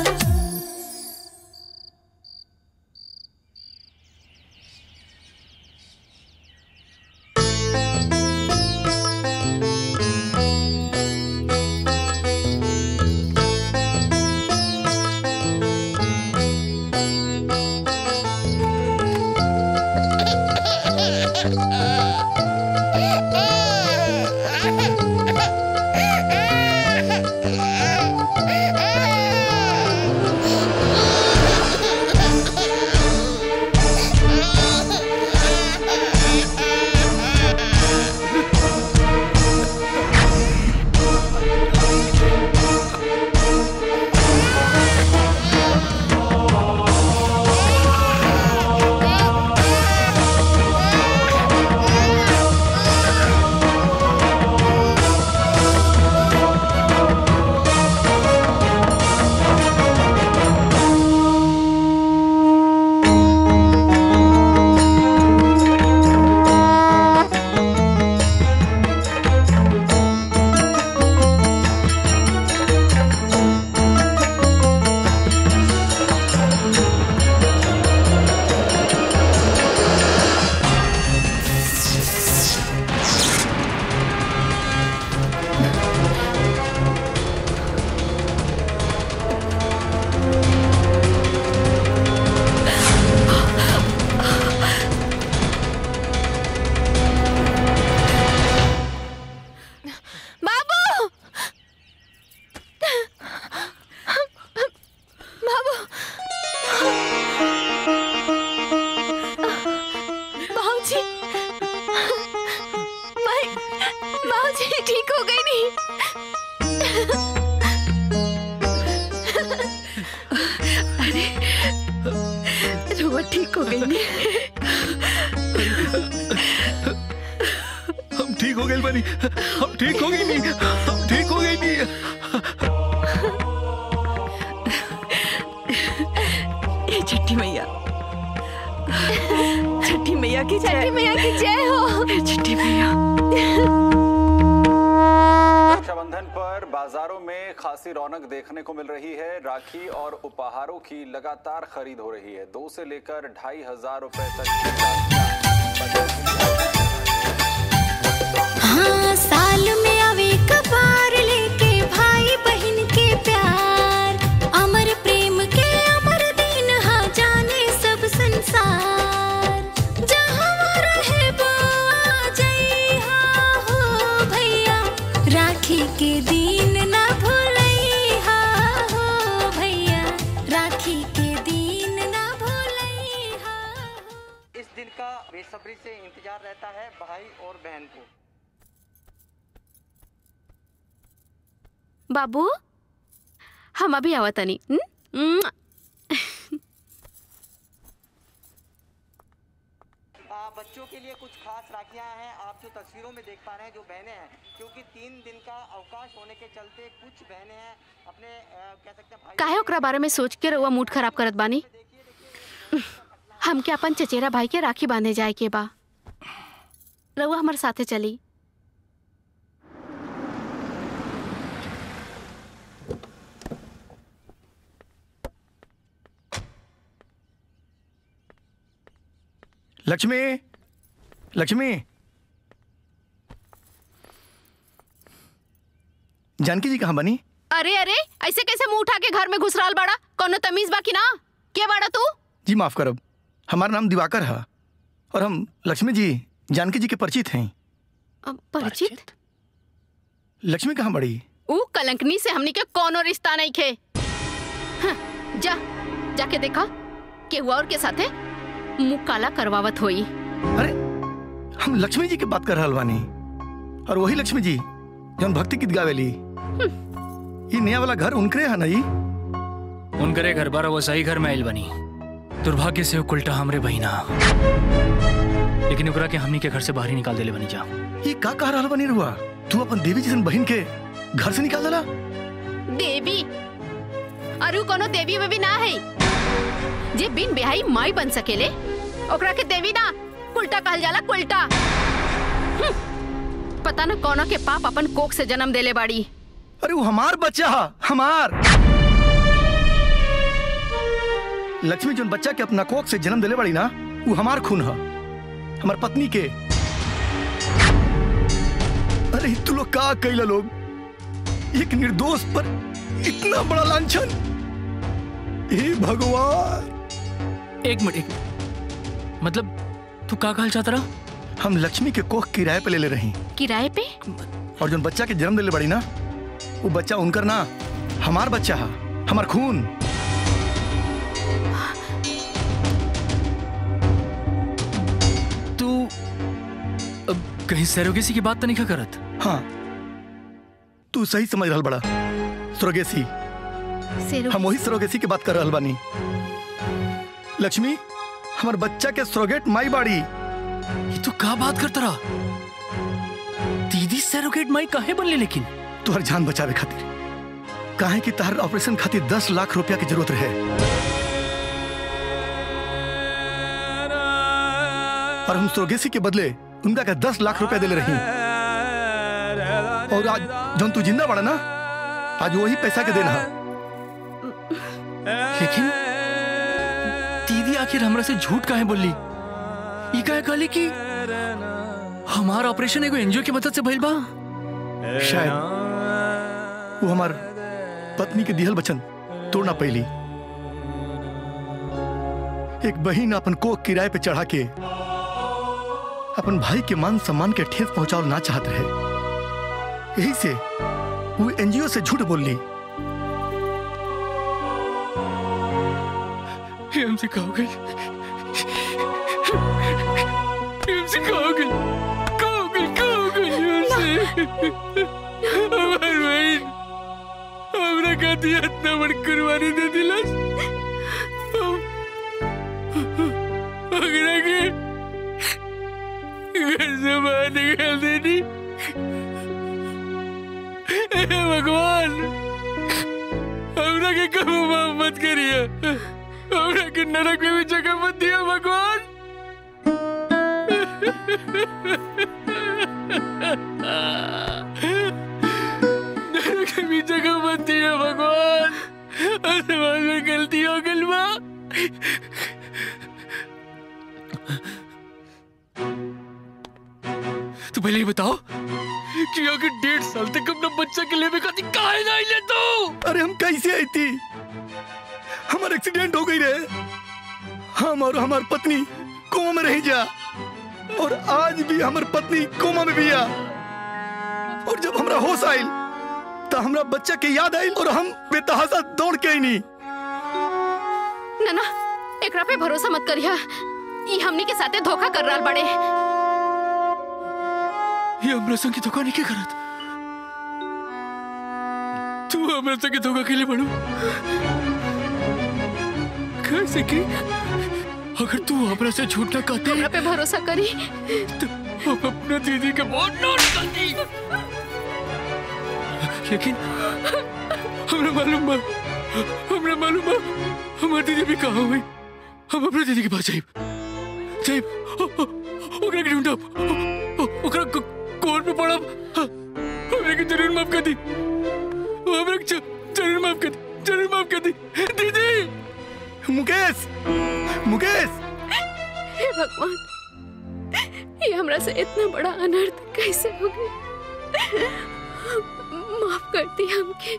बाबू बाबू बाबूजी मैं बाबूजी ठीक हो गई नहीं अरे रुआ ठीक हो गई नहीं हम ठीक हो गए बनी हम ठीक हो गई नहीं हम ठीक हो गई नहीं ये छठी मैया छठी मैया की जय छठी मैया की जय हो छठी मैया रक्षाबंधन पर बाजारों में खासी रौनक देखने को मिल रही है राखी और उपहारों की लगातार खरीद हो रही है दो से लेकर ढाई हजार रुपए तक हाँ साल में आवे कबार लेके भाई बहन के प्यार अमर प्रेम के अमर दिन हाँ जाने सब संसार जहाँ रहे वो आ जाई हाँ हो भैया राखी के दिन ना भूलई हाँ हो भैया राखी के दिन ना भूलई इस दिन का बेसब्री से इंतजार रहता है भाई और बहन को बाबू हम अभी आवतनी हम्म? आ, बच्चों के लिए कुछ खास राखियां हैं आप जो तस्वीरों में देख पा रहे हैं जो बहनें हैं क्योंकि तीन दिन का अवकाश होने के चलते कुछ बहनें हैं अपने आ, कह सकते हैं भाई काहे ओकरा बारे में सोच के रउआ मूड खराब करत बानी हमके अपन चचेरा भाई के राखी बांधे जाए के बा रउआ हमारे साथे चली लक्ष्मी लक्ष्मी जानकी जी कहाँ बनी अरे अरे ऐसे कैसे मुंह उठा के घर में घुस रहल बाड़ा कोनो तमीज बा कि ना के बाड़ा तू जी माफ करब हमारा नाम दिवाकर है और हम लक्ष्मी जी जानकी जी के परिचित हैं अब परिचित लक्ष्मी कहाँ बड़ी ऊ कलंकनी से हमनी के कोनो रिश्ता नहीं खे हाँ, जा जाके देखा के हुआ और के साथे मुंह काला करवावत होई हम लक्ष्मी जी की बात कर रहल बानी और वही लक्ष्मी जी जौन भक्ति गीत गावेली ये नया वाला घर उनकरे है ना जी उनकरे घर बार वो सही घर में आइल बनी दुर्भाग्य से वो उल्टा हमरे बहिना लेकिन ओकरा के हमनी के घर से बाहर ही निकाल देले बनी जा ये का कह रहा बनी रुआ तू अपन देवी जैसन बहन के घर से निकाल देला देवी अरु कोनो देवी वेवी ना है जे बिन बिहाई माई बन सकेले ओकरा के देवी ना उल्टा कहल जाला उल्टा हम्म, पता न कोनो के पाप अपन कोख से जन्म देले बाड़ी अरे वो हमार बच्चा हा हमार लक्ष्मी जोन बच्चा के अपना कोख से जन्म दिले बड़ी ना वो हमार खून है हमार पत्नी के अरे तू लोग का कैला लोग एक निर्दोष पर इतना बड़ा लांछन हे भगवान एक मिनट एक मिनट। मतलब तू का कहल चाहता रहा हम लक्ष्मी के कोख किराए पे ले ले रही किराए पे और जोन बच्चा के जन्म दिले बड़ी ना वो बच्चा उनकर ना हमार बच्चा है हमार खून तू अब कहीं सरोगेसी की बात तो नहीं का करत हाँ तू सही समझ रहा बड़ा सरोगेसी हम वही सरोगेसी की बात कर रहा बानी लक्ष्मी हमार बच्चा के सरोगेट माई बाड़ी ये तू का बात करता रहा दीदी सरोगेट माई काहे बनले लेकिन तुहर जान बचावे खातिर काहे कि तहर ऑपरेशन खातिर दस लाख रुपया की जरूरत रहे और हम सरोगेसी के बदले उनका का दस लाख रुपया दिले रही और आज जौन तू जिंदा बड़ा ना आज वही पैसा के देना लेकिन दीदी आखिर हमरा से झूठ काहे बोली ये काहे कहली कि हमारा ऑपरेशन एगो एनजीओ की मदद से भइल बा शायद वो हमार पत्नी के दिहल बचन तोड़ना पैली एक बहिन अपन कोख किराए पे चढ़ा के अपन भाई के मान सम्मान के ठेस पहुंचाओ ना चाहत रहे यही से वो एनजीओ से झूठ बोल ली ये हमसे कहोगे ये हमसे कहोगे कहोगे कहोगे ये हमसे हमार बहन हमरा खातिर इतना बड़ कुर्बानी दे दिलस अगरा के घर से बाहर निकाल देनी हे भगवान हमरा के कबो माफ मत करिए हमरा के नरक में भी जगह मत दिया भगवान नरक में भी जगह मत दिया भगवान आसमान में गलती हो गई बा तू पहले ये बताओ कि अगर डेढ़ साल तक अपना बच्चा के लेवे खातिर काहे नहीं ले तू अरे हम कैसे आई थी हमारा एक्सीडेंट हो गई रे हम और हमार पत्नी कोमा में रह जा और आज भी हमार पत्नी कोमा में भी आ और जब हमरा होश आइल तो हमरा बच्चा के याद आइल और हम बेतहासा दौड़ के आई नहीं ना ना एकरा पे भरोसा मत करिया ई हमनी के साथे धोखा कर रहल बड़े ये हमरा संग की धोखा नहीं के करत तू हमरा संग धोखा के लिए बड़ू कैसे की अगर तू हमरा से झूठ ना कहती हमरा पे भरोसा करी तो हम अपने दीदी के बहुत नोट करती लेकिन हमरा मालूम बा हमरा मालूम बा हमार दीदी भी कहाँ हुई हम अपने दीदी के पास जाइब जाइब ओ- ओ- ओकरा के ढूंढब ओ- ओ- ओकरा को- कोर्ट में पड़ब हमरा के जरूर माफ कर दी हमरा के ज- जरूर माफ कर दी जरूर माफ कर दी दीदी मुकेश मुकेश हे भगवान ये हमरा से इतना बड़ा अनर्थ कैसे हो गया माफ कर दी हमके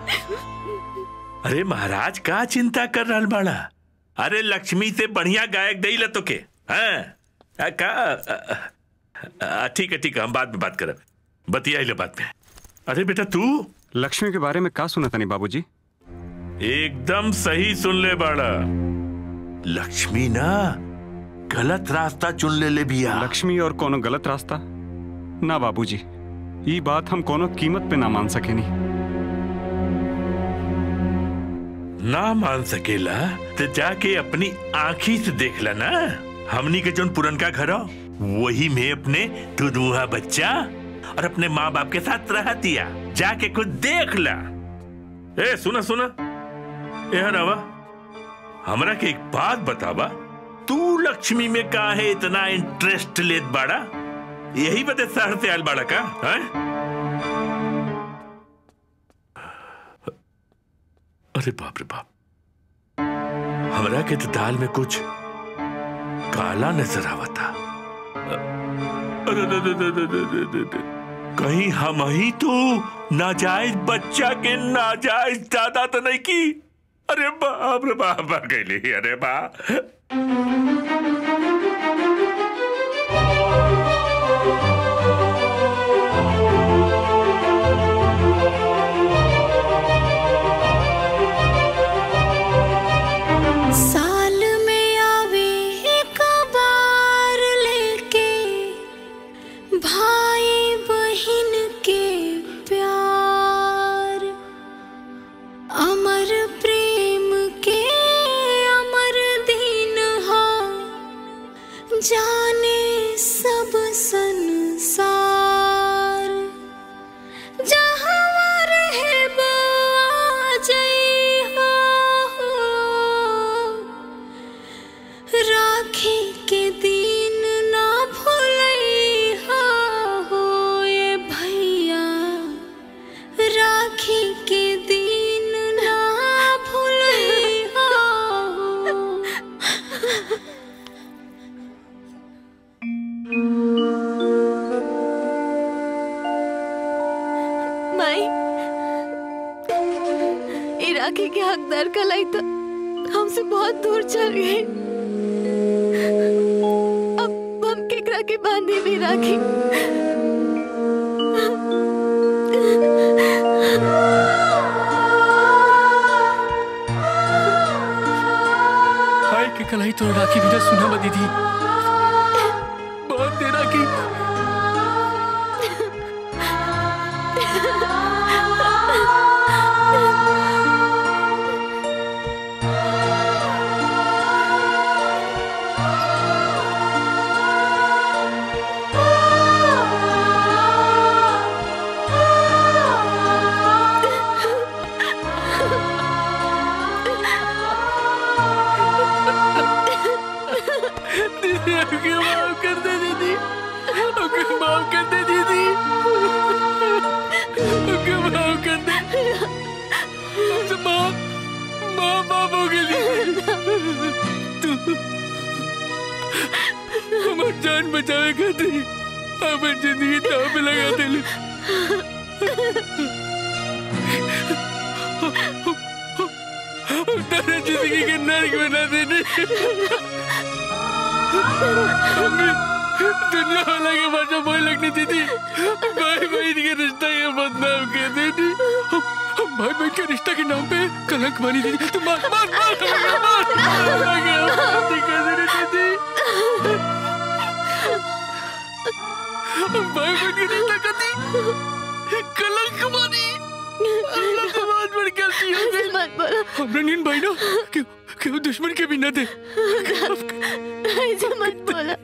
अरे महाराज का चिंता कर रहल बाड़ा अरे लक्ष्मी से बढ़िया गायक दई ला तो के हाँ? आ, का आ, आ, ठीक है ठीक है हम बाद में बात करब बतियाई ले बात में अरे बेटा तू लक्ष्मी के बारे में का सुना तनी बाबूजी एकदम सही सुन ले बाड़ा लक्ष्मी ना गलत रास्ता चुन ले ले बिया लक्ष्मी और कोनो गलत रास्ता ना बाबूजी ये बात हम कोनो कीमत पे ना मान सकेनी ना मान सकेला तो जाके अपनी आँखी से देख ला ना हमनी के जोन पुरनका घर हो, वही में अपने दुधुआ बच्चा और अपने माँ बाप के साथ रह दिया जाके कुछ देख ला ए सुना सुना ए रवा हमरा के एक बात बतावा तू लक्ष्मी में का है इतना इंटरेस्ट लेत बाड़ा यही बते शहर से आयल बाड़ा का है? अरे बाप रे बाप हमरा के तो दाल में कुछ काला नजर आवता अरे अरे, अरे, अरे, अरे, अरे, अरे, अरे। कहीं हम ही तो नाजायज बच्चा के नाजायज दादा तो नहीं की अरे बाप रे बाप आ गई अरे बा साल में आवे एक बार लेके भाई बहन के प्यार अमर प्रेम के अमर दिन हो जाने सब संसार जहाँ रहे आ जइहा राखी के दिन ना भूलैहा हो ये भैया राखी के दिन ना भूलैहा हो माई ये राखी के हकदार कलाई तो हमसे बहुत दूर चल गई अब हम केकरा के बांधे भी राखी हाय के कलाई तो राखी बिना सुना बदी थी बहुत देर राखी दीदी हमके माफ कर दे दीदी हमके माफ कर दे दीदी हमके माफ कर दे हमसे माँ माँ बाप हो गई तू हमार जान बचावे खातिर हमार जिंदगी दाव पे लगा दे तेरे जिंदगी के नर्क बना देने हमें दुनिया वाला के भाषा बोल लगनी थी थी भाई बहन के रिश्ता के बदनाम कर देती हम हम भाई बहन के रिश्ता के नाम पे कलंक मानी थी तू मार मार मार मार मार मार मार कर देनी थी थी हम भाई बहन के रिश्ता करती कलंक मानी अल्लाह को बहुत बड़ी गलती हो गई मत बोलो हमरा नींद भाई ना क्यों क्यों दुश्मन के भी न दे ऐसे मत बोलो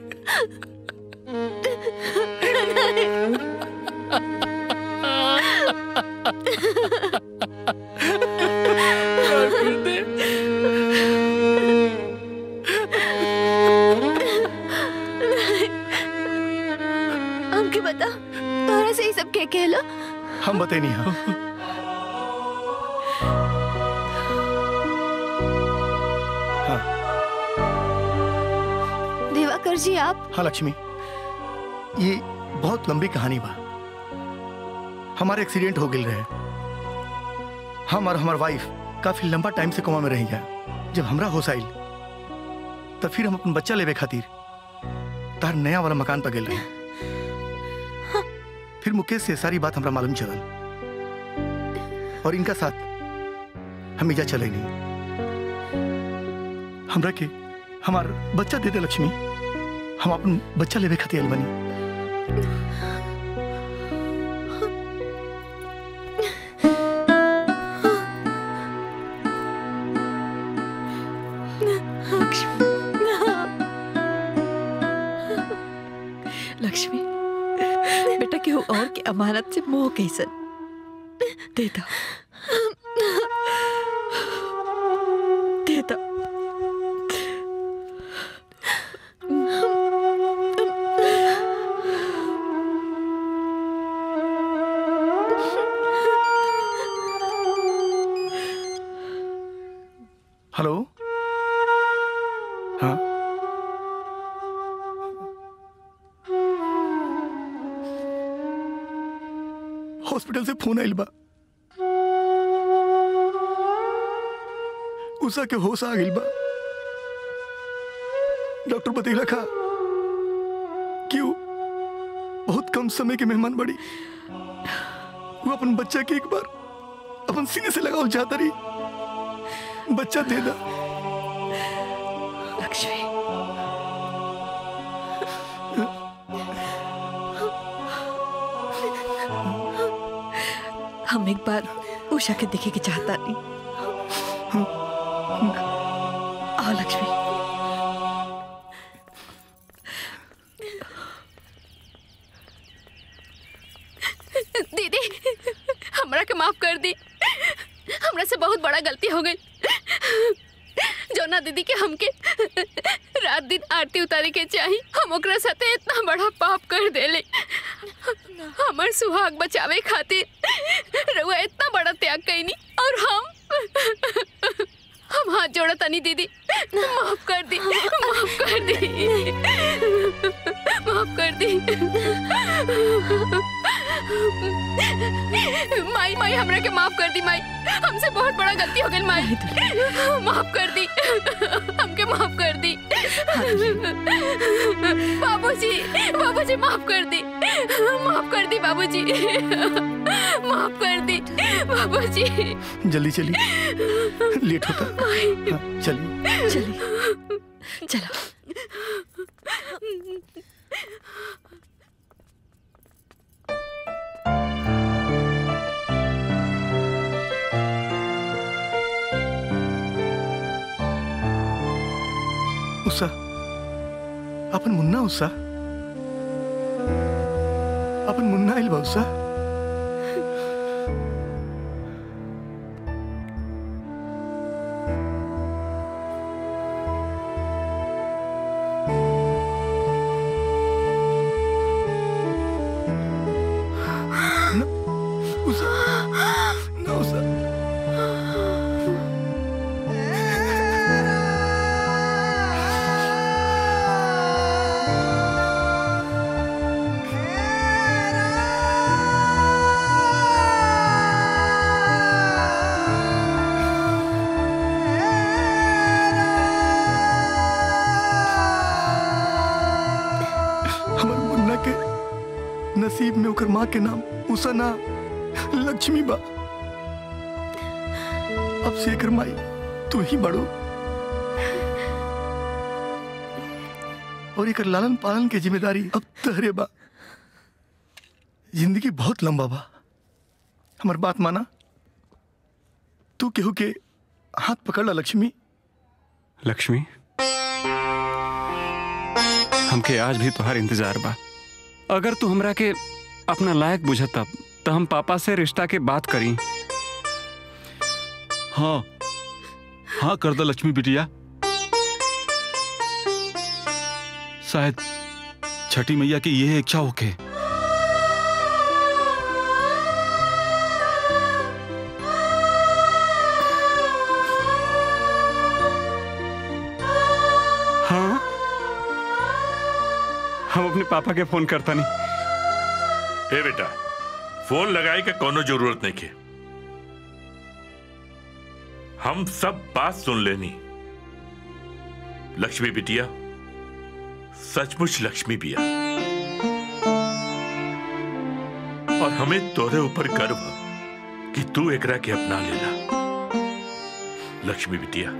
हमके बता तोरा से ये सब के कहला हम बते नहीं हाँ दिवाकर जी आप हाँ लक्ष्मी ये बहुत लंबी कहानी बा हमारे एक्सीडेंट हो गई रहे हम और हमार वाइफ काफी लंबा टाइम से कोमा में रही गया जब हमरा होश आइल तब फिर हम अपन बच्चा लेवे खातिर तार नया वाला मकान पर गए रहे फिर मुकेश से सारी बात हमरा मालूम चलल और इनका साथ हम इजा चले नहीं हमरा के हमार बच्चा दे दे लक्ष्मी हम अपन बच्चा लेवे खातिर आइल बनी और के अमानत से मोह कैसन दे दो दे दो हेलो हाँ हॉस्पिटल से फोन आइल बा उषा के होश आ गइल बा डॉक्टर बतैला खा कि वो बहुत कम समय के मेहमान बड़ी वो अपन बच्चा के एक बार अपन सीने से लगाओ चाहता रही बच्चा दे दा लक्ष्मी हम एक बार उषा के देखे के चाहता नहीं आओ लक्ष्मी दीदी हमरा के माफ कर दी हमरा से बहुत बड़ा गलती हो गई जोना दीदी के हमके रात दिन आरती उतारे के चाही हम ओकरा साथे इतना बड़ा पाप कर देले हमर सुहाग बचावे खातिर रउआ इतना बड़ा त्याग कैनी और हम हम हाथ जोड़ा तनी दीदी माफ कर दी माफ कर दी माफ कर दी माई माई हमरा के माफ कर दी माई हमसे बहुत बड़ा गलती हो गई माई माफ कर दी हमके माफ कर दी बाबूजी बाबूजी माफ कर दी माफ कर दी बाबूजी माफ कर दी बाबूजी जल्दी चलिए लेट होता हाँ, चलिए चलिए चलो उषा अपन मुन्ना उषा अपन मुन्ना आइल बा उषा न- उषा न उषा हमर मुन्ना के नसीब में ओकर माँ के नाम उषा ना लक्ष्मी बा अब से एकर माई तू ही बड़ो और एकर लालन पालन के जिम्मेदारी अब तहरे बा जिंदगी बहुत लंबा बा हमर बात माना तू केहू के हाथ पकड़ ला लक्ष्मी लक्ष्मी हमके आज भी तुहार इंतजार बा अगर तू हमरा के अपना लायक बुझता तो हम पापा से रिश्ता के बात करी हाँ हाँ कर दो लक्ष्मी बिटिया शायद छठी मैया की यह इच्छा होके हाँ हम अपने पापा के फोन करता नहीं ए बेटा फोन लगाए का कोनो जरूरत नहीं के हम सब बात सुन लेनी लक्ष्मी बिटिया सचमुच लक्ष्मी बिया और हमें तोरे ऊपर गर्व है कि तू एकरा के अपना लेला लक्ष्मी बिटिया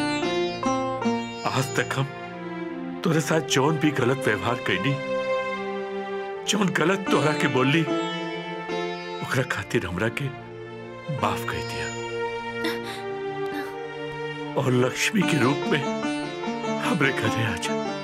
आज तक हम तोरे साथ जौन भी गलत व्यवहार कैनी जौन गलत तोहरा के बोली ओकरा खातिर हमरा के माफ कर दिया और लक्ष्मी के रूप में हमरे घरे आ जा